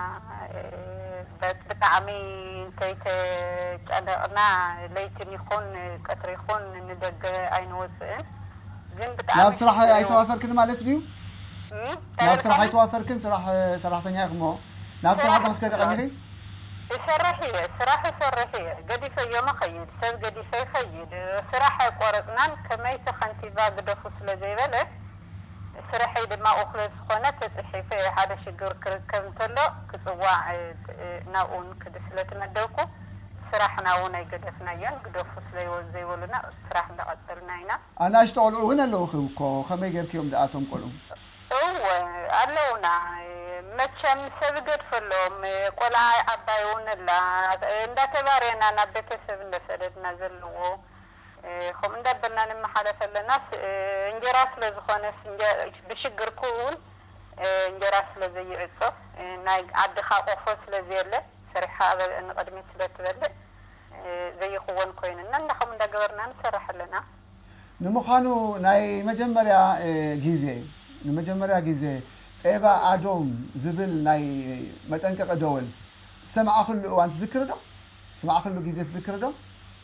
ብጣዕሚ እንተይተጨነቕና ለይትን ይኹን ቀትሪ ይኹን ንደገ ኣይንወፅእን ግን ብጣዕሚ ናብ ስራሕ ኣይተዋፈርክን ማለት ድዩ ናብ ስራሕ ኣይተዋፈርክን ስራሕ ሰራሕተኛ ኢኹሞ ናብ ስራሕ ዶ ክትከደ ቀኒኺ ይሰርሕ እየ ስራሕ ይሰርሕ እየ ገዲፈ እዮም ኸይድ ሰብ ገዲፈ ይኸይድ ስራሕ ኣይቆረፅናን ከመይቲ ከንቲባ ግደፉ ስለ ዘይበለ ስራሐይ ድማ እኹለ ዝኾነ ተፅሒፈ ሓደ ሽግር ክርከብ እንተሎ ክፅዋዕ ናብኡን ክድ ስለትመደብኩ ስራሕና እውን ኣይገደፍናዮን ግደፉ ስለዘይበሉና ስራሕ እንዳቐጠልና ኢና ኣናእሽቶ ቆልዑ እውን ኣለውኹም እኮ ከመይ ጌርክዮም ድኣቶም ቆልዑ እወ ኣለውና መቸም ሰብ ገድፈሎም ቆልዓ ዓባይ እውን ኣላ እንዳተባርየና ናብ ቤተሰብ እንደሰደድና ዘለዎ ከምኡ እንዳበልና ንመሓለፍ ኣለና እንጀራ ስለ ዝኾነስ ብሽግርኩ እውን እንጀራ ስለ ዘይዕፆ ናይ ዓድኻ ቆፎ ስለ ዘየለ ሰሪሕካ ንቅድሚት ስለ ትበልዕ ዘይኽወን ኮይኑና እንዳኸም እንዳገበርና ንሰርሕ ኣለና ንምዃኑ ናይ መጀመርያ እ፣ ግዜ ንመጀመርያ ግዜ ፀባ ኣዶም ዝብል ናይ መጠንቀቂ ደወል ሰማዕኽሉ እዋን ትዝክር ዶ ሰማዕኽሉ ግዜ ትዝክር ዶ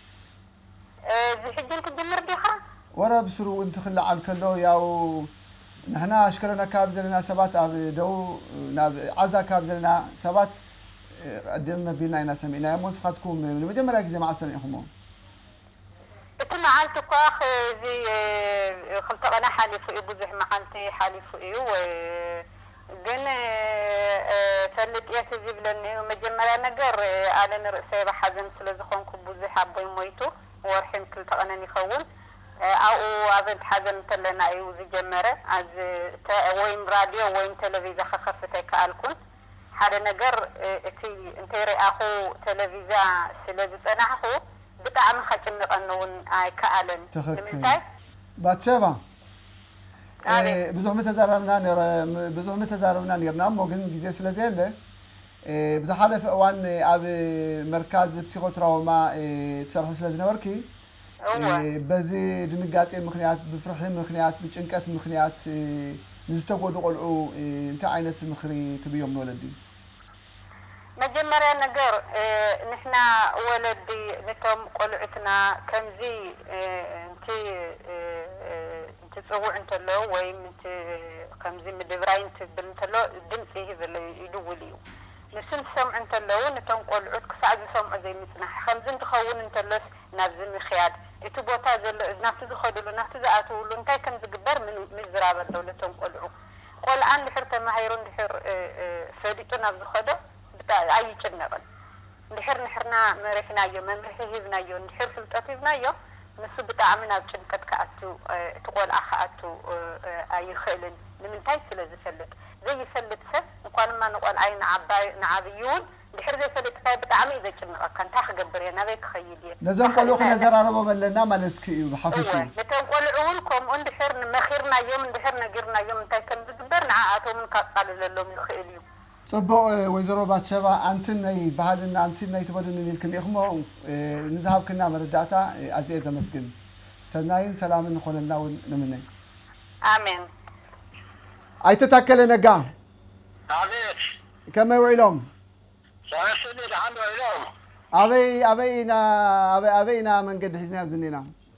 እዚ ሕጂ ንክጅምር ዲኻ ወረ ብስሩ እውን ትኽላዓል ከሎ ያው ንሕና ኣሽከረና ኣካባቢ ዘለና ሰባት ኣብ ደቡብ ናብ ዓዛ ኣካባቢ ዘለና ሰባት እ፣ ቀደም መቢልና ኢና ሰሚዕናዮ እሞ ንስኻትኩም ንመጀመርያ ግዜ መዓዝ ሰሚዕኹሞ እቲ መዓልቲ እኳ እዚ ክልተ ቀና ሓሊፉ እዩ ብዙሕ መዓልቲ ሓሊፉ እዩ ወ- ግን እ፣ ፈለጥ እየ ዝብለኒ እዩ መጀመርያ ነገር እ፣ ኣነ ንርእሰይ ብሓዘን ስለ ዝኾንኩ ብዙሕ ኣቦይ ሞይቱ ወርሒም ክልተ ቀነን ይኸውን እ፣ ኣብኡ ኣብንቲ ሓዘን እንተለና እዩ ዝጀመረ ኣዝ ተ- ወይም ራድዮ ወይም ቴሌቪዝያ ከከፍት ኣይከኣልኩን ሓደ ነገር እ፣ እቲ እንተይረኣኹ ቴሌቪዝያ ስለ ዝፀናሕኹ ብጣዕሚ ከጭንቐኒ እውን ኣይከኣለን ትኽክል ንምንታይ ባትሸባ እ፣ ብዙሕ ምተዛረብና ነረ- ም- ብዙሕ ምተዛረብና ነርና እሞ ግን ግዜ ስለ ዘየለ እ፣ ብዝሓለፈ እዋን እ፣ ኣብ መርካዝ ፕሲኮትራውማ እ፣ ትሰርሒ ስለ ዝነበርኪ እ፣ በዚ ድንጋፄ ምክንያት ብፍርሒ ምክንያት ብጭንቀት ምክንያት እ፣ ንዝተጎዱ ቆልዑ እ፣ እንታይ ዓይነት ምክሪ ትብዮም ንወለዲ መጀመርያ ነገር እ፣ ንሕና ወለዲ ነቶም ቆልዑትና ከምዚ እ፣ እንቲ እ፣ እ፣ እንትፅውዕ እንተሎ ወይም እቲ ከምዚ ምድብራይ እንትብል እንተሎ ድምፂ ይህብል ይድውል እዩ ንሱ እንትሰምዑ እንተለዉ ነቶም ቆልዑት ክሳዕ ዝሰምዑ ዘይምፅናሕ ከምዚ እንትኸውን እንተሎስ ናብዚ ምክያድ እቲ ቦታ ዘሎ ናብቲ ዝኸድሉ ናብቲ ዝኣትውሉ እንታይ ከም ዝግበር ምን- ምዝራብ ኣለዉ ነቶም ቆልዑ ቆልዓ እንድሕር ተማሂሩ እንድሕር እ፣ እ፣ ፈሊጡ ናብ ዝኸዶ ብጣ- ኣይጭነቕን እንድሕር ንሕርና መሪሕናዮ መምርሒ ሂብናዮ እንድሕር ፍልጠት ሂብናዮ ንሱ ብጣዕሚ ናብ ጭንቀት ከኣቱ እ፣ እቲ ቆልዓ ከኣቱ እ፣ እ፣ ኣይኽእልን ንምንታይ ስለ ዝፈልጥ ዘይፈልጥ ሰብ እንኳንማ ንቆልዓይ ንዓባይ ንዓብይ እውን እንድሕር ዘይፈልጥካይ ብጣዕሚ እዩ ዘጭንቐካ እንታይ ክገብር እየ ናበይ ክኸይድ እየ ነዞም ቆልዑ ክነዘራረቦም ኣለና ማለት ክ እዩ ብሓፈሹ እወ ነቶም ቆልዑ እውን ከምኡ እንድሕር መኺርናዮም እንድሕር ነጊርናዮም እንታይ ከም ዝግበር ንዓኣቶምን ካቃልለሎም ይኽእል እዩ ፅቡቅ እ፣ ወይዘሮ ባትሸባ ኣንትን ናይ ባህልና ኣንትን ናይ ትበድንን ኢልክን ኢኹሞ እ፣ ንዝሃብክና መረዳእታ እ፣ ኣዝየ ዘመስግን ሰናይን ሰላምን ንኾነልና እውን ንምነይ ኣሜን ኣይተታከለ ነጋ አቤት ከመይ ውዒሎም ሰለስተ ድሓን ውዒሎም ኣበይ ኣበይ ኢና ኣበይ ኣበይ ኢና መንገዲ ሒዝና ዝኒና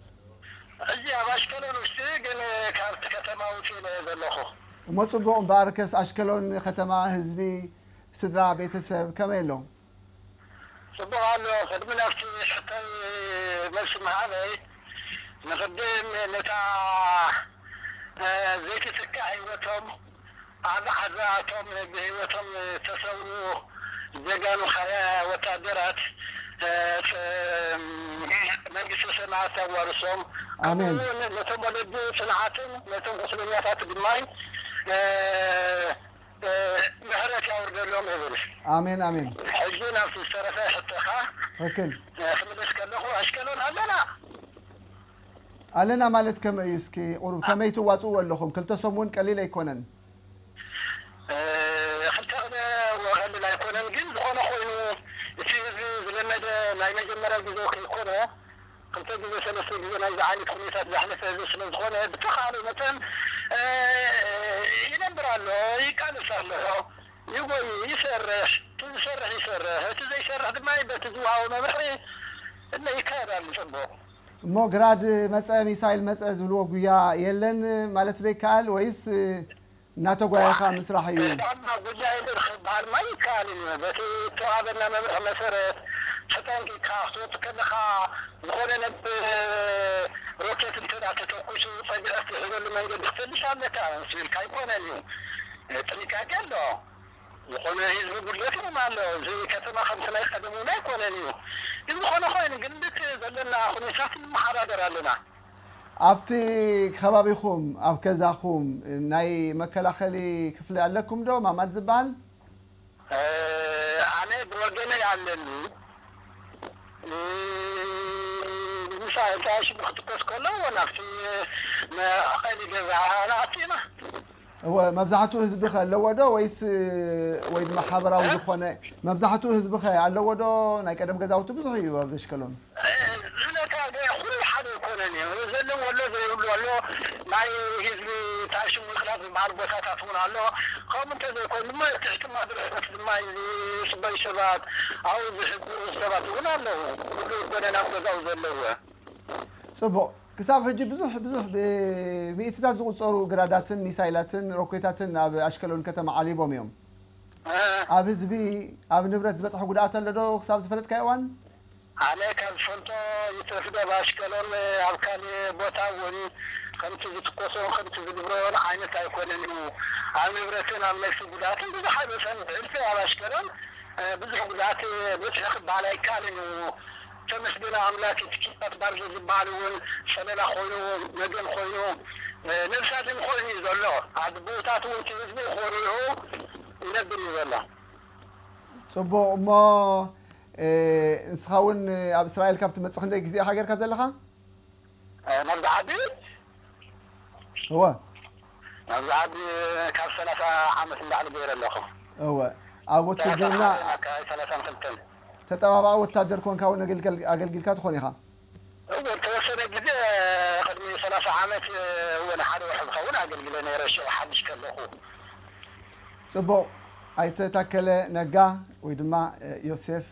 እዚ ኣብ ኣሽከሎን ውሽጢ ግን ካብቲ ከተማ ውፅእ ነው ዘለኹ እሞ ፅቡቅ እምበኣርከስ ኣሽከሎን ከተማ ህዝቢ ስድራ ቤተሰብ ከመይ ኣሎ ፅቡቅ ኣሎ ቅድሚ ናብቲ ሕቶይ መልሲ መሃበይ ንቅድም ነታ እ፣ ዘይትትካእ ሂወቶም ኣብ ሓዛቶም ብሂወቶም ተሰውሩ ዘጋኑ ኸ ወታደራት እ፣ ፅ- መንግስቲ ሰማያት ኣዋርሶም ኣሜን ከምኡውን ነቶም ወለዲ ፅንዓትን ነቶም ቁስለኛታት ድማይ እ፣ እ፣ ምሕረት ያውርደሎም ይብል ኣሜን ኣሜን ሕጂ ናብቲ ዝተረፈ ሕቶኻ ትክክል እ፣ ክምልስ ከለኹ ኣሽከሎን ኣለና ኣለና ማለት ከመይ እዩ እስኪ ቁሩብ ከመይ ትዋፅኡ ኣለኹም ክልተ ሰሙን ቀሊል ኣይኮነን እ፣ ክልተ ቅነ ቀሊል ኣይኮነን ግን ዝኾነ ኮይኑ እቲ ህዝቢ ዝለመደ ናይ መጀመርያ ግዜ ከይኮነ ክልተ ግዜ ሰለስተ ግዜ ናይዚ ዓይነት ኩነታት ዘሕለፈ ህዝቢ ስለ ዝኾነ ብተኻእለ መጠን እ፣ ይነብር ኣሎ ይቃልስ ኣሎ ይጎይ ይሰርሕ እቲ ዝሰርሕ ይሰርሕ እቲ ዘይሰርሕ ድማ በቲ ዝውሃቦ መምርሒ እለ ይካየዳሉ ፅቡቅ እሞ ግራድ መፀ ሚሳይል መፀ ዝብልዎ ጉያ የለን ማለት ዶ ይከኣል ወይስ እ፣ እናተጓየኻ ምስራሕ እዩ ጣዕማ ጉዳይ ክበሃል ማ ይከኣል እዩ በቲ ተዋሃበና መምርሒ መሰረት ተጠንቂቕካ ክትወፅእ ከለኻ ዝኾነ ነብ ሮኬት እንተዳ ተተኩሱ ፀግዐ ትሕዘሉ መንገዲ ክትፈልሽ ኣለካ ስብልካ ኣይኮነን እዩ ጥንቃቄ ኣሎ ዝኾነ ህዝቢ ጉድለት እውን ኣሎ እዚ ከተማ ከምቲ ናይ ቀደም እውን ኣይኮነን እዩ ግን ዝኾነ ኮይኑ ግን ልክ ዘለና ኩነታት ንመሓዳደር ኣለና ኣብቲ ከባቢኹም ኣብ ገዛኹም ናይ መከላኸሊ ክፍሊ ኣለኩም ዶ ማማድ ዝበሃል እ፣ ኣነ ብወገነይ ኣለኒ ምሳ እንታይ ሽጉ ክትኮስ ከሎ ናብቲ መቐሊ ገዛ ናኣቲና መብዛሕትኡ ህዝቢ ኸ ኣለዎ ዶ ወይስ ወይ ድማ ሓበራዊ ዝኾነ መብዛሕትኡ ህዝቢ ኸ ኣለዎ ዶ ናይ ቀደም ገዛውቲ ብዙሕ እዩ ኣብ ኣሽከሎን ዝነታ ኩሉ ሓደ ይኮነን እዩ ዘለዎ ኣሎ ዘይብሉ ኣሎ ናይ ህዝቢ ታሽሙ ምክንያት ዝበሃል ቦታታት እውን ኣሎ ከምኡ እንተዘይኮይኑ ድማ ትሕትማ ድረስ ድማ ዝፅበዩ ሰባት ኣብኡ ዝሕግሩ ሰባት እውን ኣለዉ ኩሉ ይኮነን ኣብ ገዛው ዘለዎ ፅቡቅ ክሳብ ሕጂ ብዙሕ ብዙሕ ብሚእትታት ዝቁፀሩ ግራዳትን ሚሳይላትን ሮኬታትን ኣብ ኣሽከሎን ከተማ ዓሊቦም እዮም ኣብ ህዝቢ ኣብ ንብረት ዝበፅሐ ጉድኣት ኣሎ ዶ ክሳብ ዝፈለጥካ እዋን ኣነ ካብ ዝፈልጦ ይትረፍደ ብኣሽከሎን ኣብ ካሊእ ቦታ እውን ከምቲ ዝትኮሶን ከምቲ ዝግብሮን ዓይነት ኣይኮነን እዩ ኣብ ንብረትን ኣብ ነፍሲ ጉድኣትን ብዙሕ ኣይበሰን ዕልፊ ኣብ ኣሽከሎን ብዙሕ ጉድኣት በፅሒ ክበሃል ኣይከኣልን እዩ ተመስገን ኣምላክ እቲ ኪታት ባርዞ ዝበሃል እውን ሰለላ ኮይኑ መገን ኮይኑ ነብሳትን ኮይኑ እዩ ዘሎ ኣብ ቦታት እውን እቲ ህዝቢ ኮርዑ ይነብር እዩ ዘሎ ፅቡቅ እሞ ንስኻ እውን ኣብ እስራኤል ካብ ትመፅእ ክንደይ ግዜ ኢኻ ጌርካ ዘለኻ ናብዚ ዓዲ እወ ናብዚ ዓዲ ካብ ሰላሳ ዓመት እንዳዕሊ ገይረ ኣለኹ እወ ኣብ ውትድርና ሰላሳን ክልተን ተጠባባቂ ወታደር ኮንካ እውን ኣገልጊልካ ትኾን ኢኻ እወ ተወሰነ ግዜ ቅድሚ ሰላሳ ዓመት እውን ሓደ ውሕድ ክኸውን ኣገልግለ ነይረ ሽዑ ሓድሽ ከለኹ ፅቡቅ ኣይተ ታከለ ነጋ ወይ ድማ ዮሴፍ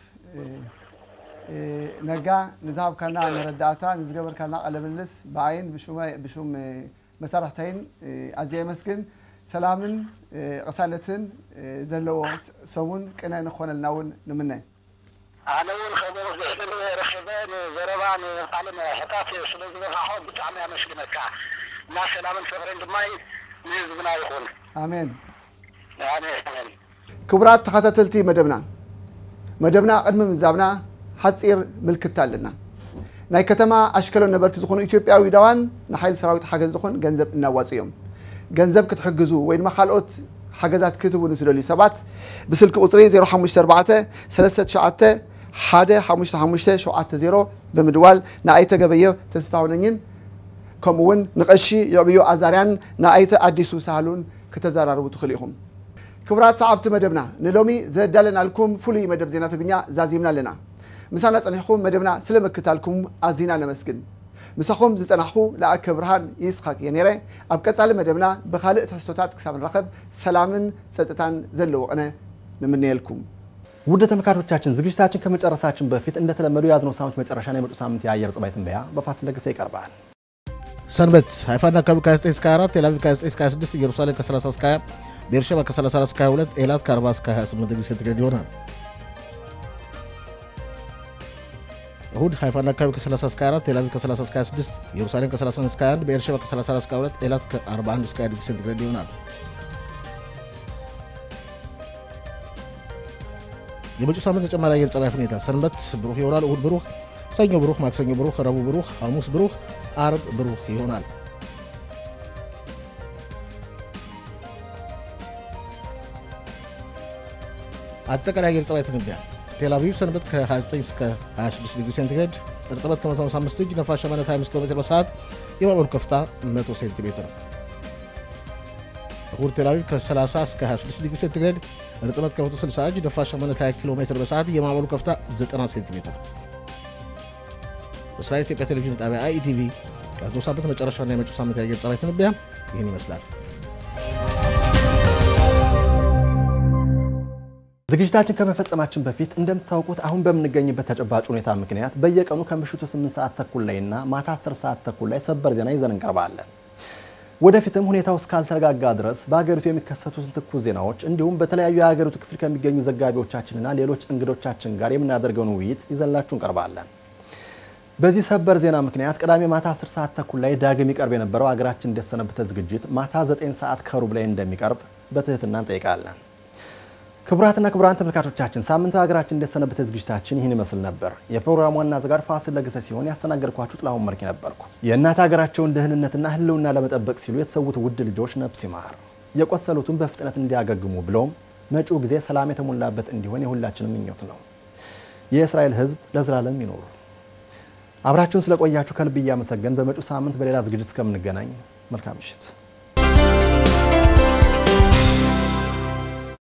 ነጋ ንዝሃብካና መረዳእታ ንዝገበርካና ቃለ ምልልስ ብዓይን ብሹም መሳርሕተይን ኣዝየ የመስግን ሰላምን ቅሳነትን ዘለዎ ሰሙን ቅነ ንኾነልና እውን ንምነ ኣነ እውን ከምኡ ዝሕዝን ረኪበ ንዘረባ ንቃለ መራሕታት ስለ ዝበርካሖ ብጣዕሚ ኣመስግነካ እና ሰላምን ፍቅርን ድማ ንህዝብና ይኹን ኣሜን ኣሜን ክቡራት ተኸታተልቲ መደብና መደብና ቅድሚ ምዛብና ሓፂር ምልክት ኣለና ናይ ከተማ ኣሽከሎን ነበርቲ ዝኾኑ ኢትዮጵያዊ ዳዋን ንሓይሊ ሰራዊት ሓገዝ ዝኾን ገንዘብ እናዋፁ እዮም ገንዘብ ክትሕግዙ ወይ ድማ ካልኦት ሓገዛት ክትቡ ንትደልዩ ሰባት ብስልኪ ቁፅሪ 054 39 15570 ብምድዋል ንኣይተ ገበየ ተስፋውነኝን ከምኡውን ንቀሺ ይዕብዮ ኣዛርያን ንኣይተ ኣዲሱ ሳህሉን ክተዘራርቡ ትኽእሉ ኢኹም ክቡራት ሰዓብቲ መደብና ንሎሚ ዘዳለናልኩም ፍሉይ መደብ ዜና ትግርኛ ዛዚምና ኣለና ምሳና ፀኒሕኩም መደብና ስለ ምክታልኩም ኣዝና ነመስግን ምሳኹም ዝፀናሕኹ ለኣከ ብርሃን ይስሓቅ እየ ነይረ ኣብ ቀፃሊ መደብና ብካልእ ትሕዝቶታት ክሳብ ንረኸብ ሰላምን ፀጥታን ዘለዎ ቅነ ንምንየልኩም ውድ ተመልካቾቻችን ዝግጅታችን ከመጨረሳችን በፊት እንደተለመዱ የያዝነው ሳምንት መጨረሻና የመጪው ሳምንት የአየር ጸባይ ትንበያ በፋሲል ለገሰ ይቀርባል። ሰንበት ሃይፋና አካባቢ ከ9 እስከ 24 ቴል አቪቭ ከ9 እስከ 26 ኢየሩሳሌም ከ30 እስከ 20 ቤርሸባ ከ34 እስከ 22 ኤላት ከ40 እስከ 28 ዲግሪ ሴንቲግሬድ ይሆናል። እሁድ ሃይፋና አካባቢ ከ30 እስከ 4 ቴል አቪቭ ከ30 እስከ 26 ኢየሩሳሌም ከ31 እስከ 21 ቤርሸባ ከ34 እስከ 22 ኤላት ከ41 እስከ 20 ዲግሪ ሴንቲግሬድ ይሆናል። የመጪው ሳምንት ተጨማሪ አየር ጸባይ ሁኔታ ሰንበት ብሩህ ይሆናል። እሁድ ብሩህ፣ ሰኞ ብሩህ፣ ማክሰኞ ብሩህ፣ ረቡዕ ብሩህ፣ ሐሙስ ብሩህ፣ አርብ ብሩህ ይሆናል። አጠቃላይ አየር ጸባይ ትንበያ ቴል አቪቭ ሰንበት ከ29 እስከ 26 ዲግሪ ሴንቲግሬድ፣ እርጥበት ከ155 እጅ፣ ነፋሻማነት 25 ኪሎ ሜትር በሰዓት፣ የማዕበሉ ከፍታ 100 ሴንቲሜትር። እሁድ ቴል አቪቭ ከ30 እስከ 26 ዲግሪ ሴንቲግሬድ፣ እርጥበት ከ160 እጅ፣ ነፋሻማነት 20 ኪሎ ሜትር በሰዓት፣ የማዕበሉ ከፍታ 90 ሴንቲሜትር። በእስራኤል ኢትዮጵያ ቴሌቪዥን ጣቢያ አይኢቲቪ ያዝነው ሳምንት መጨረሻና የመጪው ሳምንት የአየር ጸባይ ትንበያ ይህን ይመስላል። ዝግጅታችን ከመፈጸማችን በፊት እንደምታውቁት አሁን በምንገኝበት ተጨባጭ ሁኔታ ምክንያት በየቀኑ ከምሽቱ 8 ሰዓት ተኩል ላይ እና ማታ 10 ሰዓት ተኩል ላይ ሰበር ዜና ይዘን እንቀርባለን። ወደፊትም ሁኔታው እስካልተረጋጋ ድረስ በሀገሪቱ የሚከሰቱትን ትኩስ ዜናዎች እንዲሁም በተለያዩ የሀገሪቱ ክፍል ከሚገኙ ዘጋቢዎቻችንና ሌሎች እንግዶቻችን ጋር የምናደርገውን ውይይት ይዘንላችሁ እንቀርባለን። በዚህ ሰበር ዜና ምክንያት ቅዳሜ ማታ 10 ሰዓት ተኩል ላይ ዳግም ይቀርብ የነበረው ሀገራችን እንደሰነበተ ዝግጅት ማታ 9 ሰዓት ከሩብ ላይ እንደሚቀርብ በትህትና እንጠይቃለን። ክቡራትና ክቡራን ተመልካቾቻችን ሳምንታዊ ሀገራችን እንደሰነበተ ዝግጅታችን ይህን ይመስል ነበር። የፕሮግራሙ ዋና አዘጋጅ ፋሲል ለገሰ ሲሆን ያስተናገድኳችሁ ጥላሁን መልክ ነበርኩ። የእናት ሀገራቸውን ደህንነትና ሕልውና ለመጠበቅ ሲሉ የተሰዉት ውድ ልጆች ነፍስ ይማር፣ የቆሰሉትን በፍጥነት እንዲያገግሙ ብሎም መጪው ጊዜ ሰላም የተሞላበት እንዲሆን የሁላችንም ምኞት ነው። የእስራኤል ሕዝብ ለዘላለም ይኖሩ። አብራችሁን ስለቆያችሁ ከልብ እያመሰገን በመጪው ሳምንት በሌላ ዝግጅት እስከምንገናኝ መልካም ምሽት